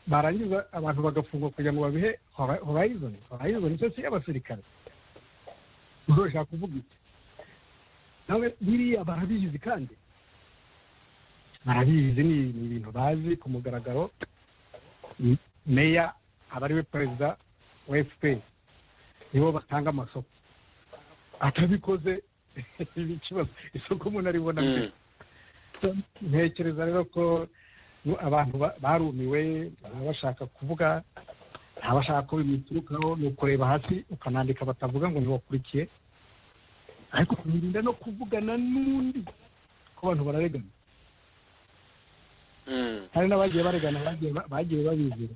barangiza abantu bagafungwa kugira ngo babihe Hora- horizon horizon cyo si abasirikare ubwo bashaka kuvuga iki nawe biriya barabizi kandi barabizi ni ni ibintu bazi ku mugaragaro M- meya aba ariwe perezida wa fpr nibo batanga amasoko atabikoze iba ikibazo isoko umuntu aribona gute? ntekereza rero ko nu- abantu ba- barumiwe baba bashaka kuvuga abashaka ko bimiturukaho ni ukureba hasi ukanandika batavuga ngo ntibakurikiye ariko birinda no kuvugana n'undi ko abantu bararegana Mm. hari n'abagiye baregana bagiye ba- bagiye babizira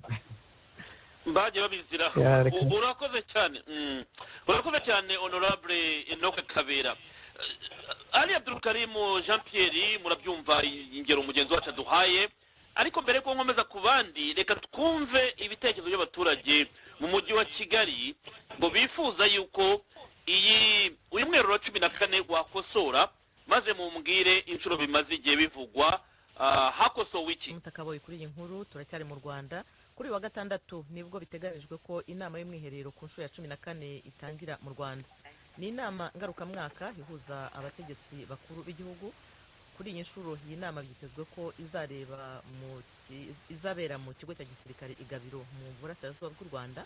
bagiye babizira Ya, reka. U- urakoze cyane Mm. urakoze cyane honorable enoke kabera Eh, ali abdurukarimu jean pierre murabyumva ingero mugenzi wacu aduhaye ariko mbere yuko nkomeza ku bandi reka twumve ibitekerezo by'abaturage mu mujyi wa kigali ngo bifuza yuko iyi uyu mweru wa cumi na kane wakosora maze mumbwire inshuro bimaze igihe bivugwa ah, hakosowe iki umutakaboye kuri iyi nkuru turacyari mu rwanda kuri uyu wa gatandatu nibwo biteganyijwe ko inama y'umwiherero ku nshuro ya cumi na kane itangira mu rwanda ni inama ngarukamwaka ihuza abategetsi bakuru b'igihugu kuri iyi nshuro iyi nama byitezwe ko izareba mu ki- izabera mu kigo cya gisirikare i gabiro mu burasirazuba bw'u rwanda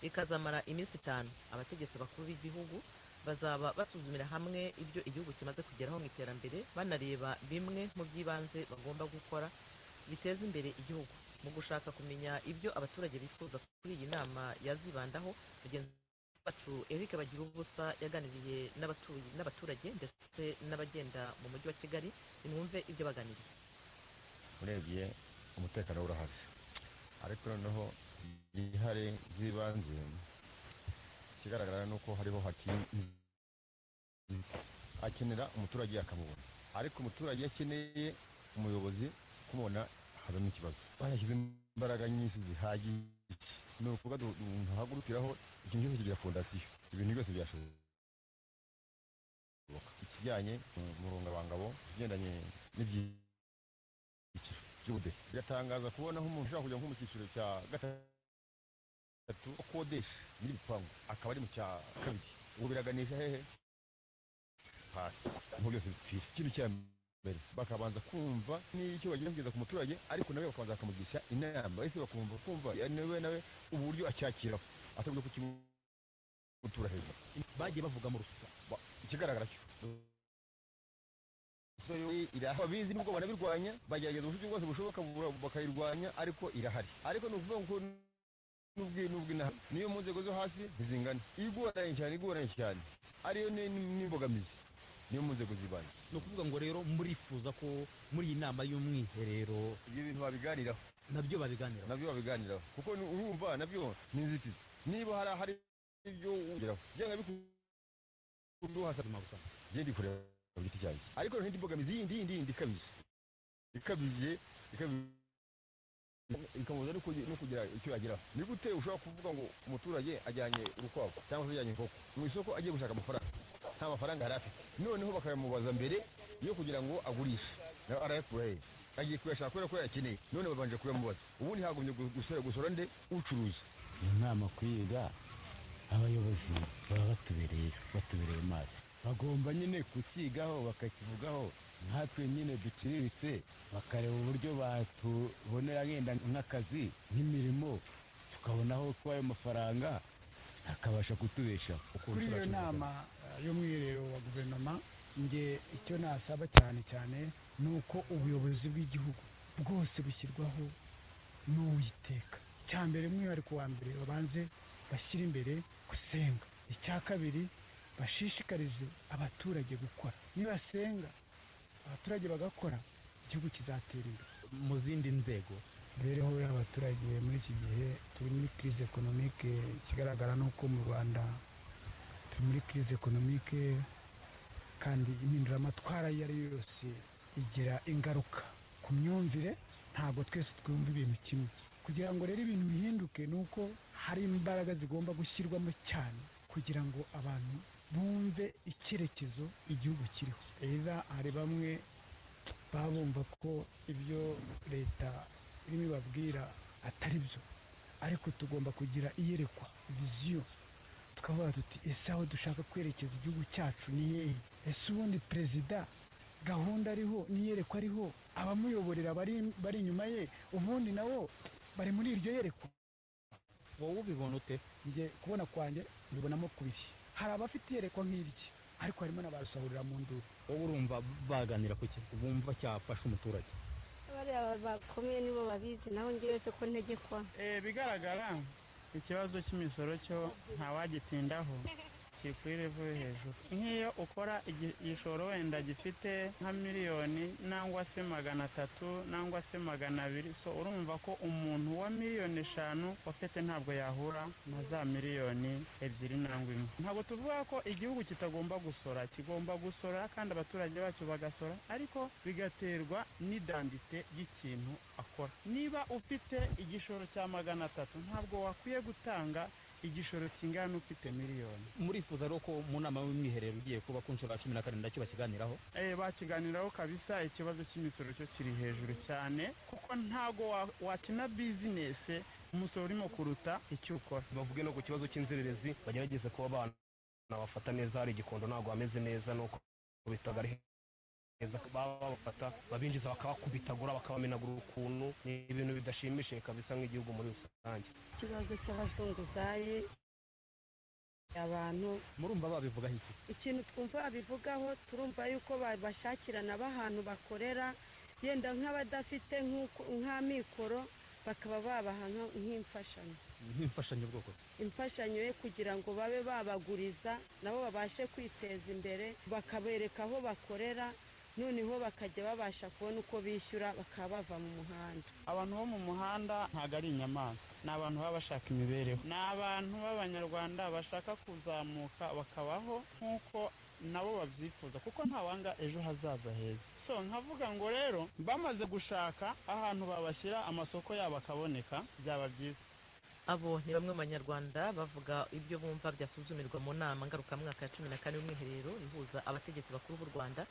ikazamara iminsi itanu abategetsi bakuru b'igihugu bazaba basuzumira hamwe ibyo igihugu kimaze kugeraho mu iterambere banareba bimwe mu by'ibanze bagomba gukora biteza imbere igihugu mu gushaka kumenya ibyo abaturage bifuza kuri iyi nama yazibandaho mugenzi wacu eric bagira ubusa yaganiriye n'abatuye- n'abaturage ndetse n'abagenda mu mujyi wa kigali nimwumve ibyo baganiriye urebye umutekano urahari ariko noneho igihari by'ibanze ikigaragara ni uko hariho hakingi akenera umuturage akamubona ariko umuturage iyo akeneye umuyobozi kumubona havamo ikibazo banashyize imbaraga nyinshi zihagije ni ukuvuga duhagurukiraho ikintu cyose kigira fondasiyo ibintu byose byashoboka ikijyanye umurungabangabo ikigendanye n'ibyiciro by'ubudehe biratangaza kubona nk'umuntu ushobora kujya nko mu cyiciro cya gatatu akodesha nyiri ibipangu akaba ari mu cya kabiri ubu biraganisha hehe hasi aho byose bipfira ikintu cya mbere bakabanza kumva n'icyo bagira kugeza ku muturage ariko nawe bakabanza bakamugisha inama bahise bakumva kumva nawe nawe uburyo acyakiraho atabwiye ko kimutura hejuru bagiye bavuga mu rusuka ba- ikigaragara cyo So, yo, irahari. ababizi nubwo banabirwanya bagerageza uburyo bwose bushoboka bu- bakayirwanya ariko irahari ariko ni ukuvuga ngo n'ubwi n'ubwi na niyo mu nzego zo hasi ntizingana igoranye cyane igoranye cyane ariyo ni- ni- n'imbogamizi niyo mu nzego z'ibanze ni ukuvuga ngo rero murifuza ko muri iyi nama y'umwiherero ibyo bintu babiganiraho nabyo babiganiraho nabyo babiganiraho kuko ni- urumva nabyo ni inzitizi niba hari ahari ibyo ugeraho byanga bikuduhasa Ubuzima busanzwe. njye ndi kureba ku giti cyanjye ariko hari indi mbogamizi yindi yindi yindi ikabije ikabije ikabije ikamubuza no kugi- no kugira icyo yageraho ni gute ushobora kuvuga ngo umuturage ajyanye urukwavu cyangwa se ajyanye inkoko mu isoko agiye gushaka amafaranga nta mafaranga yari afite noneho bakayamubaza mbere yo kugira ngo agurishe nawe arayakura hehe agiye kuyashaka kubera ko yayakeneye none babanje kuyamubaza ubundi hagumye gu- gusora gusora nde ucuruza iyi nama kwiga abayobozi baba batubereye batubereye maso bagomba nyine kukigaho bakakivugaho nkatwe nyine duciriritse bakareba uburyo batubonera yenda nk'akazi nk'imirimo tukabonaho ko ayo mafaranga akabasha kutubeshaho kuri iyo nama eh, y'umwiherero wa guverinoma nge icyo nasaba cyane cyane ni uko ubuyobozi bw'igihugu bwose bushyirwaho n'uwiteka icya mbere umwihariko wa mbere babanze bashyire imbere gusenga icya kabiri bashishikarize abaturage gukora nibasenga abaturage bagakora igihugu kizatera imbere mu zindi nzego imibereho y'abaturage muri iki gihe turi muri crise economique ikigaragara ni uko mu rwanda turi muri crise economique kandi impinduramatwara iyo ari yo yose igira ingaruka ku myumvire ntabwo twese twumva ibintu kimwe kugira ngo rero ibintu bihinduke ni uko hari imbaraga zigomba gushyirwamo cyane kugira ngo abantu bumve icyerekezo igihugu kiriho rero hari bamwe baba bumva ko ibyo leta irimo ibabwira atari byo ariko tugomba kugira iyerekwa viziyo tukavuga tuti ese aho dushaka kwerekeza igihugu cyacu ni hehe ese ubundi perezida gahunda ariho n'iyerekwa ariho abamuyoborera bari bari inyuma ye ubundi nabo bari muri iryo yerekwa wowe ubibona ute njye kubona kwanjye mbibonamo kubiri hari abafite iyerekwa nk'irye ariko harimo n'abasahurira mu nduru wowe urumva baganira ku kintu bumva cyafasha umuturage bariya bakomeye nibo babizi naho njye yose ko ntegekwa bigaragara ikibazo cy'imisoro cyo ntawagitindaho kiri kuri revo yo hejuru nk'iyo ukora igi- igishoro wenda gifite nka miliyoni nangwa se magana atatu nangwa se magana abiri so urumva ko umuntu wa miliyoni eshanu wafite ntabwo yahura na za miliyoni ebyiri nangwa imwe ntabwo tuvuga ko igihugu kitagomba gusora kigomba gusora kandi abaturage bacyo bagasora ariko bigaterwa n'idandite ry'ikintu akora niba ufite igishoro cya magana atatu ntabwo wakwiye gutanga igishoro kingana n'ufite miliyoni murifuza rero ko mu nama y'umwiherero ugiye kuba ku nshuro ya cumi na karindwi cyo bakiganiraho eh, bakiganiraho kabisa ikibazo cy'imisoro cyo kiri hejuru cyane kuko ntago wa- wakina bizinesi umusoro urimo kuruta icyo ukora bavuge no ku kibazo cy'inzererezi bagerageze kuba abana bafata neza hari igikondo ntabwo hameze neza nuko bitaga ari heza baba babafata babinjiza bakabakubitagura bakabamenagura ukuntu ni ibintu bidashimishije kabisa nk'igihugu muri rusange ikibazo cy'abazunguzayi abantu murumva babivugaho iki ikintu twumva babivugaho turumva yuko babashakirana b'ahantu bakorera yenda nk'abadafite nk'uko- nk'amikoro bakaba babaha nka- nk'imfashanyo nk'imfashanyo bwoko ki? imfashanyo yo kugira ngo babe babaguriza nabo babashe kwiteza imbere bakabereka aho bakorera noneho bakajya babasha kubona uko bishyura bakaba bava mu muhanda abantu bo mu muhanda ntabwo ari inyamaswa ni abantu baba bashaka imibereho ni abantu b'abanyarwanda bashaka kuzamuka bakabaho nk'uko nabo babyifuza kuko ntawanga ejo hazaza heza so nkavuga ngo rero bamaze gushaka ahantu babashyira amasoko yabo akaboneka byaba byiza abo ni bamwe mu banyarwanda bavuga ibyo bumva byasuzumirwa mu nama ngarukamwaka ya cumi na kane y'umwiherero ihuza abategetsi bakuru b'u rwanda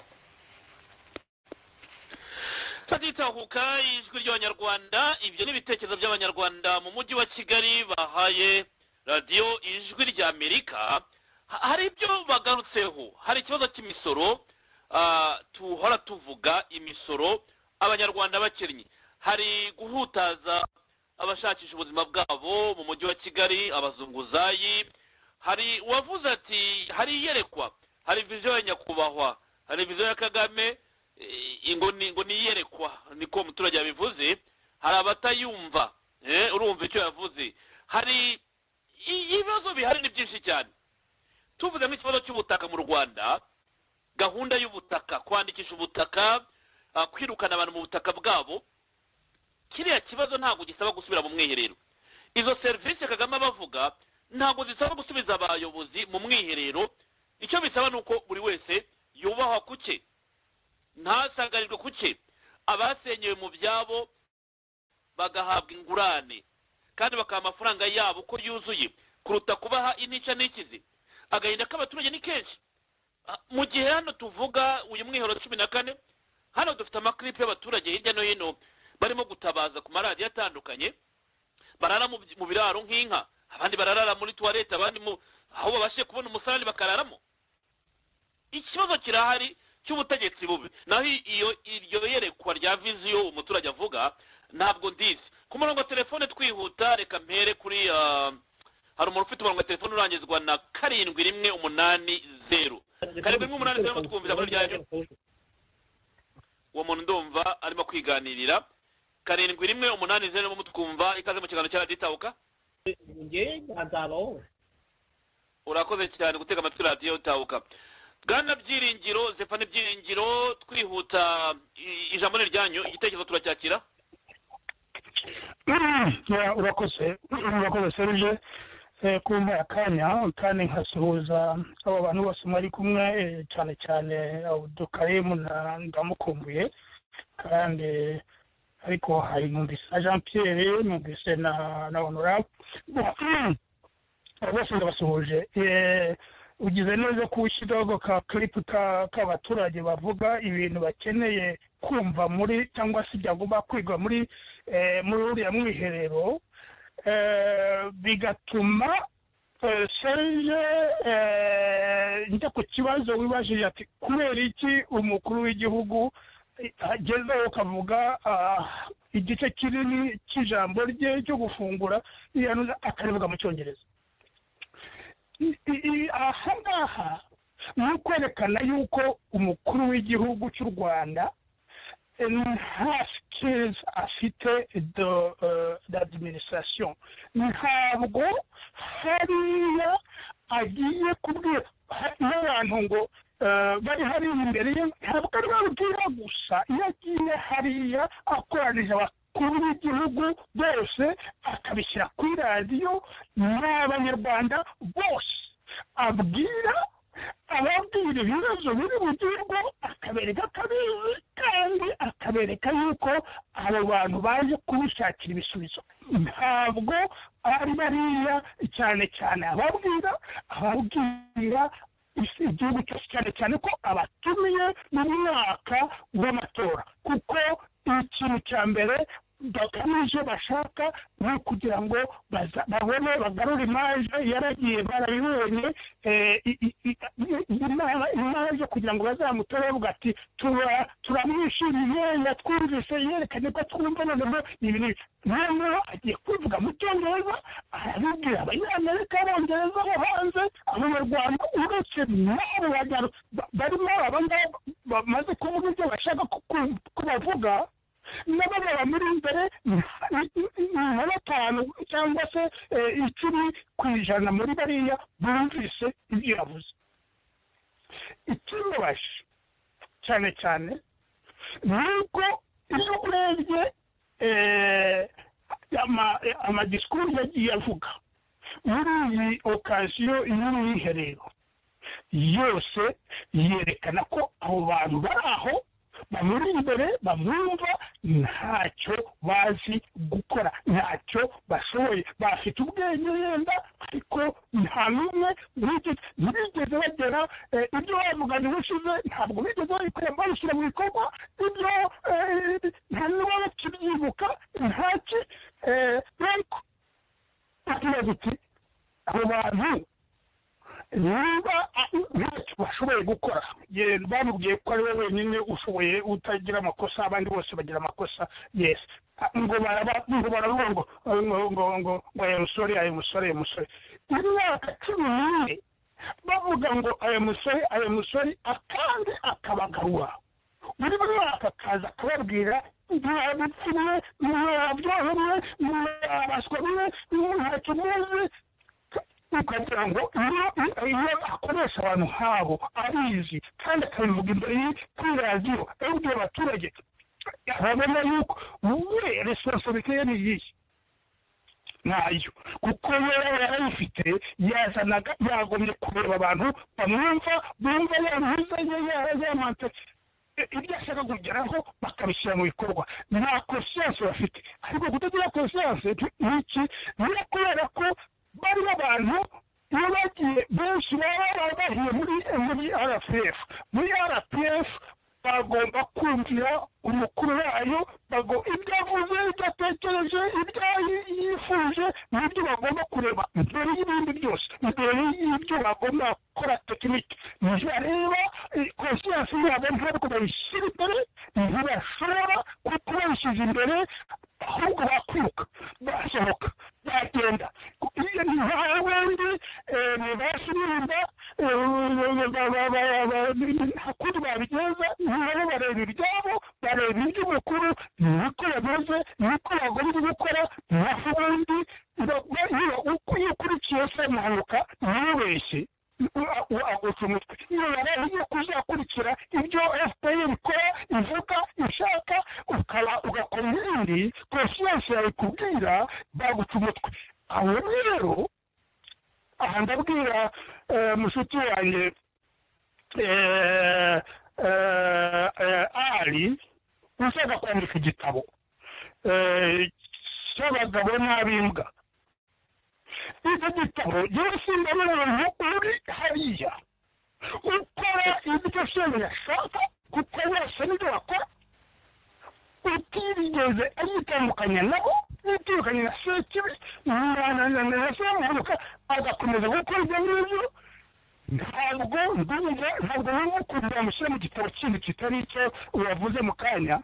tutitahuka ijwi ry'abanyarwanda ibyo ni ibitekerezo by'abanyarwanda mu mujyi wa kigali bahaye radiyo ijwi ry'amerika Ha- hari ibyo bagarutseho hari ikibazo cy'imisoro ah, tuhora tuvuga imisoro abanyarwanda bakennye hari guhutaza abashakisha ubuzima bwabo mu mujyi wa kigali abazunguzayi hari uwavuze ati hari iyerekwa hari viziyo ya nyakubahwa hari viziyo ya kagame eh, ngo ni ngo ni iyerekwa niko umuturage yabivuze hari abatayumva eh, urumva icyo yavuze hari i- ibibazo bihari ni byinshi cyane tuvuze nk'ikibazo cy'ubutaka mu rwanda gahunda y'ubutaka kwandikisha ubutaka ah, kwirukana abantu mu butaka bwabo kiriya kibazo ntabwo gisaba gusubira mu mwiherero izo serivisi kagame aba avuga ntabwo zisaba gusubiza abayobozi mu mwiherero icyo bisaba ni uko buri wese yubahwa ku cye ntasangarirwe ku cye abasenyewe mu byabo bagahabwa ingurane kandi bakaha amafaranga yabo uko yuzuye kuruta kubaha intica n'ikizi agahinda k'abaturage ni kenshi Ah, mu gihe hano tuvuga uyu mwiherero cumi na kane hano dufite amakiripe y'abaturage hirya no hino barimo gutabaza ku maradiyo atandukanye barara mu by- mu biraro nk'inka abandi bararara muri tuwarete abandi mu aho babashe kubona umusarani bakararamo ikibazo kirahari cy'ubutegetsi bubi naho i- iyo iryo yerekwa rya viziyo umuturage avuga ntabwo ndizi ku murongo wa telefone twihuta reka mpere kuri ah, hari umuntu ufite umurongo wa telefone urangizwa na karindwi rimwe umunani zeru karindwi rimwe umunani zeru twumvira muri ryanyu uwo muntu ndumva arimo kwiganirira karindwi rimwe umunani zeru mu twumva ikaze mu kiganiro cya radiyo itahuka njye ntazabaho urakoze cyane gutega amatwi radiyo itahuka bwana byiringiro zepfani byiringiro twihuta i- ijambo ni ryanyu igitekerezo turacyakira Yeah, urakoze urakoze serije Eh, kumpa akanya kandi nkasuhuza aba bantu bose mwari kumwe eh, cyane cyane abudukarimu na ndamukumbuye kandi ariko hari numvise na jean pierre numvise na na honorable Abo bose ndabasuhuje Eh, ugize neza ko ushyiraho ka karipu ka- k'abaturage bavuga ibintu bakeneye kumva muri cyangwa se byagomba kwigwa muri eh, muri uriya mwiherero eh, bigatuma eh, serge eh, njya ku kibazo wibajije ati kubera iki umukuru w'igihugu agezeho ukavuga ah, igice kinini cy'ijambo rye cyo gufungura yanuza akarivuga mu cyongereza I- i- i- aha ngaha ni ukwerekana yuko umukuru w'igihugu cy'u rwanda eh, nta skills afite de eh, d'administration ntabwo hariya agiye kubwira ha- n'abantu ngo eh, bari hariya imbere ye ntabwo ari babwira gusa iyo agiye hariya akoranije abakuru b'igihugu bose akabishyira kuri radiyo n'abanyarwanda bose abwira ababwira ibibazo biri bugirwa akabereka akabizi kandi akabereka yuko abo bantu baje kubishakira ibisubizo ntabwo ari bariya cyane cyane ababwira ababwira isi- igihugu cyose cyane cyane ko abatumiye mu mwaka w'amatora kuko ikintu cya mbere bagamije bashaka ni ukugira ngo baza- babone bagarure imaje yaragiye barabibonye eh, i- i- i- i- imana- imaje kugira ngo bazamutore bavuga ati "Tura- turamwishimiye yatwumvise yerekanye ko twumva noneho ibi n'ibi." noneho agiye kubivuga mu cyongereza arabibwira abanyamerika abongereza bo hanze abanyarwanda uretse n'abo banyarwanda barimo aba ngaba bamaze kuvuga ibyo bashaka ko ku- ko bavuga n'ababa muri imbere nka batanu cyangwa se eh, icumi ku ijana muri bariya bumvise ibyo yavuze ikibabaje cyane cyane ni uko iyo urebye eh, ama- amadisikuru yagiye avuga muri iyi okasiyo y'umwiherero yose yerekana ko abo bantu bari aho bamuri imbere bamwumva ntacyo bazi gukora ntacyo bashoboye bafite ubwenge yenda ariko nta n'umwe wigeze ntibigeze bagera eh, ibyo bavuganije ushize ntabwo bigeze babikora babishyira mu bikorwa ibyo eh, nta n'uba bakibyibuka ntaki eh, ariko akibaza ati abo bantu niba ntacyo bashoboye gukora ye- bamubwiye ko ari we wenyine ushoboye utagira amakosa abandi bose bagira amakosa yes Ah, ngo baraba ngo baravuga ngo eh, ngo ngo ngo ngo aya musore aya musore aya musore imyaka cumi n'ine bavuga ngo aya musore aya musore akandi akabagarura buri mwaka akaza akababwira ntabitsine ntabyohomwe ntabaswa mwe ntacyo muzi ukagira ngo iyo iyo akoresha abantu nk'abo abizi kandi akabivuga imbere y'i- kuri radiyo abibwira abaturage babona yuko we resiponsabite ye ni iyihe ntayo kuko we yarayifite yazanaga yagomye kureba abantu bamwumva bumva yamuzanye yamante ibyo ashaka kugeraho bakabishyira mu bikorwa nta konsiyanse bafite ariko kutagira konsiyanse n'iki ni kubera ko bari abantu iyo bagiye benshi baba barahiye muri muri rpf muri rpf bagomba kumvira umukuru wayo bago ibyo avuze ibyo atekereje ibyo yifuje nibyo bagomba kureba mbere y'ibindi byose mbere y'ibyo bagomba gukora tekinike ntibareba konsiyansi yabo ntabwo bayishyira imbere ntibashobora kuko bayishyize imbere ahubwo bakwiruka basohoka bagenda iyo ni nta wundi eh, ntibasubirinda nta kundi babigeza nabo bareba ibyabo bareba iby'umukuru niko yameze niko bagomba gukora nta wundi uko iyo ukurikiye se mpanuka ntubeshye agutse umutwe iyo yarahiye kuzakurikira ibyo fpr ikora ivuga ishaka ukaba ugakora ibindi konsiyanse yawe ikubwira bagutse umutwe aho rero aha ndabwira eh, mushuti wanjye eh, eh, eh, ari ushaka kwandika igitabo eh, cy'abagabo n'ab'imbwa icyo gitabo yewe simba n'umuntu uri hariya ukora ibyo shebuja ashaka kuko bose nibyo bakora utirigeze yitandukanya nabo yitandukanye na sekibi na semuhuka agakomeza gukora ibyo ngibyo ntabwo ndumva ntabwo wumva ukuntu bamushyira mu gitabo kindi kitari icyo uravuze mu kanya